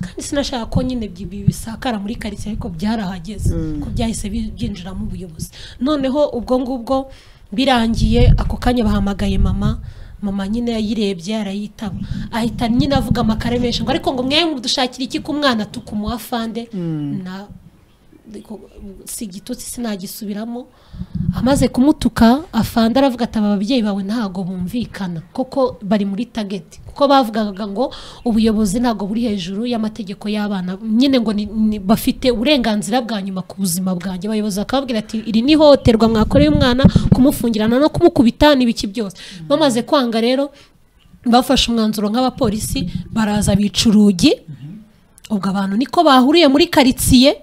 kandi sinashaka ko nyine bi- bi- bisakara muri karitsiye ariko byarahageze ko byahise bi- byinjiramo ubuyobozi noneho ubwo ngubwo birangiye ako kanya bahamagaye mama mama nyine yayirebye arayitaba ahita nyine avuga amakare menshi ngo ariko ngo mwe mudushakira iki ku mwana tukumuha fande na ariko si igitutsi sinagisubiramo amaze kumutuka afanda aravuga ati aba babyeyi bawe ntago bumvikana koko bari muri tageti kuko bavugaga ngo ubuyobozi ntago buri hejuru y'amategeko y'abana nyine ngo ni- ni- bafite uburenganzira bwa nyuma ku buzima bwanjye abayobozi bakababwira ati iri ni ihohoterwa mwakoreye umwana kumufungirana no kumukubita n'ibiki byose bamaze kwanga rero bafashe umwanzuro nk'abapolisi baraza bica urugi ubwo abantu niko bahuriye muri karitsiye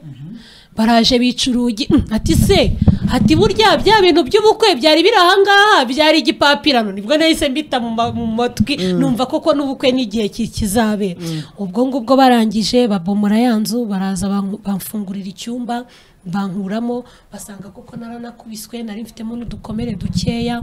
baraje bica urugi "Mm, ati se ati burya bya bintu by'ubukwe byari biri ahangaha byari igipapirano nibwo nahise mbita mu ma- mu matwi numva koko n'ubukwe n'igihe ki- kizabera ubwo ngubwo barangije babomora ya nzu baraza banku- bamfungurira icyumba bankuramo basanga koko naranakubiswe nari mfitemo n'udukomere dukeya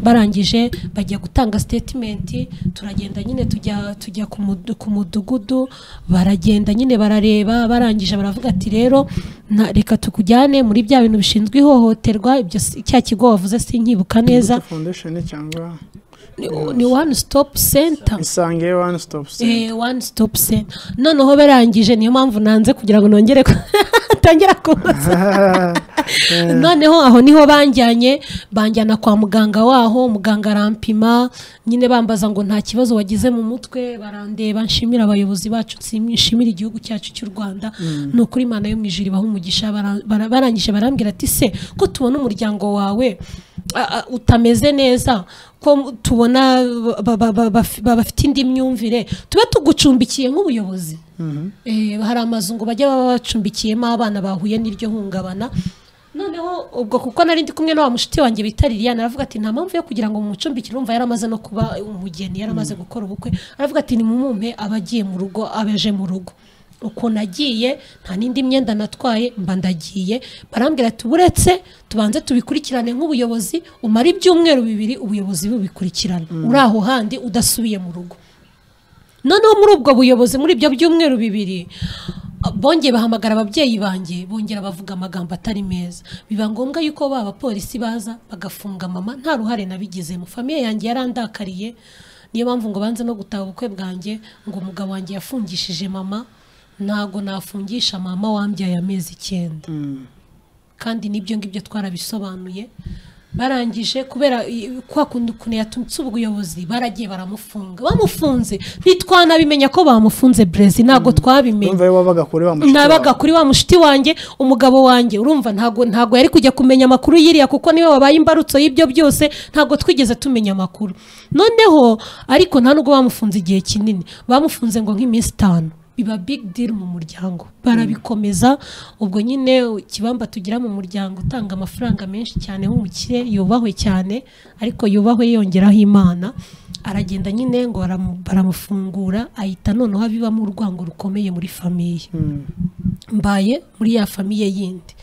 barangije bajya gutanga sitetimenti turagenda nyine tujya tujya ku mudu- ku mudugudu baragenda nyine barareba barangije baravuga ati rero na- reka tukujyane muri bya bintu bishinzwe ihohoterwa ibyo si- cya kigo wavuze sinkibuka neza foundation cyangwa ni, ni one stop center isange one stop center Eh, one stop center noneho barangije niyo mpamvu nanze kugira ngo nongere ku- atangera kuza noneho aho niho banjyanye banjyana kwa muganga waho muganga arampima nyine bambaza ngo nta kibazo wagize mu mutwe barandeba nshimira abayobozi bacu nsim- nshimira igihugu cyacu cy'u rwanda ni ukuri imana yo mu ijuru ibaha umugisha bara- bara- barangije barambwira ati se ko tubona umuryango wawe a- a- utameze neza ko mu- tubona ba- ba- ba- baf- ba- bafite indi myumvire tube tugucumbikiye nk'ubuyobozi Eh, hari amazu ngo bajya baba bacumbikiyemo abana bahuye n'iryo hungabana none noneho ubwo kuko nari ndi kumwe na wa mushuti wanjye bita liliane aravuga ati nta mpamvu yo kugira ngo mumucumbikire urumva yaramaze no kuba umugeni yaramaze gukora ubukwe aravuga ati nimumumpe abagiye mu rugo abeje mu rugo uko nagiye nta n'indi myenda natwaye mba ndagiye barambwira ati uretse tubanze tubikurikirane nk'ubuyobozi umara ibyumweru bibiri ubuyobozi bubikurikirana uri aho handi udasubiye mu rugo noneho muri ubwo buyobozi muri ibyo byumweru bibiri bongeye bahamagara ababyeyi banjye bongera bavuga amagambo atari meza biba ngombwa yuko ba bapolisi baza bagafunga mama nta ruhare nabigizemo famiye yanjye yarandakariye niyo mpamvu ngo banze no gutaha ubukwe bwanjye ngo umugabo wanjye yafungishije mama ntago nafungisha mama wambyaye amezi icyenda kandi n'ibyo ngibyo twarabisobanuye barangije kubera i- kwa kundi ukuntu yatumutse ubuyobozi baragiye baramufunga bamufunze ntitwanabimenya ko bamufunze brezi ntabwo twabimenye urumva we wabaga kure wa mushuti nabaga wawe. kuri wa mushuti wanjye umugabo wanjye urumva ntago ntago yari kujya kumenya amakuru yiriya kuko niwe wabaye imbarutso y'ibyo byose ntago twigeze tumenya amakuru noneho ariko nta nubwo bamufunze igihe kinini bamufunze ngo nk'iminsi itanu biba big deal mu muryango barabikomeza ubwo nyine ikibamba tugira mu muryango utanga amafaranga menshi cyane w'umukire yubahwe cyane ariko yubahwe yongeraho imana aragenda nyine ngo baramu- baramufungura ahita noneho abibamo urwango rukomeye muri famiye Mm. mbaye muri ya famiye yindi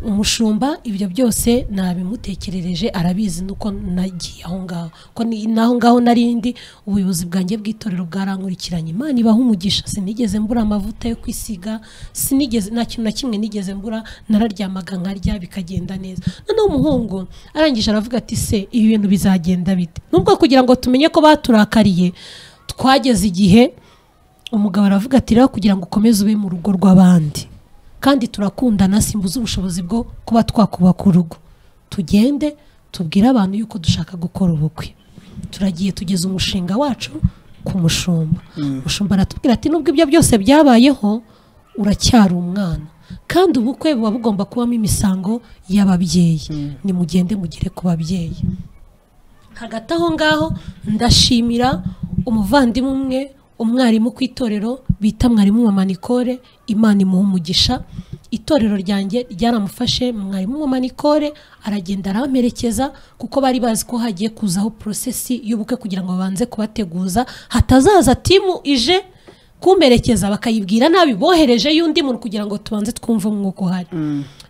umushumba ibyo byose nabimutekerereje arabizi nuko nagiye aho ngaho ko ni- n'aho ngaho nari ndi ubuyobozi bwanjye bw'itorero bwarankurikiranye imana ibaha umugisha sinigeze mbura amavuta yo kwisiga sinigeze nta kintu na kimwe nigeze mbura nararyamaga nkarya bikagenda neza noneho umuhungu arangije aravuga ati se ibi bintu bizagenda bite nubwo kugira ngo tumenye ko baturakariye twageze igihe umugabo aravuga ati rero kugira ngo ukomeze ube mu rugo rw'abandi kandi turakundana simbuze ubushobozi bwo kuba twakubaka urugo tugende tubwire abantu yuko dushaka gukora ubukwe turagiye tugeza umushinga wacu ku mushumba umushumba aratubwira ati nubwo ibyo byose byabayeho uracyari umwana kandi ubukwe buba bugomba kubamo imisango y'ababyeyi nimugende mugere ku babyeyi hagati aho ngaho ndashimira umuvandimwe umwe umwarimu ku itorero bita mwarimu mama Nicole imana imuha umugisha itorero ryanjye ryaramufashe mwarimu mama Nicole aragenda aramperekeza kuko bari bazi ko hagiye kuzaho porosesi y'ubukwe kugira ngo babanze kubateguza hatazaza timu ije kumperekeza bakayibwira nabi bohereje y'undi muntu kugira ngo tubanze twumve umwuka uhari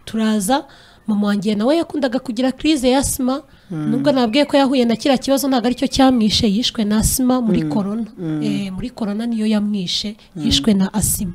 turaza mama wanjye nawe yakundaga kugira crise ya asima nubwo nabwiye ko yahuye na kiriya kibazo ntabwo aricyo cyamwishe yishwe na asima muri korona Eh, muri korona niyo yamwishe yishwe na asima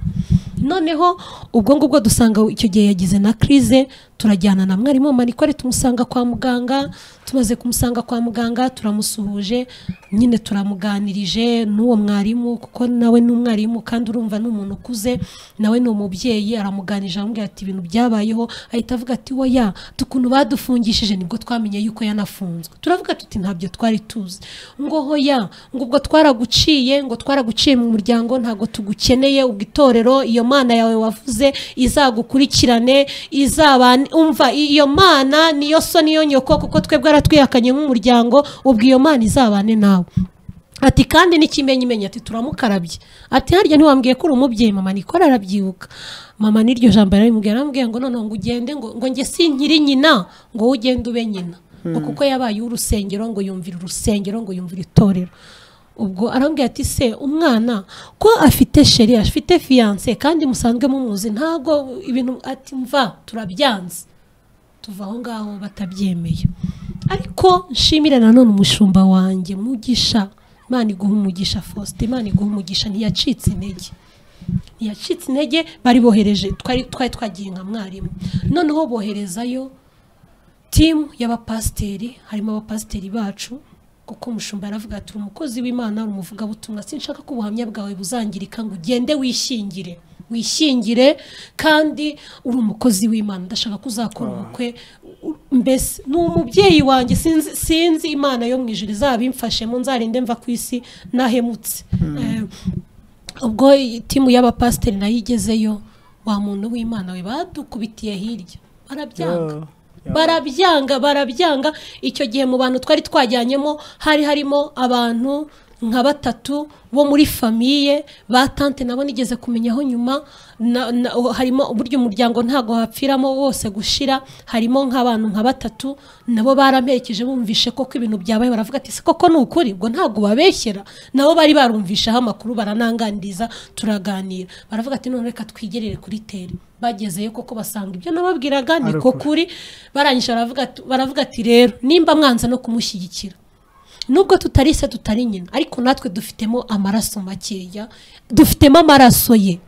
noneho ubwo ngubwo dusanga icyo gihe yagize na crise turajyana na mwarimu manikore tumusanga kwa muganga tumaze kumusanga kwa muganga turamusuhuje nyine turamuganirije n'uwo mwarimu kuko nawe ni umwarimu kandi urumva ni umuntu ukuze nawe ni umubyeyi aramuganirije aramubwira ati ibintu byabayeho ahita avuga ati oya tukuntu badufungishije nibwo twamenye yuko yanafunzwe turavuga tuti ntabyo twari tuzi ngo hoya ngo ubwo twaraguciye ngo twaraguciye mu muryango ntabwo tugukeneye ubwo itorero iyo mana yawe wavuze izagukurikirane izabane umva iyo mana niyo so niyo nyoko kuko twebwe aratwihakanye nk'umuryango ubwo iyo mana izabane nawe ati kandi n'ikimenyimenyi ati turamukarabye ati harya ntiwambwiye ko uri umubyeyi mama nikora arabyibuka mama n'iryo jambo yaramubwiye aramubwiye ngo noneho ngo ugende ngo ngo njye si nkiri nyina ngo wowe ugende ube nyina ngo kuko yabaye uw'urusengero ngo yumvira urusengero ngo yumvira itorero ubwo arambwira ati se umwana ko afite sheri afite fiyanse kandi musanzwe mumuzi ntabwo ibintu ati mva turabyanze tuva aho ngaho batabyemeye ariko nshimire nanone umushumba wanjye mugisha imana iguha umugisha faustin imana iguha umugisha ntiyacitse intege ntiyacitse intege bari bohereje twari twari twagiye nka mwarimu noneho boherezayo timu y'abapasiteri harimo abapasiteri bacu kuko umushumba aravuga ati uri umukozi w'imana uri umuvugabutumwa sinshaka ko ubuhamya bwawe buzangirika ngo ugende wishingire wishingire kandi uri umukozi w'imana ndashaka ko uzakora ubukwe u- mbese ni umubyeyi wanjye sinzi, sinzi imana yo mu ijuru izabimfashemo nzarinde mva ku isi nahemutse Eh, ubwo timu y'abapasiteri nayo igezeyo wa muntu w'imana we badukubitiye hirya barabyanga Yeah, yeah. barabyanga barabyanga icyo gihe mu bantu twari twajyanyemo hari harimo abantu nka batatu bo muri famiye ba tante nabo nigeze kumenyaho nyuma na- na- harimo uburyo umuryango ntago hapfiramo wose gushira harimo nk'abantu nka batatu nabo baramperekeje bumvishe koko ibintu byabaye baravuga ati se koko ni ukuri ubwo ntabwo babeshyera nabo bari barumvishaho amakuru baranangandiriza turaganira baravuga ati none reka twigerere kuri teri bagezeyo koko basanga ibyo nababwiraga ni Ari ko ukuri. kuri barangije baravuga ati- baravuga ati rero nimba mwanza no kumushyigikira nubwo tutari se tutari nyina ariko natwe dufitemo amaraso makeya dufitemo amaraso ye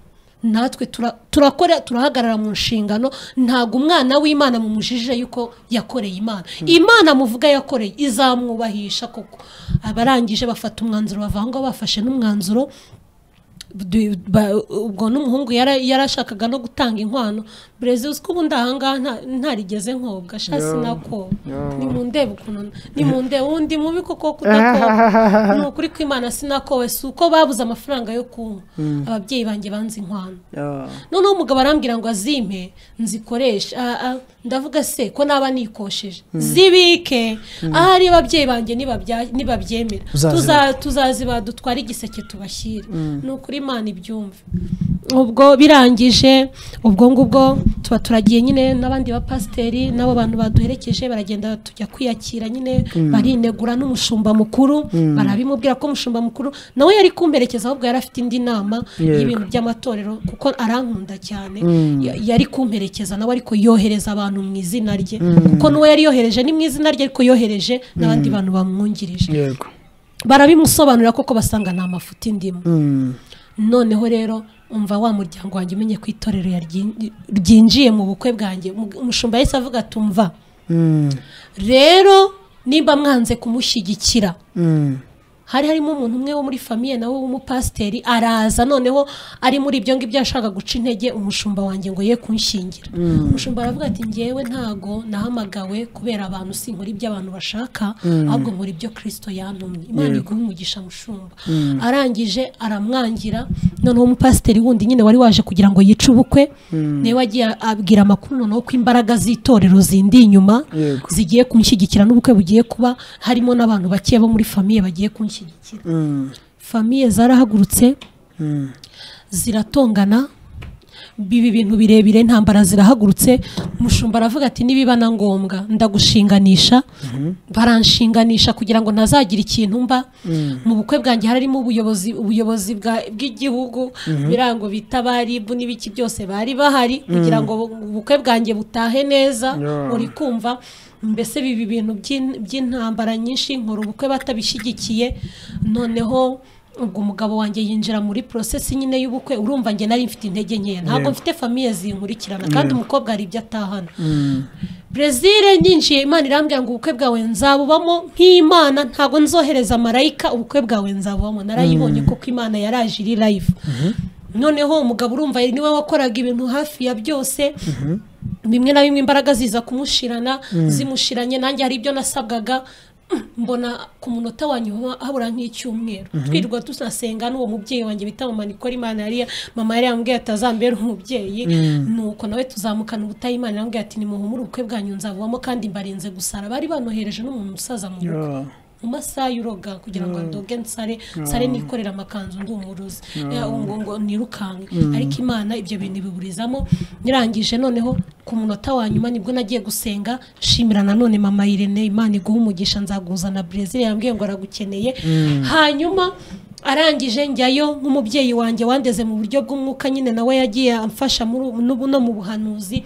natwe tura- turakora turahagarara mu nshingano ntabwo umwana w'imana mumujije yuko yakoreye imana imana muvuga yakoreye izamwubahisha koko abarangije bafata umwanzuro bava aho ngaho bafashe n'umwanzuro Du- ba- ubwo n'umuhungu yara- yarashakaga no gutanga inkwano brezil uziko ubundi ahangaha nta- ntarigeze nkobwa sha Yo. sinako Yo. nimundebe ukuntu nimundebe undi mubi koko kudakora ni ukuri kw'imana sinakowe si uko babuze amafaranga yo kunywa ababyeyi banjye banze inkwano noneho umugabo arambwira ngo azimpe nzikoreshe Ah, ah, ndavuga se ko naba nikosheje zibike ahari ababyeyi banjye nibabya- nibabyemera Uzaziba. Tuza- tuzaziba dutware igiseke tubashyire ni ukuri imana ibyumve ubwo birangije ubwo ngubwo tuba turagiye nyine n'abandi bapasiteri n'abo bantu baduherekeje baragenda tujya kwiyakira nyine barinegura n'umushumba mukuru barabimubwira ko umushumba mukuru nawe yari kumperekeza ahubwo yari afite indi nama Yego. y'ibintu by'amatorero kuko arankunda cyane Ya- yari kumperekeza nawe ariko yohereza abantu mu izina rye kuko n'uwo yari yohereje ni mu izina rye ariko yohereje n'abandi bantu bamwungirije yego barabimusobanurira koko basanga nta mafuti ndimo Mm. noneho rero umva wa muryango wanjye umenye ko itorero yaryi- ryinjiye mu bukwe bwanjye Mu- umushumba yahise avuga ati umva Mm. rero nimba mwanze kumushyigikira Mm. hari harimo umuntu umwe wo muri famiye nawe w'umupasiteri araza noneho ari muri ibyo ngibyo ashaka guca intege umushumba wanjye ngo ye kunshingira umushumba aravuga ati ngewe ntago nahamagawe kubera abantu sinkora ibyo abantu bashaka ahubwo nkora ibyo kirisito yantumye imana iguhe umugisha mushumba arangije aramwangira noneho umupasiteri wundi nyine wari waje kugira ngo yice ubukwe niwe wagiye abwira amakuru noneho ko imbaraga z'itorero zindi inyuma Yego. zigiye kunshyigikira n'ubukwe bugiye kuba harimo n'abantu bake bo muri famiye bagiye kunshyigikira Mm. famiye zarahagurutse ziratongana biba ibintu birebire intambara zirahagurutse mushumba aravuga ati nibiba na ngombwa ndagushinganisha baranshinganisha kugira ngo ntazagira ikintu mba mu bukwe bwanjye harimo ubuyobozi ubuyobozi bwa- bw'igihugu birango bita baribu n'ibiki byose bari bahari kugira ngo ubukwe bwanjye butahe neza Yeah. uri kumva mbese biba ibintu by'in- by'intambara nyinshi nkora ubukwe batabishyigikiye noneho ubwo umugabo wanjye yinjira muri prosesi nyine y'ubukwe urumva njye nari mfite intege nkeya ntabwo Yego. mfite famiye zinkurikirana kandi umukobwa hari ibyo atahana brezil nyinjiye imana irambwira ngo ubukwe bwawe nzabubamo nk'imana ntabwo nzohereza marayika ubukwe bwawe nzabubamo narayibonye koko imana yaraje iri live noneho umugabo urumva niwe wakoraga ibintu hafi ya byose bimwe na bimwe imbaraga ziza kumushirana zimushiranye nanjye hari ibyo nasabwaga mbona ku munota wa nyuma habura nk'icyumweru twirirwa tunasenga n'uwo mubyeyi wanjye bita mama nikora imana yari mama yari yambwiye ati azambere umubyeyi nuko nawe tuzamukana ubutaha imana yambwiye ati nimuhumure ubukwe bwanyu nzabuvamo kandi mbarinze gusara bari banohereje n'umuntu musaza mu bukwe Yeah. mu masaha y'uroga kugira ngo ndoge nsare nsare nikorera amakanzu ndi umuruzi Ya, ngo ngo nirukanke ariko imana ibyo bintu biburizamo nirangije noneho ku munota wa nyuma nibwo nagiye gusenga nshimira nanone mama irene imana iguha umugisha nzaguzana brezil yambwiye ngo aragukeneye hanyuma arangije njyayo nk'umubyeyi wanjye wandeze mu buryo bw'umwuka nyine nawe yagiye amfasha muri ubu- n'ubu no mu buhanuzi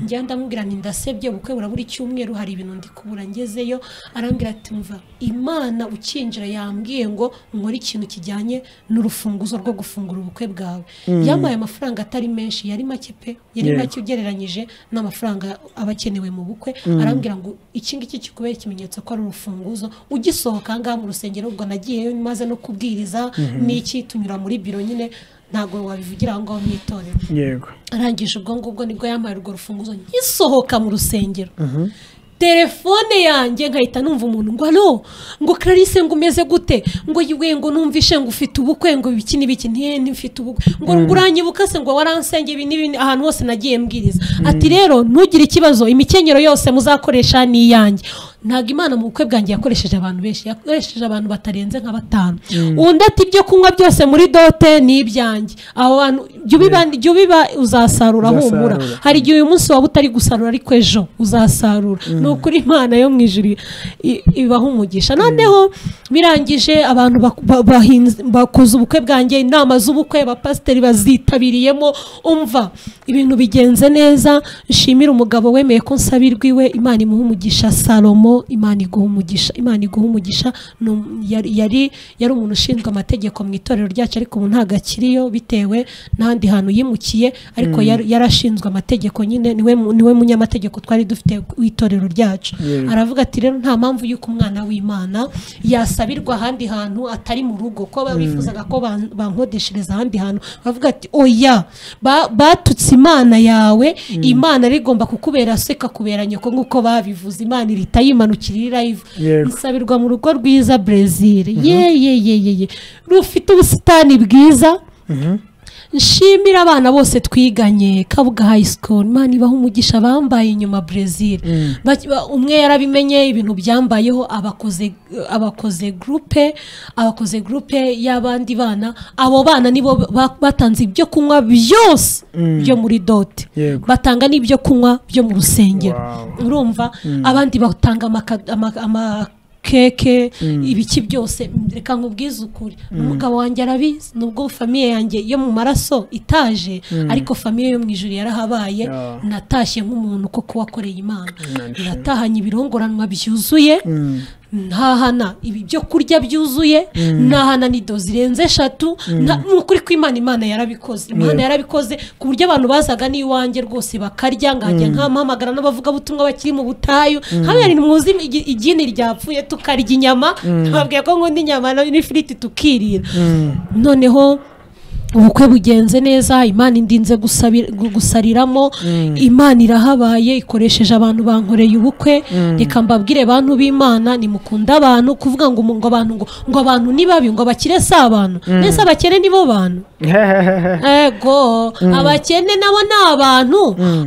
njya ndamubwira nti ndasebye ubukwe burabura icyumweru hari ibintu ndi kubura ngezeyo arambwira ati mva imana ukinjira yambwiye ngo nkore ikintu kijyanye n'urufunguzo rwo gufungura ubukwe bwawe yampaye amafaranga atari menshi yari make pe yari Yego. make ugereranyije n'amafaranga aba akenewe mu bukwe arambwira ngo iki ngiki kikubera ikimenyetso ko ari urufunguzo ugisohoka aha ngaha mu rusengero ubwo nagiyeyo maze no kubwiriza n'iki tunyura muri biro nyine ntabwo wabivugira aho ngaho mu itorero yego arangije ubwo ngubwo nibwo yampaye urwo rufunguzo nkisohoka mu rusengero telefone yanjye nkahita numva umuntu ngo alo ngo clarisse ngo umeze gute ngo yiwe ngo numvishe ngo ufite ubukwe ngo ibiki n'ibiki ntiye ntifite ubukwe ngo ngo uranyibuka se ngo waransenge ibi n'ibi ahantu hose nagiye mbwiriza ati rero ntugire ikibazo imikenyero yose muzakoresha ni iyanjye ntabwo imana mu bukwe bwanjye yakoresheje abantu benshi yakoresheje abantu batarenze nka batanu undi ati ibyo kunywa byose muri dote ni ibyanjye aho bantu jya ubiba jya ubiba uzasarura humura Uzasarura. hari igihe uyu munsi waba utari gusarura ariko ejo uzasarura ni ukuri imana yo mu ijuru i- ibaha umugisha noneho birangije abantu bak- ba- bahinze- bakoze ubukwe bwanjye inama z'ubukwe abapasiteri bazitabiriyemo umva ibintu bigenze neza nshimire umugabo wemeye ko nsabirwa iwe imana imuha umugisha salomo imana iguha umugisha imana iguha umugisha ni um- yari yari- yari umuntu ushinzwe amategeko mu itorero ryacu ariko ubu ntabwo akiriyo bitewe n'ahandi hantu yimukiye ariko yari- yarashinzwe amategeko nyine niwe mu- niwe munyamategeko twari dufite w'itorero ryacu Yego. aravuga ati rero nta mpamvu y'uko umwana w'imana yasabirwa ahandi hantu atari mu rugo ko bifuzaga ko ban- bankodeshereza ahandi hantu baravuga ati oya ba- batutse imana yawe imana yari igomba kukubera se ikakubera nyoko nk'uko babivuze imana irita yimanukira iri live Yego. isabirwa mu rugo rwiza brezil ye ye ye ye ye rufite ubusitani bwiza nshimira abana bose twiganye kabuga high school imana ibaha umugisha bambaye inyuma brezil Bak- ba- umwe yarabimenye ibintu byambayeho abakoze abakoze groupe abakoze groupe y'abandi bana abo bana nibo ba- batanze ibyo kunywa byose byo muri dote Yego. batanga n'ibyo kunywa byo mu rusengero Wow. urumva abandi batanga amaka- ama- amakeke ibiki byose reka nkubwize ukuri umugabo wanjye arabizi nubwo famiye yanjye yo mu maraso itaje ariko famiye yo mu ijuru yarahabaye Yeah. natashye nk'umuntu koko wakoreye imana Imana natahanye ibirongoranwa byuzuye ntahana ibi byo kurya byuzuye ntahana nido zirenze eshatu nta- ni ukuri kw'imana imana yarabikoze imana yarabikoze ku buryo abantu bazaga n'iwanjye rwose bakarya nkajya nkamuhamagara n'abavugabutumwa bakiri mu butayu nkabera ntimuzi igi- igini ryapfuye tukarya inyama nkababwira ko nkunda inyama na- n'ifiriti tukirira noneho ubukwe bugenze neza imana indinze gusabi- gu- gusariramo imana irahabaye ikoresheje abantu bankoreye ubukwe reka mbabwire bantu b'imana nimukunde abantu kuvuga ngo umu- ngo abantu ngo ngo abantu ni babi ngo abakire si abantu mbese abakene ni bo bantu ego abakene nabo ni abantu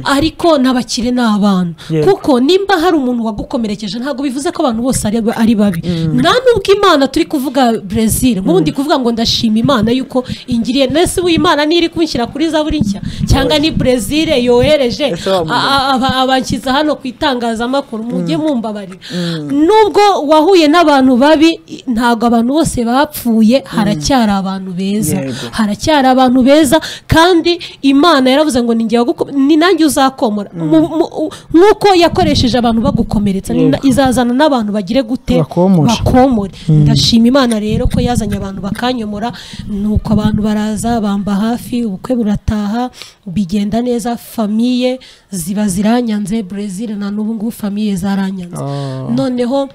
ariko n'abakire ni abantu Yego. kuko nimba hari umuntu wagukomerekeje ntabwo bivuze ko abantu bose ari, ari babi nta nubwo imana turi kuvuga brezil nk'ubu ndi kuvuga ngo ndashima imana yuko ingiriye nese ubu imana niri kunshyira kuri zaburi nshya cyangwa ni brezil yohereje Ese wa mugabo. a- aba- abanshyize hano ku itangazamakuru mujye mumbabarira nubwo wahuye n'abantu babi i- ntabwo abantu bose bapfuye haracyari abantu beza Yego. haracyari abantu beza kandi imana yaravuze ngo ninjye waguko- ni nanjye uzakomora Mu- mu- u- nk'uko yakoresheje abantu bagukomeretsa ni na- izazana n'abantu bagire gute Bakomora. bakomore ndashima imana rero ko yazanye abantu bakanyomora nuko abantu baraza bamba hafi ubukwe burataha bigenda neza famiye ziba ziranyanze brezil na n'ubu ngubu famiye zaranyanze Oh. noneho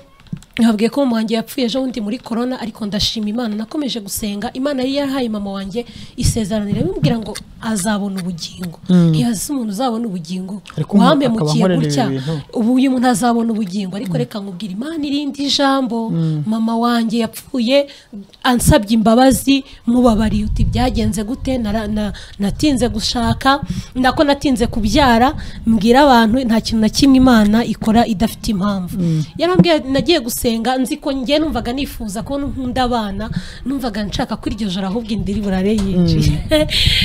nabwiye ko mama wanjye yapfuye ejo bundi muri korona ariko ndashima imana nakomeje gusenga imana yari yarahaye mama wanjye isezeranire imubwira ngo azabona ubugingo ntiyazi umuntu uzabona ubugingo Ariko umuntu wampemukira akaba ankorera gutya ibi bintu. ubu uyu muntu azabona ubugingo ariko reka nkubwire imana irindi jambo mama wanjye yapfuye ansabye imbabazi mubabariye uti byagenze gute Nara- na- natinze gushaka nako natinze kubyara mbwira abantu nta kintu na kimwe imana ikora idafite impamvu yarambwiye nagiye gusenga nzi ko njye numvaga nifuza ko nkunda abana numvaga nshaka ko iryo joro ahubwo indiri burare yinjiye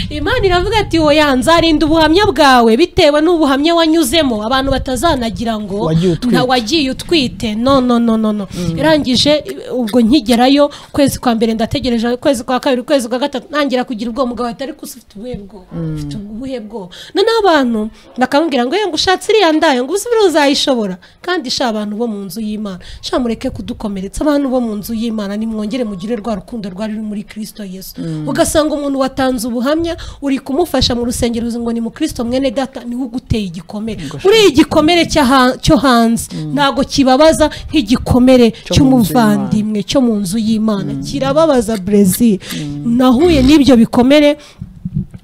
imana iravuga ati oya nzarinda ubuhamya bwawe bitewe n'ubuhamya wanyuzemo abantu batazanagira ngo Wagiye utwite. nta- wagiye utwite no no no no no irangije ubwo nkigerayo ukwezi kwa mbere ndategereje ukwezi kwa kabiri ukwezi kwa gatatu ntangira kugira ubwoba umugabo ati ariko ufite ubuhe bwoba ufite ubuhe bwoba noneho abantu bakamubwira ngo yego ushatse iriya ndayo ngo uzibire uzayishobora kandi sha abantu bo mu nzu y'imana sha mureke kudukomeretsa abantu bo mu nzu y'imana nimwongere mugire rwa rukundo rwari ruri muri kirisito yesu ugasanga umuntu watanze ubuhamya uri kumufasha mu rusengero ngo ni mu kirisito mwene data niwe uguteye igikomere uriya igikomere cy'aha- cyo hanze ntabwo kibabaza nk'igikomere Cyo mu nzu cy'umuvandimwe cyo mu nzu y'imana kirababaza brezil nahuye n'ibyo bikomere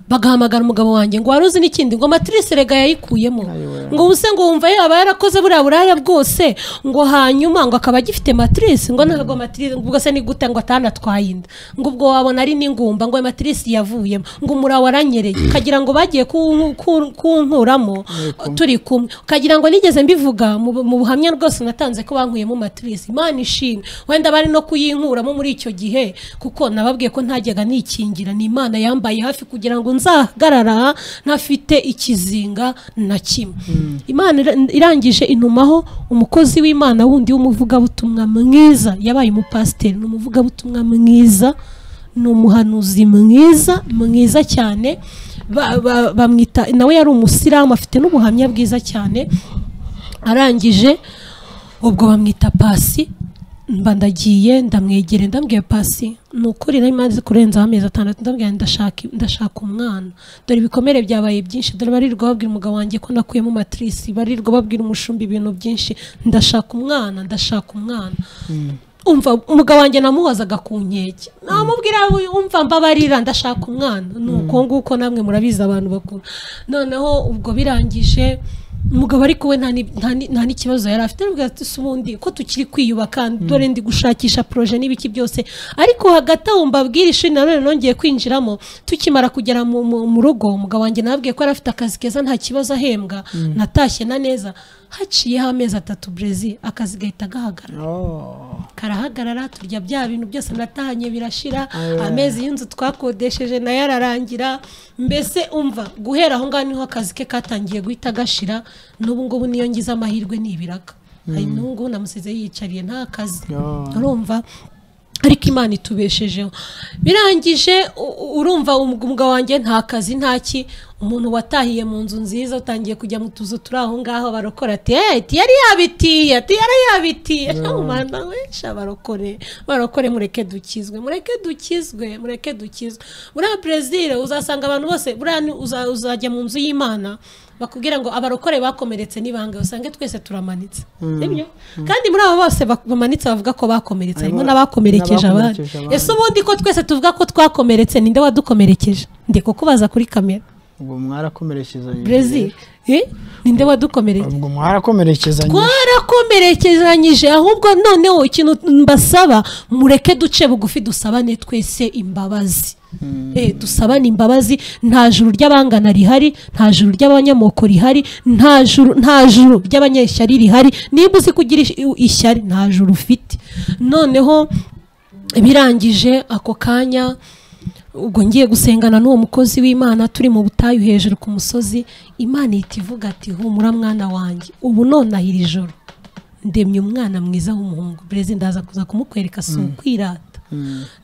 bagahamagara umugabo wanjye ngo wari uzi n'ikindi ngo matrice rega yayikuyemo ngo ubuse ngo wumva yaba yarakoze buriya buraya bwose ngo hanyuma ngo akaba agifite matrice ngo ntabwo matrice ubwo se ni gute ngo atanatwaye inda ngo ubwo wabona ari n'ingumba ngo matrice yavuyemo ngo umurawe waranyereye ukagira ngo bagiye kunku- ku- kunkuramo turi kumwe ukagira ngo nigeze mbivuga mu bu- mu buhamya rwose natanze ko bankuyemo matrice imana ishimwe wenda bari no kuyinkuramo muri icyo gihe kuko nababwiye ko ntajyaga nikingira ni imana yambaye hafi kugira ngo nzahagarara ntafite ikizinga na kimwe imana ira- irangije intumaho umukozi w'imana wundi w'umuvugabutumwa mwiza yabaye umupasiteri ni umuvugabutumwa mwiza ni umuhanuzi mwiza mwiza cyane Ba- ba- bamwita nawe yari umusiramu afite n'ubuhamya bwiza cyane arangije ubwo bamwita pasi mba ndagiye ndamwegere ndambwiye pasi ni ukuri nari maze kurenzaho amezi atandatu ndabwira ngo ndashaka ndashaka umwana dore ibikomere byabaye byinshi dore barirwa babwira umugabo wanjye ko nakuyemo matirisi barirwa babwira umushumba ibintu byinshi ndashaka umwana ndashaka umwana umva umugabo wanjye namuhozaga ku nkeke namubwira we, umva mbabarira ndashaka umwana ni uko nguko namwe murabizi abantu bakuru noneho ubwo birangije umugabo ariko we nta ni- nta ni- nta n'ikibazo yari afite arabwira ati si ubundi ko tukiri kwiyubaka dore ndi gushakisha poroje n'ibiki byose ariko hagati aho mbabwira ishuri nanone nongeye kwinjiramo tukimara kugera mu mu- mu rugo umugabo wanjye nabwiye ko yari afite akazi keza nta kibazo ahembwa natashye na neza haciyeho amezi atatu brezi akazi gahita gahagarara karahagarara turya bya bintu byose natahanye birashira amezi y'inzu twakodesheje nayo ararangira mbese umva guhera aho ngaho niho akazi ke katangiye guhita gashira n'ubu ngubu niyo ngize amahirwe ni ibiraka hari n'ubu namusize yiyicariye nta kazi Yo. urumva ariko imana itubeshejeho birangije u- u- urumva um- umugabo wanjye nta kazi nta ki umuntu watahiye mu nzu nziza utangiye kujya mu tuzu turi aho ngaho barokora ati hey, ati yari yabitiye ati yari yabitiye umwana benshi barokore barokore mureke dukizwe mureke dukizwe mureke dukizwe buriya perezida uzasanga abantu bose buriya ni- uza- uzajya mu nzu y'imana bakubwira ngo abarokore bakomeretse ni bangahe usange twese turamanitse Sibyo? kandi muri abo bose bak- bamanitse bavuga ko bakomeretse harimo Harimo n'abakomerekeje abandi n'abakomerekeje abandi. ese ubundi ko twese tuvuga ko twakomeretse ninde wadukomerekeje ndi kukubaza kuri kamera ubwo mwarakomerekezanye brezil eh? ninde wadukomerekeje ubwo mwarakomerekezanye twarakomerekezanyije ahubwo noneho ikintu mbasaba mureke duce bugufi dusabane twese imbabazi Eh, dusabane imbabazi nta juru ry'abangana rihari nta juru ry'abanyamoko rihari nta juru nta juru ry'abanyeshyari rihari niba uzi kugira ish- ishyari nta juru ufite noneho birangije ako kanya ubwo ngiye gusengana n'uwo mukozi w'imana turi mu butayu hejuru ku musozi imana ihita ivuga ati humura mwana wanjye ubu nonaha iri joro ndemye umwana mwiza w'umuhungu perezida ndaza kuza kumukwereka si ukwirata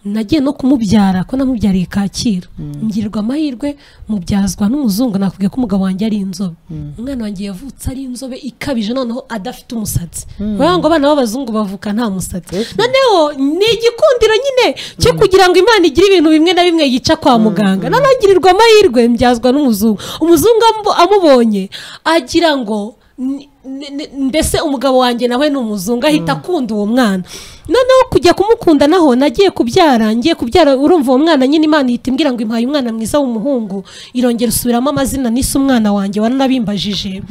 nagiye no kumubyara ko namubyariye kacyiru ngirwa amahirwe mubyazwa n'umuzungu nakubwiye ko umugabo wanjye ari inzobe umwana wanjye yavutse ari inzobe ikabije noneho adafite umusatsi kubera ngo abana b'abazungu bavuka nta musatsi noneho ni igikundiro nyine cyo kugira ngo imana igire ibintu bimwe na bimwe yica kwa muganga noneho ngirirwa amahirwe mbyazwa n'umuzungu umuzungu amu- amubonye agira ngo ni- ni- ni- mbese umugabo wanjye nawe ni umuzungu ahita akunda uwo mwana noneho kujya kumukunda naho nagiye kubyara ngiye kubyara urumva uwo mwana nyine imana ihita imbwira ngo impaye umwana mwiza w'umuhungu irongera usubiramo amazina nise umwana wanjye waranabimbajije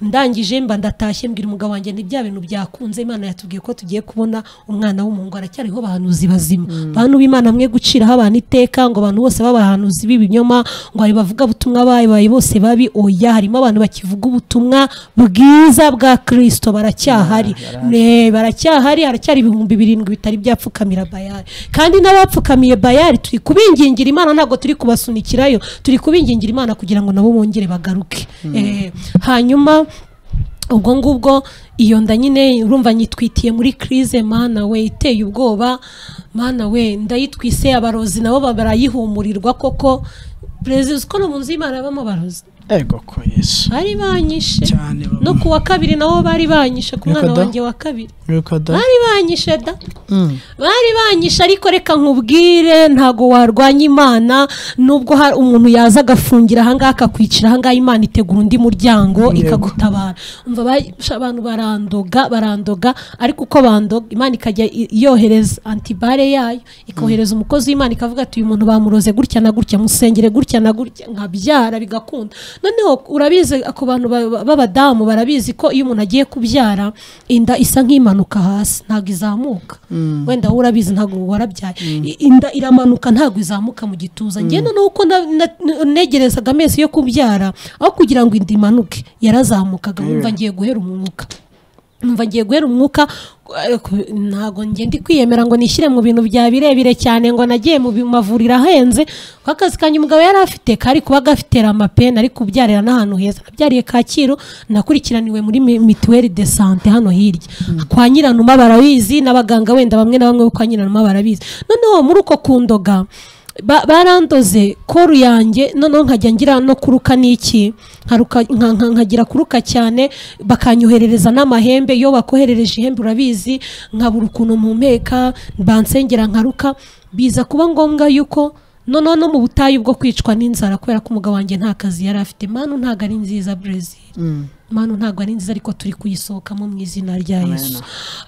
ndangije mba ndatashye mbwira umugabo wanjye ntibya bintu byakunze imana yatubwiye ko tugiye kubona umwana w'umuhungu aracyariho abahanuzi bazima bantu b'imana mwe guciraho abantu iteka ngo abantu bose b'abahanuzi b'ibinyoma ngo hari bavuga butumwa babaye bose babi oya harimo abantu bakivuga ubutumwa bwiza bwa kirisito baracyahari Ne, baracyahari haracyari ibihumbi birindwi bitari byapfukamira bayari kandi n'abapfukamiye bayari turi kubingingira imana ntabwo turi kubasunikirayo turi kubingingira imana kugira ngo nabo bongere bagaruke Eh, hanyuma ubwo ngubwo iyo nda nyine urumva nyitwitiye muri crise mana we iteye ubwoba mana we ndayitwise abarozi nabo barayihumurirwa koko perezida uzi ko no mu nzu y'imana habamo abarozi ego ko yesu bari banyishe cyane baba- no ku wa kabiri nabo bari banyishe ku mwana Yuko da? wanjye wa kabiri yuko da bari banyishe da Mm. bari banyishe ariko reka nkubwire ntago warwanya imana nubwo hari umuntu yaza agafungira ahangaha akakwicira ahangaha imana itegura undi muryango Yego. ikagutabara umva ba- sha- abantu barandoga barandoga ariko uko bandoga imana ikajya i- yohereza antibare yayo ikohereza umukozi w'imana ikavuga ati uyu muntu bamuroze gutya na gutya musengere gutya na gutya nkabyara bigakunda noneho urabizi ku bantu ba- ba- b'abadamu barabizi ko iyo umuntu agiye kubyara inda isa nk'imanuka hasi ntabwo izamuka wenda wowe urabizi ntabwo warabyaye I- inda iramanuka ntabwo izamuka mu gituza ngenda nuko na- na- negerezaga amezi yo kubyara aho kugira ngo inda imanuke yarazamukaga Yeah. wumva ngiye guhera umwuka numva ngiye guhera umwuka eh, ku- ntabwo ngiye ndi kwiyemera ngo nishyire mu bintu bya birebire cyane ngo nagiye mu bi- mavuriro ahenze kuko akazi kanjye umugabo yari afite kari kuba gafite ramapeni ari kubyarira n'ahantu heza nabyariye kacyiru nakurikiraniwe muri mi- mituweli de sante hano hirya kwa nyiranuma barabizi n'abaganga wenda bamwe na bamwe bo kwa nyiranuma barabizi noneho muri uko kundoga ba- barandoze koru yanjye noneho nkajya ngira no kuruka n'iki nkaruka- nka- nka- nkagira kuruka cyane bakanyoherereza n'amahembe iyo bakoherereje ihembe urabizi nkabura ukuntu mpumeka bansengera nkaruka biza kuba ngombwa yuko noneho no mu butayu bwo kwicwa n'inzara kubera ko umugabo wanjye nta kazi yari afite manu ntabwo ari nziza brezil Mm. manu ntabwo ari nziza ariko turi kuyisohokamo mu izina rya Amen. yesu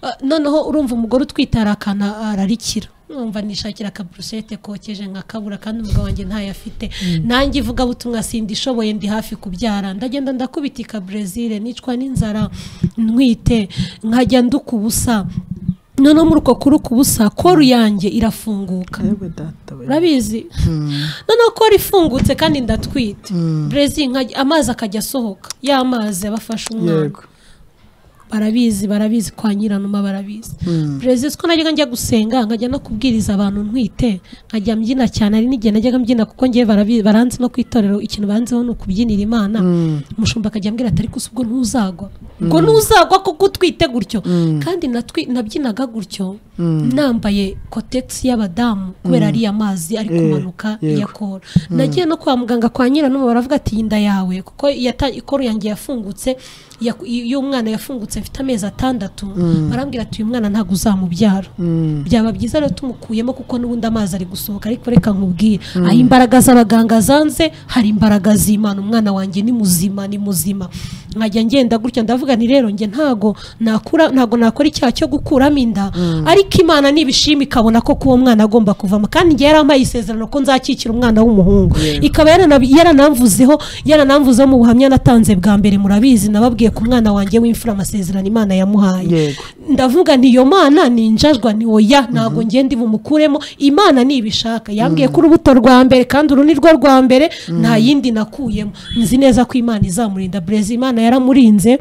Ah, noneho urumva umugore utwite hari akana ararikira numva nishakira akaburushete kokeje nkakabura kandi umugabo wanjye ntayo afite nanjye ivugabutumwa sindishoboye ndi hafi kubyara ndagenda ndakubitika brezil nicwa n'inzara ntwite nkajya nduka ubusa noneho muri uko kuruka ubusa koru yanjye irafunguka Yewe data we. urabizi Mm. noneho ko rifungutse kandi ndatwite Mm. brezil nkajya- amazi akajya asohoka ya mazi abafasha umwana yego barabizi barabizi kwa nyiranuma barabizi Mm. perezida ko najyaga njya gusenga nkajya no kubwiriza abantu ntwite nkajya mbyina cyane ari n'igihe najyaga mbyina kuko ngewe barabi- baranzi no ku itorero ikintu banzeho ni ukubyinira imana Mm. umushumba akajya ambwira ati ariko si ubwo ntuzagwa ubwo ntuzagwa kuko utwite gutyo kandi natwi- nabyinaga gutyo nambaye kotegisi y'abadamu kubera ariya mazi ari Eh, kumanuka yego. iya kora nagiye no kwa muganga kwa nyiranuma baravuga ati iyi nda yawe kuko yata- ikoro yanjye yafungutse yaku- y'umwana yafungutse mfite amezi atandatu barambwira ati uyu mwana ntabwo uzamubyara Mm. byaba byiza rero tumukuyemo kuko n'ubundi amazi ari gusohoka ariko reka nkubwire aho imbaraga z'abaganga zanze hari imbaraga z'imana umwana wanjye ni muzima ni muzima nkajya ngenda gutya ndavuga nti rero njye ntago nakura ntago nakora icyaha cyo gukuramo inda ariko imana nibishima ikabona ko kuwo mwana agomba kuvamo kandi njye yarampaye isezerano ko nzakikira umwana w'umuhungu ikaba yaranabi- yaranamvuzeho yaranamvuzeho mu buhamya natanze bwa mbere murabizi nababwiye ku mwana wanjye w'imfura amasezerano imana yamuhaye yego ndavuga nti iyo mana ni injajwa ni oya ntabwo ngenda bumukuremo imana nibishaka yambwiye ko urubuto rwa mbere kandi uru ni rwo rwa mbere nta yindi nakuyemo nzi neza ko imana izamurinda brezil imana yaramurinze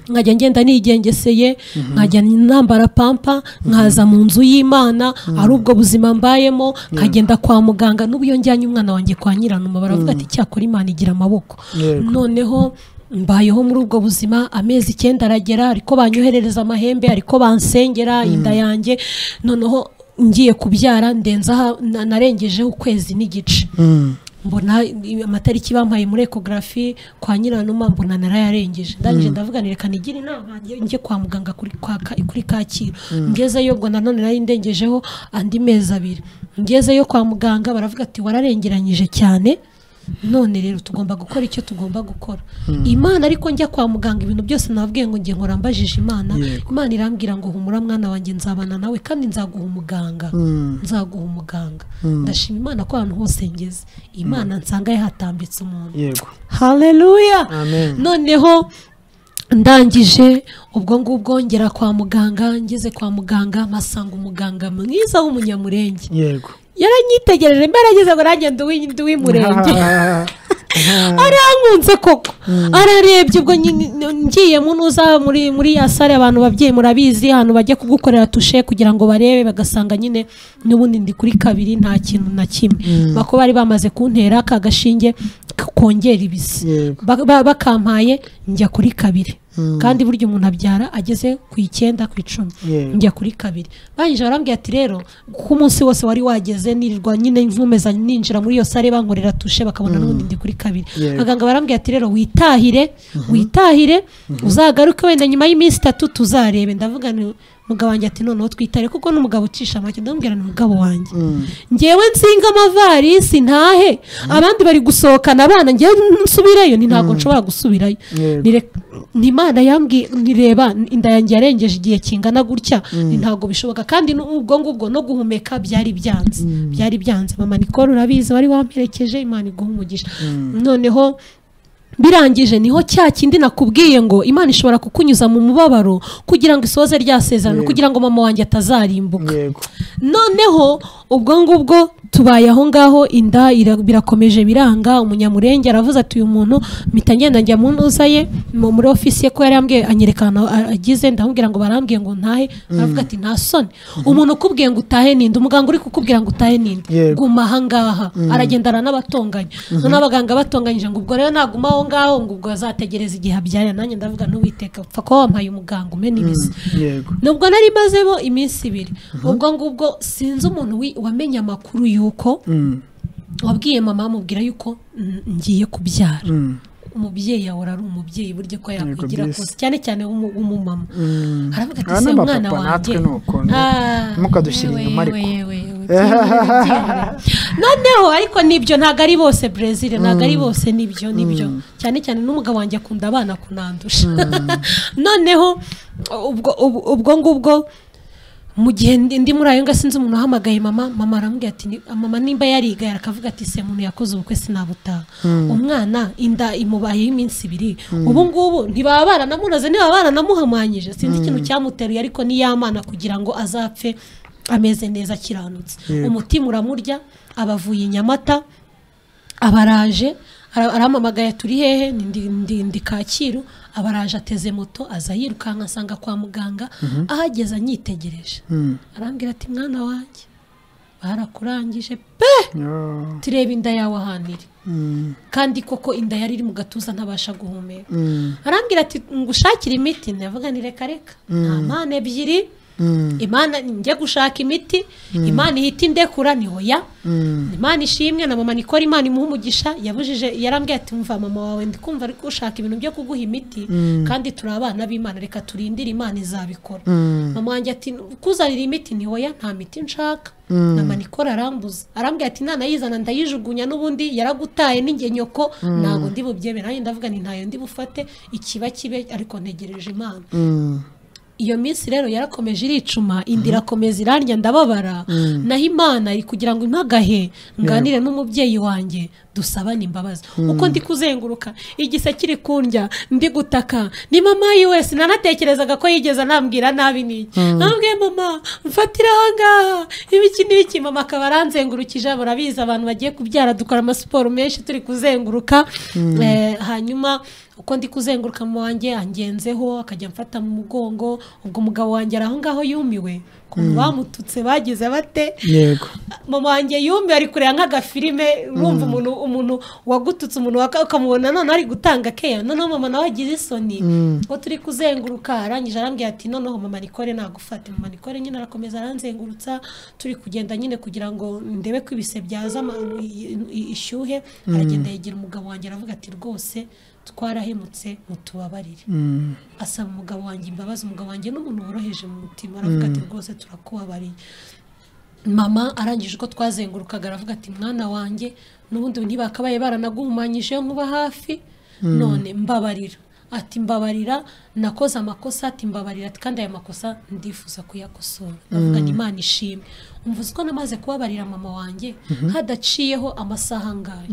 nkajya ngenda nigengeseye nkajya nambara pampa nkaza mu nzu y'imana ari ubwo buzima mbayemo nkagenda kwa muganga n'ubu iyo njyanye umwana wanjye kwa nyiranuma baravuga ati cyakora imana igira amaboko Yego. noneho mbayeho muri ubwo buzima amezi icyenda aragera ariko banyoherereza amahembe ariko bansengera inda yanjye noneho ngiye kubyara ndenza aha na- narengejeho ukwezi n'igice Mm. mbona i- amatariki bampaye muri ekogarafi kwa nyiranuma mbona narayarengeje ndangije ndavuga nti reka nigire inama njye- njye kwa muganga kuri kwa ka- kuri kacyiru ngezeyo ubwo nanone nari ndengejeho andi mezi abiri ngezeyo kwa muganga baravuga ati wararengeranyije cyane none rero tugomba gukora icyo tugomba gukora imana ariko njya kwa muganga ibintu byose nababwiye ngo njye nkora mbajije imana Yego. imana irambwira ngo humura mwana wanjye nzabana nawe kandi nzaguha umuganga Mm. nzaguha umuganga ndashima imana ko ahantu hose ngeze imana nsanga yahatambitse umuntu yego haleluya amen noneho ndangije ubwo ngubwo ngera kwa muganga ngeze kwa muganga mpasanga umuganga mwiza w'umunyamurenge yego yaranyitegereje mbere ageze ngo nanjye ndi uw'i- ndi uw'umurenge Ah, ah, ah. arankunze koko ararebye ubwo nyi- ngiyemo nuza muri muri ya sare abantu babyeyi murabizi ahantu bajya kugukorera tushe kugira ngo barebe bagasanga nyine n'ubundi ndi kuri kabiri nta kintu na kimwe bako bari bamaze kuntera ka gashinge kongera ibisi Yego. Ba- ba- bakampaye njya kuri kabiri kandi burya umuntu abyara ageze ku icyenda ku icumi Yego. njya kuri kabiri barangije barambwira ati rero kuko umunsi wose wari wageze nirirwa nyine nkomeza ninjira muri iyo sare bankorera tushe bakabona n'ubundi ndi kuri kabiri Yego. abaganga barambwira ati rero witahire witahire uzagaruke wenda nyuma y'iminsi itatu tuzarebe ndavuga nti umugabo wanjye ati noneho twitare kuko n'umugabo ucisha make ndamubwira ni umugabo wanjye njyewe nsinga amavarisi ntahe abandi bari gusohokana abana njyewe nsubireyo ni ntabwo nshobora gusubirayo Yego. Nire- ni imana yambwiye nireba inda yanjye yarengeje igihe kingana gutya ni ntabwo bishoboka kandi nu- ubwo ngubwo no guhumeka byari byanze byari byanze mama Nicole urabizi wari wamperekeje imana iguha umugisha noneho birangije niho cya kindi nakubwiye ngo imana ishobora kukunyuza mu mubabaro kugira ngo isoze rya sezerano Yego. kugira ngo mama wanjye atazarimbuka yego noneho ubwo ngubwo tubaye aho ngaho inda ira- birakomeje biranga umunyamurenge aravuze ati uyu muntu mpita ngenda njya mu ntuza ye mu- muri ofisi ye ko yari yambwiye anyereka ahantu a- agize ndamubwira ngo barambwiye ngo ntahe aravuga ati nta soni umuntu ukubwiye ngo utahe ninde umuganga uri kukubwira ngo utahe ninde Yego. guma aha ngaha aragenda aranabatonganya noneho abaganga batonganyije ngo ubwo rero naguma aho ngaho ngo ubwo azategereza igihe abyara nanjye ndavuga n'uwiteka upfa kuba wampaye umuganga umwe n'ibisa yego nubwo nari mazemo iminsi ibiri ubwo ngubwo sinzi umuntu wi- wamenye amakuru y'uko Mm, wabwiye mama amubwira y'uko mm, ngiye kubyara mm, umubyeyi yawe ari umubyeyi burya ko yakwigira byisi. kose cyane cyane w'umu- w'umumama mm. aravuga ati Ah, se n'abapapa umwana wanjye natwe ni uko Ah, ntimukadushyire yewe, inyuma ariko yewe, yewe, yewe, yewe. noneho ariko nibyo ntabwo ari bose brezil ntabwo ari bose nibyo nibyo cyane cyane n'umugabo wanjye akunda abana kunandusha noneho ubwo ubwo- ubwo ngubwo mu gihe ndi ndi muri ayo ngaho sinzi umuntu uhamagaye mama mama aramubwira ati "Ni- mama nimba yarigaye akavuga ati se umuntu yakoze ubukwe sinabutaha umwana inda imubayeho iminsi ibiri ubu ngubu ntibaba baranamunoze ntibaba baranamuhamanyije sinzi ikintu cyamuteruye ariko ni ya mana kugira ngo azapfe ameze neza akiranutse Yego. umutima uramurya abavuye i nyamata abaraje arampamagaye turi hehe Ni ndi- ndi- ndi kacyiru abaraje ateze moto aza yirukanka asanga kwa muganga ahageze anyitegereje Mm. arambwira ati mwana wanjye barakurangije pe Yo, turebe inda yawe ahantu iri mm, kandi koko inda yari iri mu gatuza ntabasha guhumeka mm, arambwira ati ngushakire imiti ndavuga ni reka reka nta mpande ebyiri mm, imana njye gushaka imiti imana ihita indekura ni hoya mm. imana ishimwe na mama nikora imana imuha umugisha yabujije yarambwiye ati mva mama wawe ndi kumva ari gushaka ibintu byo kuguha imiti kandi turi abana b'imana reka turindire imana izabikora Mm. mama wanjye ati kuzanira imiti ni hoya nta miti nshaka Mm. na manikora arambuza arambwira ati nanayizana ndayijugunya n'ubundi yaragutaye n'ingenyoko ntabwo ndi bubyemere nanjye ndavuga ni ntayo ndi bufate ikiba kibe ariko ntegereje imana Mm. iyo minsi rero yarakomeje iricuma inda irakomeza irarya ndababara naho imana iri kugira ngo impagahe nganire n'umubyeyi wanjye dusabane imbabazi uko ndi kuzenguruka igise kiri kundya ndi gutaka ni mama yi wese nanatekerezaga ko yigeze anambwira nabi n'iki nambwiye mama mfatira aha ngaha ibiki n'ibiki mama akaba aranzengurukije murabizi abantu bagiye kubyara dukora amasiporo menshi turi kuzenguruka Eh, hanyuma uko ndi kuzenguruka mu wanjye angenzeho akajya amfata mu mugongo ubwo umugabo wanjye ari aho ngaho yumiwe ukuntu bamututse bagize bate yego mama wanjye yumiwe ari kureba nk'agafilime urumva umuntu umuntu wagututse umuntu waka- ukamubona noneho ari gutanga keya noneho mama nawe agize isoni ubwo turi kuzenguruka arangije arambwira ati noneho mama nikore nagufate mama nikore nyine arakomeza aranzengurutsa turi kugenda nyine kugira ngo ndebe ko ibise byaza ama- i- i- ishyuhe aragenda yegera umugabo wanjye aravuga ati rwose twarahemutse mutubabarire Mm, asaba umugabo wanjye imbabazi umugabo wanjye ni umuntu woroheje mu mutima aravuga ati rwose turakubabariye mama arangije uko twazengurukaga aravuga ati mwana wanjye n'ubundi ntibakabaye baranaguhumanyije iyo nkuba hafi none mbabarira ati mbabarira nakoze amakosa ati mbabarira ati kandi aya makosa ndifuza kuyakosora ndavuga ngo imana ishimwe umva uzi ko namaze kubabarira mama wanjye hadaciyeho amasaha angahe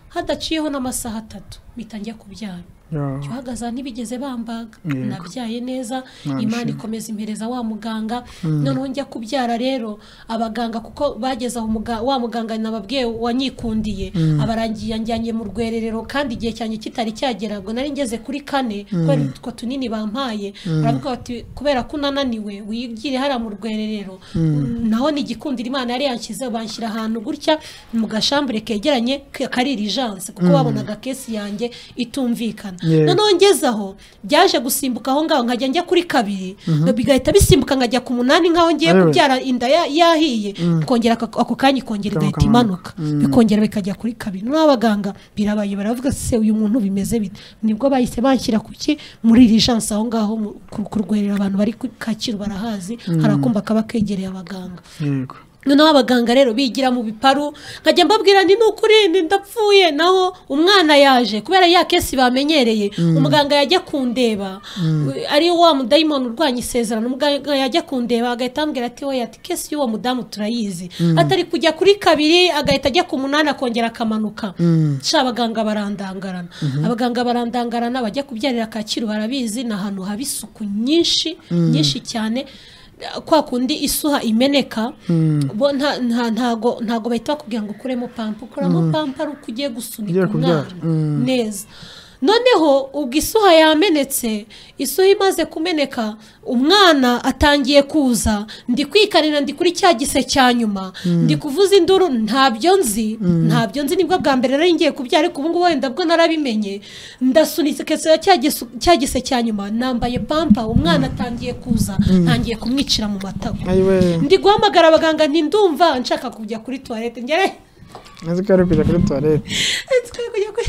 hadaciyeho n'amasaha atatu mpita njya kubyara yo, uhagaze aha ntibigeze bambaga Yego. nabyaye neza Nta imana bishimye. ikomeza impereza wa muganga noneho njya kubyara rero abaganga kuko bageze aho muga- wa muganga nababwiye wanyikundiye abarangiye anjyanye mu rwererero kandi igihe cyanjye kitari cyagera ngo nari ngeze kuri kane kubera utwo tunini bampaye baravuga bati kubera ko unananiwe wigire hariya mu rwererero naho ni igikundiro imana yari yanshyize banshyira ahantu gutya mu gashambure kegeranye k- kari irijanse kuko babonaga kesi yanjye itumvikana Yeah. noneho ngezaho byaje gusimbuka aho ngaho nkajya njya kuri kabiri bigahita bisimbuka nkajya ku munani nk'aho ngiye Alright. kubyara inda ya- yahiye ikongera ako ako kanya ikongera igahita imanuka Ikamanuka. bikongera bikajya kuri kabiri noneho abaganga birabaye baravuga se uyu muntu bimeze bite nibwo bahise banshyira ku ki muri irijansi aho ngaho mu- ku- ku rwerero abantu bari ku kacyiru barahazi hari akumba kaba kegereye abaganga yego noneho abaganga rero bigira mu biparu nkajya mbabwira nti ni ukuri ni ndapfuye naho umwana yaje kubera ya kesi bamenyereye umuganga yajya kundeba ari wa mudayimoni urwanya isezerano umuganga yajya kundeba agahita ambwira ati we ati kesi y'uwo mudamu turayizi atari kujya kuri kabiri agahita ajya ku munani akongera akamanuka sha abaganga barandangarana abaganga barandangarana bajya kubyarira kacyiru barabizi ni ahantu haba isuku nyinshi nyinshi cyane kwa kundi isuha imeneka bo nta- nta- ntago ntago bahita bakubwira ngo ukuremo pampa ukuramo pampa ari uko ugiye gusunika Ugiye kubyara. umwana Mm. neza noneho ubwo isuha yamenetse isuha imaze kumeneka umwana atangiye kuza ndi kwikarira ndi kuri cya gise cya nyuma ndi kuvuza induru ntabyo nzi ntabyo nzi nibwo bwa mbere nari ngiye kubyara ariko ubungubu wenda bwo narabimenye ndasunitse kese cya gisu- cya gise cya nyuma nambaye pampa umwana atangiye kuza ntangiye kumwicira mu matako ayiwe ndi guhamagara abaganga nti ndumva nshaka kujya kuri tuwarete ngere nzi ko ari kujya kuri tuwarete twari kujya kuri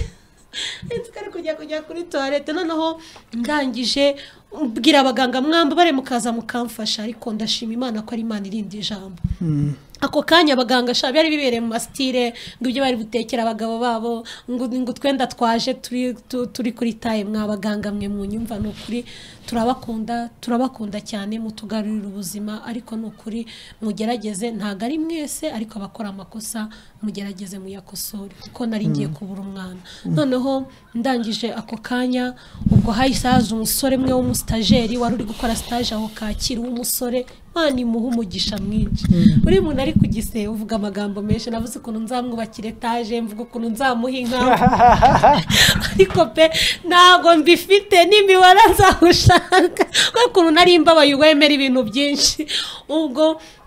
twari kujya kujya kuri tuwarete noneho ndangije mbwira abaganga mwamba bare mukaza mukamfasha ariko ndashima imana ko ari imana irinda ijambo ako kanya abaganga sha byari bibereye mu masitire ngo ibyo bari gutekera abagabo babo ngo ngo twenda twaje turi tu- turi kuri taye mwa baganga mwe mu nyumva ni ukuri turabakunda turabakunda cyane mutugarurira ubuzima ariko ni ukuri mugerageze ntabwo ari mwese ariko abakora amakosa mugerageze muyakosore kuko nari ngiye kubura umwana noneho ndangije ako kanya ubwo hahise haza umusore umwe w'umustajeri wari uri gukora sitaje aho kakira w'umusore mana imuha umugisha mwinshi buri muntu ari ku gise uvuga amagambo menshi navuze ukuntu nzamwubakira etaje mvuga ukuntu nzamuha inka ariko pe ntabwo mbifite n'imibare nzawushaka kubera ukuntu nari mbabaye wemera ibintu byinshi ubwo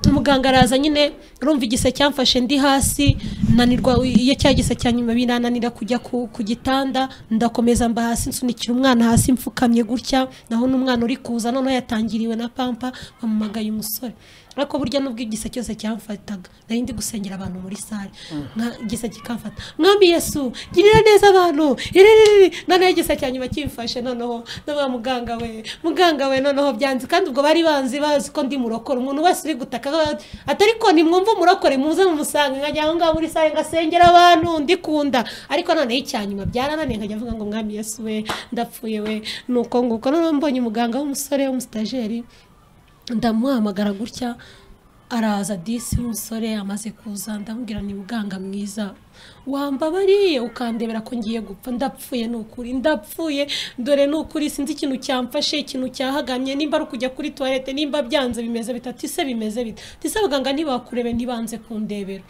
umuganga araza nyine urumva igise cyamfashe ndi hasi nanirwa iyo cya gise cya nyuma binananira kujya ku, ku gitanda ndakomeza mba hasi nsunikira umwana hasi mfukamye gutya naho n'umwana uri kuza noneho yatangiriwe na pampa bamumagaye umusore ariko burya nubwo igisa cyose cyamfataga nari ndi gusengera abantu muri sale nka igisa kikamfata mwami yesu girira neza abantu iririri noneho igisa cya nyuma kimfashe noneho n'aba muganga we muganga we noneho byanze kandi ubwo bari banzi bazi ko ndi murokore umuntu wese uri gutaka aba- atari ko nimwumva umurokore muze mumusanga nkajya aho ngaho muri sale ngasengera abantu ndikunda ariko noneho icya nyuma byarananiye nkajya avuga ngo mwami yesu we ndapfuye we nuko nguko noneho mbonye umuganga w'umusore w'umusitajeri ndamuhamagara gutya araza disi w'umusore amaze kuza ndamubwira ni muganga mwiza wambabariye ukandebera ko ngiye gupfa ndapfuye ni ukuri ndapfuye dore ni ukuri sinzi ikintu cyamfashe ikintu cyahagamye nimba ari ukujya kuri tuwarete nimba byanze bimeze bita tise bimeze bita tise abaganga ntibakurebe ntibanze kundebera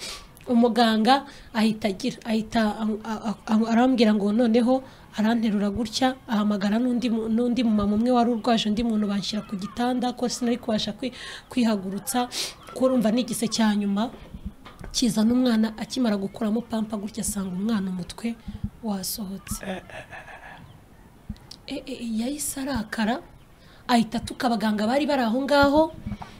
umuganga ahita agira ahita am- a- a- arambwira ngo noneho aranterura gutya ahamagara n'undi mu- n'undi mumama umwe wari urwaje undi muntu banshyira ku gitanda ko sinari kubasha kwi- kwihagurutsa kurumva n'igise cya nyuma kizana umwana akimara gukuramo pampa gutya asanga umwana umutwe wasohotse E- e- yahise arakara ahita atuka abaganga bari bari aho ngaho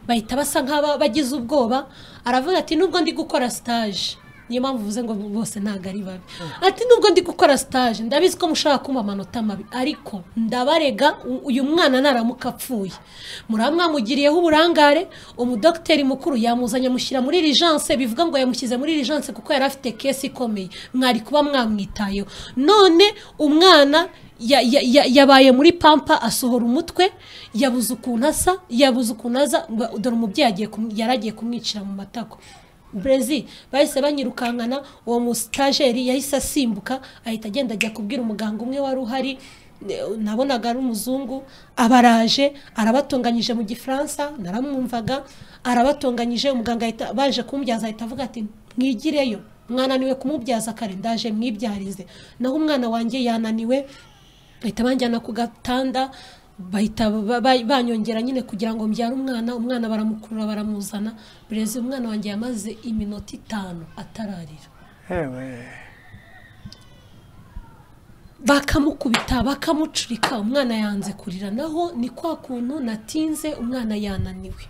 bahita basa nk'abagize ubwoba aravuga ati nubwo ndi gukora sitaje niyo mpamvu uvuze ngo bose ntabwo ari babi ati nubwo ndi gukora sitaje ndabizi ko mushobora kumpa amanota mabi ariko ndabarega u- uyu mwana naramuka apfuye muramwamugiriyeho uburangare umudogiteri mukuru yamuzanye amushyira muri irijanse bivuga ngo yamushyize muri irijanse kuko yari afite kesi ikomeye mwari kuba mwamwitayeho none umwana ya- ya- ya- yabaye muri pampa asohora umutwe yabuze ukuntu asa yabuze ukuntu aza ngo- dore umubyeyi agiye kum- yari agiye kumwicira mu matako brezi bahise banyirukankana uwo musitajeri yahise asimbuka ahita agenda ajya kubwira umuganga umwe wari uhari ne- nabonaga ari umuzungu abaraje arabatunganyije mu gifaransa naramwumvaga arabatunganyije umuganga ahita- baje kumbyaza ahita avuga ati mwigireyo mwananiwe kumubyaza kare ndaje mwibyarize naho umwana wanjye yananiwe bahita banjyana ku gatanda bahita ba- ba- banyongera nyine kugira ngo mbyare umwana umwana baramukurura baramuzana burezi umwana wanjye yamaze iminota itanu atararira yewe bakamukubita bakamucurika umwana yanze kurira naho ni kwa kuntu natinze umwana yananiwe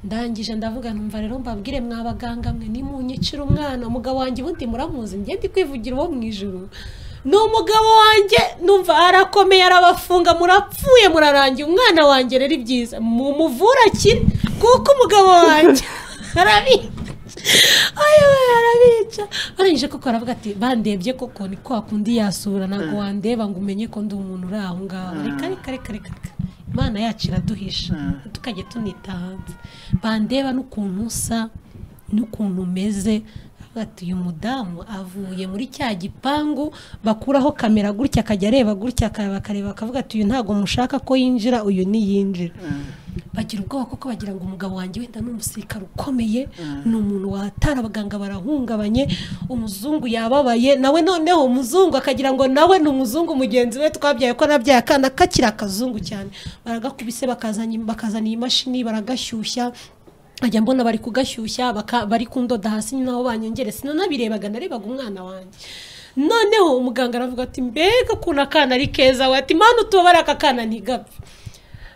ndangije ndavuga numva rero mbabwire mwabaganga mwe nimunyicira umwana umugabo wanjye ubundi muramuzi ngende kwivugira uwo mu ijoro ni umugabo wanjye numva arakomeye arabafunga murapfuye murarangiye umwana wanjye rero ibyiza mumuvura akire kuko umugabo wanjye arabizi ayoboye arabica barangije koko aravuga ati bandebye koko ni kwa kundi yasura ntabwo wandeba ngo umenye ko ndi umuntu uri aho ngaho reka reka reka reka reka imana yacu iraduhisha tukajya tunita hanze bandeba n'ukuntu usa n'ukuntu umeze aravuga ati uyu mudamu avuye muri cya gipangu bakuraho kamera gutya akajya areba gutya bakareba bakavuga ati uyu ntabwo mushaka ko yinjira uyu ntiyinjira bagira ubwoba kuko bagira ngo umugabo wanjye wenda ni umusirikare ukomeye ni umuntu watara abaganga barahungabanye umuzungu yababaye nawe noneho umuzungu akagira ngo nawe ni umuzungu mugenzi we twabyaye ko nabyaye akana kakiri akazungu cyane baragakubise bakazanye bakazana iyi mashini baragashyushya nkajya mbona bari kugashyushya baka- bari kundoda hasi naho banyongere sinanabirebaga narebaga umwana wanjye noneho umuganga aravuga ati mbega ukuntu akana ari keza we ati mpamvu tubabara aka kana ntigapfe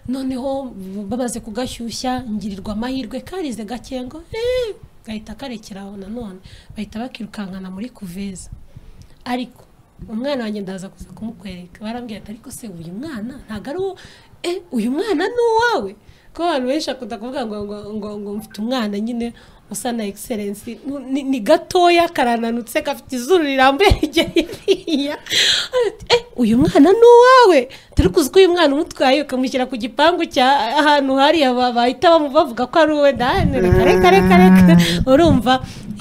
noneho bamaze kugashyushya ngirirwa amahirwe karize gake ngo "Eh," gahita karekera aho nanone bahita bakirukankana muri kuveza ariko umwana wanjye ndaza kuza kumukwereka barambwira ati ariko se uyu mwana ntabwo ari uwo eh uyu mwana ni uwawe ko abantu benshi bakunda kuvuga ngo ngo ngo ngo mfite umwana nyine usa na egiserensi ni, ni gatoya karananutse gafite izuru rirambuye rigeye ririya Ati, eh uyu mwana ni uwawe turi kuzi ko uyu mwana umutwaye ukamushyira ku gipangu cya ahantu hariya ba- bahita bamu- bavuga ko ari wowe ndahane reka reka reka reka urumva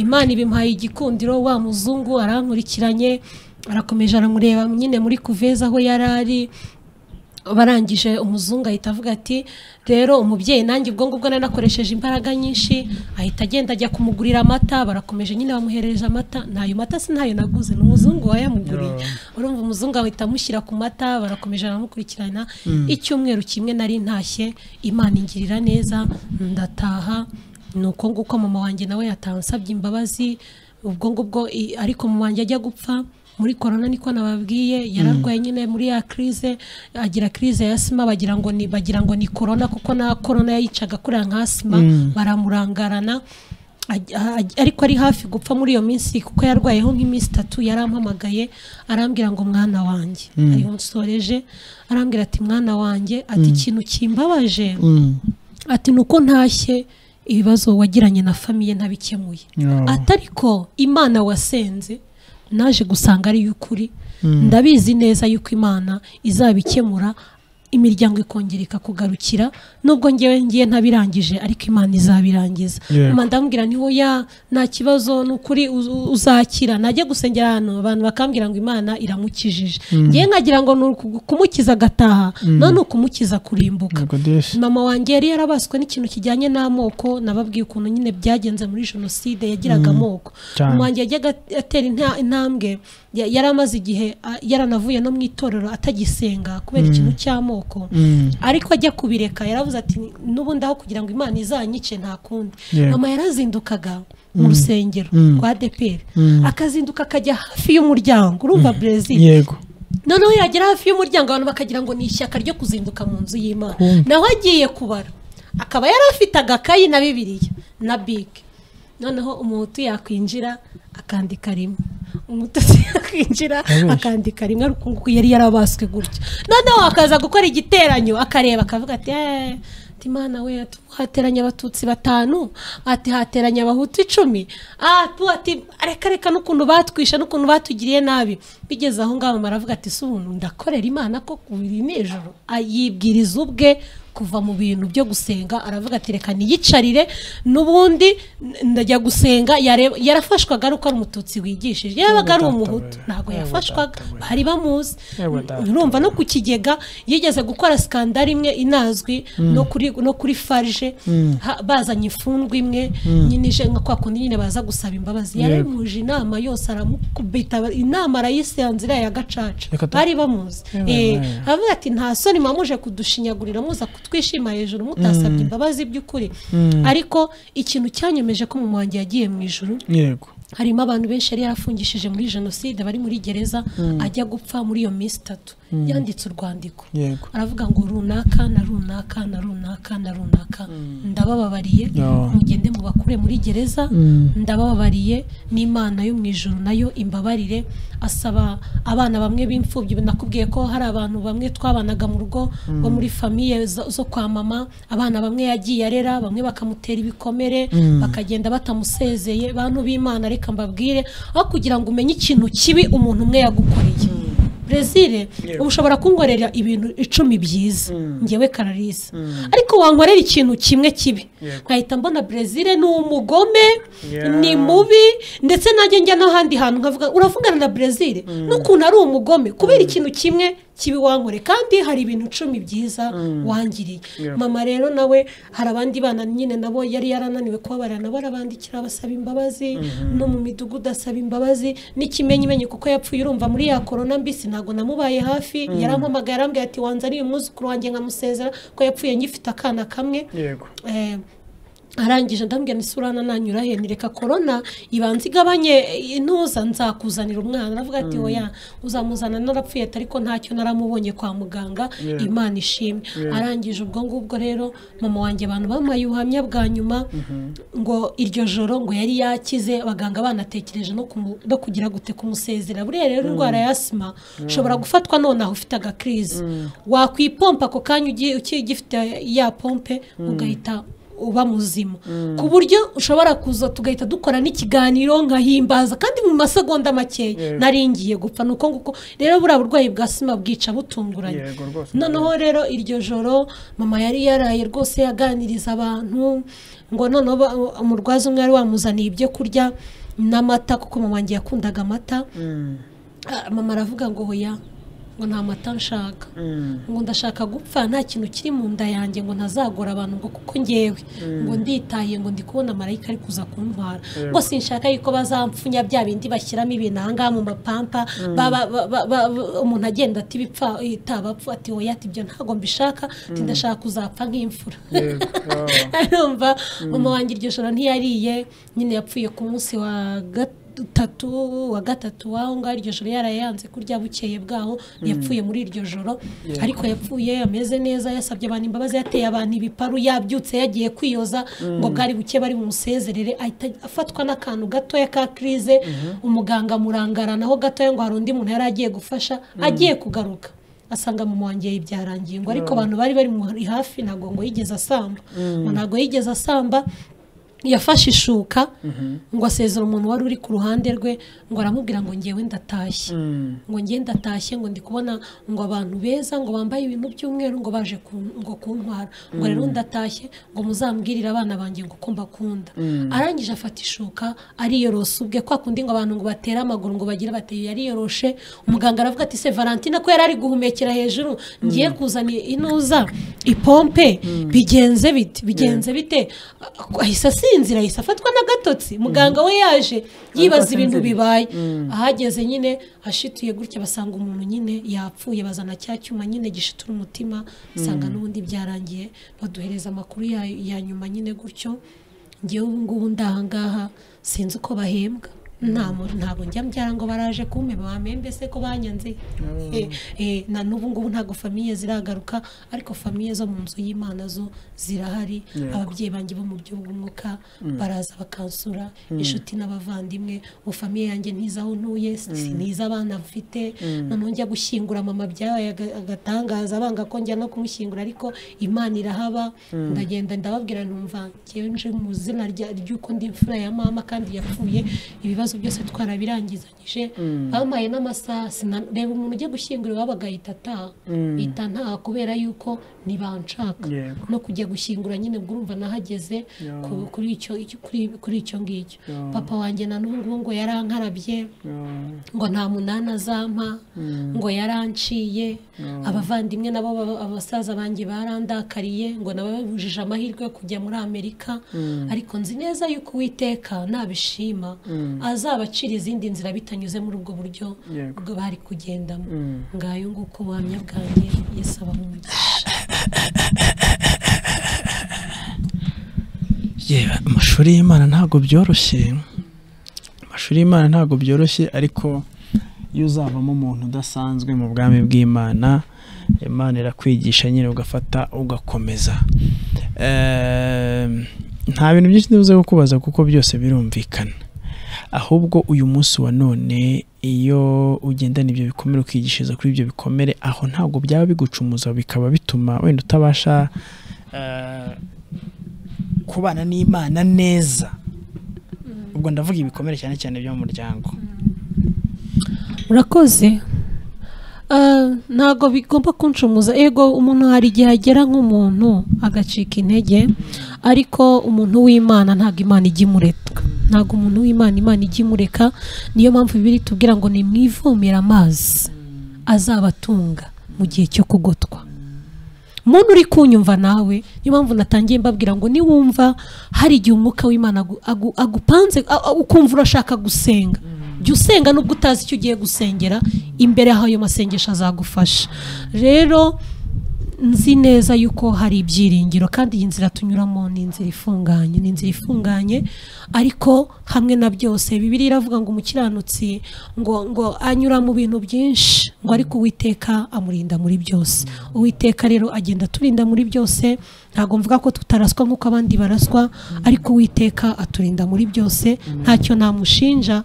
imana ibimpaye igikundiro wa muzungu arankurikiranye arakomeje aramureba nyine muri kuveza aho yari ari barangije umuzungu ahita avuga ati rero umubyeyi nanjye ubwo ngubwo nari nakoresheje imbaraga nyinshi ahita agenda ajya kumugurira amata barakomeje nyine bamuhereje amata ntayo mata si ntayo naguze ni umuzungu wayamuguriye urumva umuzungu ahita amushyira ku mata barakomeje baramukurikirana icyumweru kimwe nari ntashye imana ingirira neza ndataha ni uko nguko mama wanjye nawe yataha ansabye imbabazi ubwo ngubwo i- ariko mama wanjye ajya gupfa muri korona niko nababwiye yararwaye nyine muri ya crise agira crise ya asima bagira ngo ni bagira ngo ni korona kuko na korona yayicaga kuriya nka asima baramurangarana aj- aj- ariko ari hafi gupfa muri iyo minsi kuko yarwayeho nk'iminsi itatu yarampamagaye arambwira ngo mwana wanjye ariho nsoreje arambwira ati mwana wanjye ati ikintu kimbabaje ati ni uko ntashye ibibazo wagiranye na famiye ntabikemuye Yeah. atariko imana wasenze naje gusanga ari y'ukuri ndabizi neza y'uko imana izabikemura imiryango ikongera ikakugarukira nubwo ngewe ngiye ntabirangije ariko imana izabirangiza Yego. Mama ndamubwira niho ya nta kibazo ni ukuri uz- uz- uzakira najya gusengera ahantu abantu bakambwira ngo imana iramukijije ngewe nkagira ngo ni uku- kumukiza agataha none ukumukiza kurimbuka Nikodesi. mama wanjye yari yarabaswe n'ikintu kijyanye n'amoko nababwiye ukuntu nyine byagenze muri jenoside yagiraga amoko Cyane. mama wanjye yajyaga atera inta- intambwe ya- yari amaze igihe a- yaranavuye no mu itorero atagisenga kubera ikintu cy'amoko Mm. ariko ajya kubireka yaravuze ati n'ubundi aho kugira ngo imana izanyice nta kundi Yego. mama yarazindukaga mu rusengero Mm. rwa deperi Mm. akazinduka akajya hafi y'umuryango urumva brezil yego noneho yagera hafi y'umuryango abantu bakagira ngo ni ishyaka ryo kuzinduka mu nzu y'imana Kumva. nawe agiye kubara akaba yari afite agakayi na bibiliya na bike noneho umuhutu yakwinjira akandika rimwe umututsi yakwinjira Abeshya. akandika rimwe ariko uku nguku yari yarabaswe gutya noneho akaza gukora igiteranyo akareba akavuga ati "Eh, ati mana we ati hateranye abatutsi batanu ati hateranye abahutu icumi ah, tu ati reka reka n'ukuntu batwisha n'ukuntu batugiriye nabi bigeze aho ngaho mama aravuga ati si umuntu ndakorera imana ko kubiri n'ijoro yibwiriza ubwe kuva mu bintu byo gusenga aravuga ati reka niyicarire n'ubundi n- ndajya gusenga yareba- yarafashwaga ari uko ari umututsi wigishije yabaga ari data we. umuhutu ntabwo Yewe yafashwaga data we. bari bamuzi Yewe data urumva no ku kigega yigeze gukora sikandari imwe inazwi no kuri no kuri farije ha- bazanye imfungwa imwe nyine ije nka kwa kundi nyine baza gusaba imbabazi Yego. yaramuje inama yose aramukubita inama arayisanzira ya gacaca Reka tu- bari bamuzi Yewe, Eh, yewe. aravuga ati nta soni mwamuje kudushyinyagurira muza kutwishima hejuru mutasabye imbabazi by'ukuri ariko ikintu cyanyemeje ko mu wanjye yagiye mu ijoro yego harimo abantu benshi yari yarafungishije muri jenoside bari muri gereza ajya gupfa muri iyo minsi itatu yanditse urwandiko yego aravuga ngo runaka na runaka na runaka na runaka ndabababariye Oh. mugende mubakure muri gereza Mm. ndabababariye n'imana yo mu ijuru nayo imbabarire asaba abana bamwe b'imfubyi nakubwiye ko hari abantu bamwe twabanaga mu rugo bo muri famiye zo zo kwa mama abana bamwe yagiye arera bamwe bakamutera ibikomere bakagenda batamusezeye bantu b'imana reka mbabwire aho kugira ngo umenye ikintu kibi umuntu umwe yagukoreye brezil uba ushobora kunkorera ibintu icumi byiza ngewe kararisa ariko wankorera ikintu kimwe kibi nkahita mbona brezil ni umugome Yeah. ni mubi ndetse najya njya n'ahandi hantu nkavuga uravugana na brezil n'ukuntu ari umugome kubera ikintu kimwe kibi wankore kandi hari ibintu icumi byiza wangiriye Yeah. mama rero nawe hari abandi bana nyine nabo yari yarananiwe kubabarira nabo arabandikira abasaba imbabazi no mu midugudu asaba imbabazi n'ikimenyimenyi kuko yapfuye urumva muri ya korona mbisi ntabwo namubaye hafi yarampamagaye arambwira ati wanzaniye umwuzukuru wanjye nkamusezera ko yapfuye ngifite akana kamwe yego Eh, arangije ndambwira ni surana nanyura he nireka korona ibanza igabanye intuza nzakuzanira umwana aravuga ati oya uzamuzana narapfuye ati ariko ntacyo naramubonye kwa muganga Yeah. imana ishimwe Yeah. arangije ubwo ngubwo rero mama wanjye abantu bamuhaye ubuhamya bwa nyuma ngo iryo joro ngo yari yakize abaganga banatekereje no kumu- no kugira gute kumusezera buriya rero indwara ya asima ushobora gufatwa nonaha ufite agakirizi wakwipompa ako kanya ugi- ukigifite ya pompe ugahita uba muzima ku buryo ushobora kuza tugahita dukora n'ikiganiro nkahimbaza kandi mu masegonda makeya Yego. nari ngiye gupfa ni uko nguko rero buriya burwayi bwa sima bwica butunguranye yego rwose noneho rero iryo joro mama yari yaraye rwose yaganiriza abantu ngo noneho ba- umurwaza umwe yari wamuzaniye ibyo kurya n'amata kuko mama wanjye yakundaga amata Mm, Ah, mama aravuga ngo hoya ngo nta mata nshaka mm. ngo ndashaka gupfa nta kintu kiri mu nda yanjye ngo ntazagora abantu ngo kuko ngewe ngo nditaye ngo ndi kubona marayika ari kuza kuntwara ngo sinshaka yuko bazamfunya bya bindi bashyiramo ibintu aha ngaha mu mapampa baba- ba- ba- ba- umuntu agenda ati bipfa itabapfa ati oya ati ibyo ntabwo mbishaka ati ndashaka kuzapfa nk'imfura yego oh. arumva mama wanjye iryo joro ntiyariye nyine yapfuye ku munsi wa gatatu wa gatatu w'aho ngaho iryo joro yarayanze kurya bukeye bwaho yapfuye muri iryo joro ariko yapfuye ameze neza yasabye abantu imbabazi yateye abantu ibiparu yabyutse yagiye kwiyoza ngo bwari buke bari bumusezerere ahita afatwa n'akantu gatoya ka krize umuganga amurangaranaho gatoya ngo hari undi muntu yari agiye gufasha agiye kugaruka asanga mama wanjye ibi byarangiye ngo ariko abantu bari bari muri hafi ntabwo ngo yigeze asamba ngo ntabwo yigeze asamba yafashe ishuka ngo asezera umuntu wari uri ku ruhande rwe ngo aramubwira ngo ngewe ndatashye Mm. ngo ngewe ndatashye ngo ndi kubona ngo abantu beza ngo bambaye ibintu by'umweru ngo baje kun- ngo kuntwara ngo rero ndatashye ngo muzambwirire abana banjye ngo uko mbakunda arangije afata ishuka ariyorosa ubwe kwa kundi ngo abantu ngo batere amaguru ngo bagire bateye yariyoroshe umuganga aravuga ati se valentina ko yari ari guhumekera hejuru ngiye kuzana inuza ipompe bigenze bite bigenze bite ahise asinzira ahise afatwa n'agatotsi muganga we yaje yibaza ibintu asinziriye. bibaye ahageze nyine hashituye gutya basanga umuntu nyine yapfuye bazana cya cyuma nyine gishitura umutima basanga n'ubundi byarangiye baduhereza amakuru ya, ya nyuma nyine gutyo ngewe ubu ngubu ndahangaha sinzi uko bahembwa nta muntu ntabwo njya mbyara ngo baraje kumpeba bamembe se ko banyanze Eh, eh, na n'ubu ngubu ntabwo famiye ziragaruka ariko famiye zo mu nzu y'imana zo zirahari Yego. ababyeyi banjye bo mu buryo bw'umwuka baraza bakansura inshuti n'abavandimwe mu famiye yanjye ntiza aho ntuye siniza abana mfite noneho njya gushyingura mama byabaye aga- agatangaza banga ko njya no kumushyingura ariko imana irahaba ndagenda ndababwira numva ngewe nje mu izina rya- ry'uko ndi imfura ya mama kandi yapfuye ibibazo byose twarabirangizanyije bampaye n'amasaha sina- reba umuntu ugiye gushyingura iwabo agahita ataha yita ntaha kubera yuko ntibanshaka Yego. no kujya gushyingura nyine ubwo urumva nahageze Yeah. ku- kuri icyo icyo- kuri- kuri icyo ngicyo Yeah. papa wanjye na n'ubu ngo yarankarabye Oh. ngo nta munani azampa ngo yaranciye abavandimwe nabo baba- abasaza banjye barandakariye ngo nabo babujije amahirwe yo kujya muri amerika ariko nzi neza yuko uwiteka nabishima azabacira izindi nzira bitanyuze muri ubwo buryo Yego. bwo bari kugendamo Mm. ngayo nguko ubuhamya bwanjye yesu abahumugisha Yewe, amashuri y'imana ntabwo byoroshye amashuri amashuri y'imana ntabwo byoroshye ariko iyo uzavamo umuntu udasanzwe mu bwami bw'imana imana irakwigisha nyine ugafata ugakomeza Ehm, nta bintu byinshi ntibuze kukubaza kuko byose birumvikana ahubwo uyu munsi wa none iyo ugendana ibyo bikomere ukigishiriza kuri ibyo bikomere aho ntabwo byaba bigucumuza bikaba bituma wenda utabasha eh, kubana n'imana neza ubwo ndavuga ibikomere cyane cyane byo mu muryango urakoze Ah, ntabwo bigomba kunshumuza ego umuntu hari igihe agera nk'umuntu agacika intege ariko umuntu w'imana ntabwo imana ijya imuretwa ntabwo umuntu w'imana imana ijya imureka niyo mpamvu bibiri tubwira ngo nimwivomere amazi azabatunga mu gihe cyo kugotwa muntu uri kunyumva nawe niyo mpamvu natangiye mbabwira ngo niwumva hari igihe umwuka w'imana agu- agu- agupanze a- a- ukumva urashaka gusenga jya usenga nubwo utazi icyo ugiye gusengera imbere y'ayo masengesho azagufasha rero nzi neza yuko hari ibyiringiro kandi iyi nzira tunyuramo ni inzira ifunganye ni inzira ifunganye ariko hamwe na byose bibiri iravuga ngo umukiranutsi ngo ngo anyura mu bintu byinshi ngo ariko uwiteka amurinda muri byose uwiteka rero agenda aturinda muri byose ntabwo mvuga ko tutaraswa nk'uko abandi baraswa ariko uwiteka aturinda muri byose ntacyo namushinja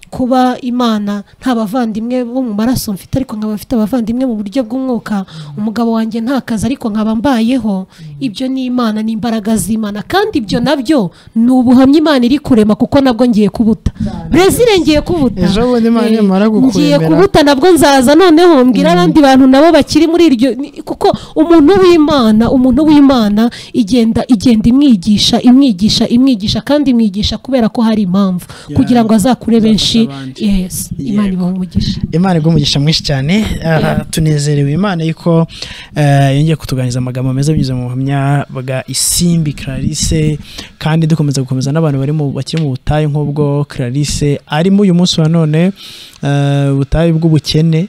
kuba imana nta bavandimwe bo mu maraso mfite ariko nkaba mfite abavandimwe mu buryo bw'umwuka umugabo wanjye nta kazi ariko nkaba mbayeho ibyo ni imana ni imbaraga z'imana kandi ibyo nabyo ni ubuhamya imana iri kurema kuko nabwo ngiye kubuta brezil ngiye kubuta Ejo bundi Imana Eh, nimara ngiye kukwemera. kubuta nabwo nzaza noneho mbwira abandi bantu nabo bakiri muri iryo ni- kuko umuntu w'imana umuntu w'imana igenda igenda imwigisha imwigisha imwigisha kandi imwigisha kubera ko hari impamvu kugira ngo azakure benshi abandi. yes imana ibaha umugisha imana iguha umugisha mwinshi cyane Ah, tunezerewe imana yuko eh, yongeye kutuganiriza amagambo meza binyuze mu buhamya bwa isimbi clarisse kandi dukomeza gukomeza n'abantu bari mu bakiri mu butayu nk'ubwo clarisse arimo uyu munsi wa none eh, ubutayu bw'ubukene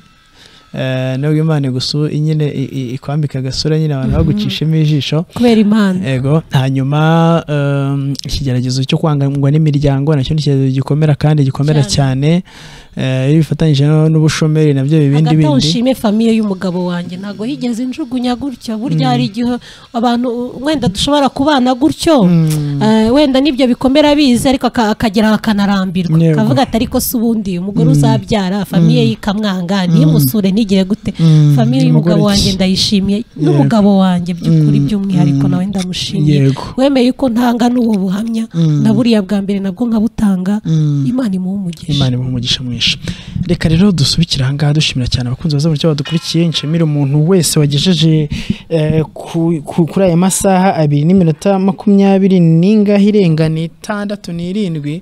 Eh, nubwo imana igusu nyine i- i- ikwambika agasura nyine abantu bagucishemo ijisho kubera imana Ego, hanyuma um, ikigeragezo cyo kwangwa n'imiryango nacyo ni ikigeragezo gikomera kandi gikomera cyane Eh, iyo bifatanyije no- n'ubushomeri nabyo ibindi hagati aho bindi nshime famiye y'umugabo wanjye ntabwo higeze injugunya gutyo burya hari igihe abantu wenda dushobora kubana gutyo Eh, wenda n'ibyo bikomera bizi ariko aka- akagera akanarambirwa Yego. akavuga ati ariko se ubundi umugore uzabyara famiye ye ikamwanga ntimusure ntigire gute Mm. famiye y'umugabo Umugore wanjye ki? ndayishimiye Yego. n'umugabo wanjye by'ukuri Mm. by'umwihariko Mm. nawe ndamushimiye Yego. wemeye ko ntanga n'ubu buhamya Mm. na buriya bwa mbere nabwo nkabutanga Mm. imana imuhe umugisha imana imuha umugisha mwinshi reka rero dusubikire ahangaha dushimira cyane abakunzi baza buryo badukurikiye nshimire umuntu wese wagejeje eh, ku- ku- kuri aya masaha abiri n'iminota makumyabiri n'ingahe irengana itandatu n'irindwi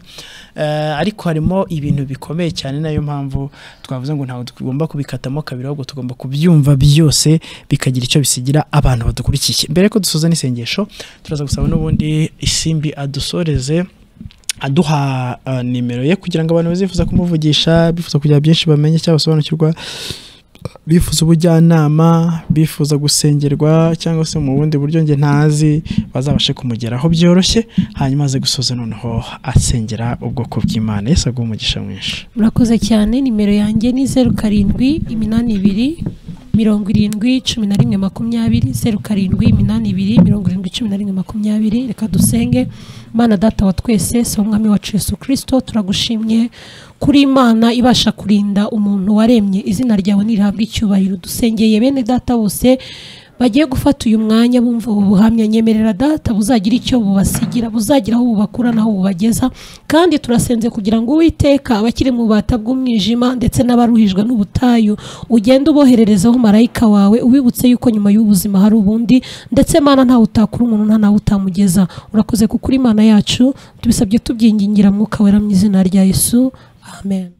Eh, ariko harimo ibintu bikomeye cyane nayo mpamvu twavuze ngo ntabwo tugomba kubikatamo kabiri ahubwo tugomba kubyumva byose bikagira icyo bisigira abantu badukurikiye mbere ko dusoza n'isengesho turaza gusaba n'ubundi isimbi adusoreze aduha uh, nimero ye kugira ngo abantu bazifuza kumuvugisha bifuza kugira byinshi bamenye cyangwa basobanukirwa bifuza ubujyanama bifuza gusengerwa cyangwa se mu bundi buryo nge ntazi bazabashe kumugeraho byoroshye hanyuma aze gusoza noneho asengera ubwoko bw'imana yesu aguha umugisha mwinshi murakoze cyane nimero yanjye ni zeru karindwi iminani ibiri mirongo irindwi cumi na rimwe makumyabiri zeru karindwi iminani ibiri mirongo irindwi cumi na rimwe makumyabiri reka dusenge mana data wa twese si umwami wacu yesu kirisito turagushimye kuri imana ibasha kurinda umuntu waremye izina ryawe ntirihabwe icyubahiro dusengeye bene data bose bagiye gufata uyu mwanya bumva ubu buhamya nyemerera data buzagira icyo bubasigira buzagira aho bubakura n'aho bubageza kandi turasenze kugira ngo uwiteka abakiri mu bata bw'umwijima ndetse n'abaruhijwe n'ubutayu ugende ubohererezaho marayika wawe ubibutse yuko nyuma y'ubuzima hari ubundi ndetse mana ntawe utakura umuntu nta nawe utamugeza urakoze kuko uri imana yacu tubisabye tubyingingira mwuka wera mu izina rya yesu amen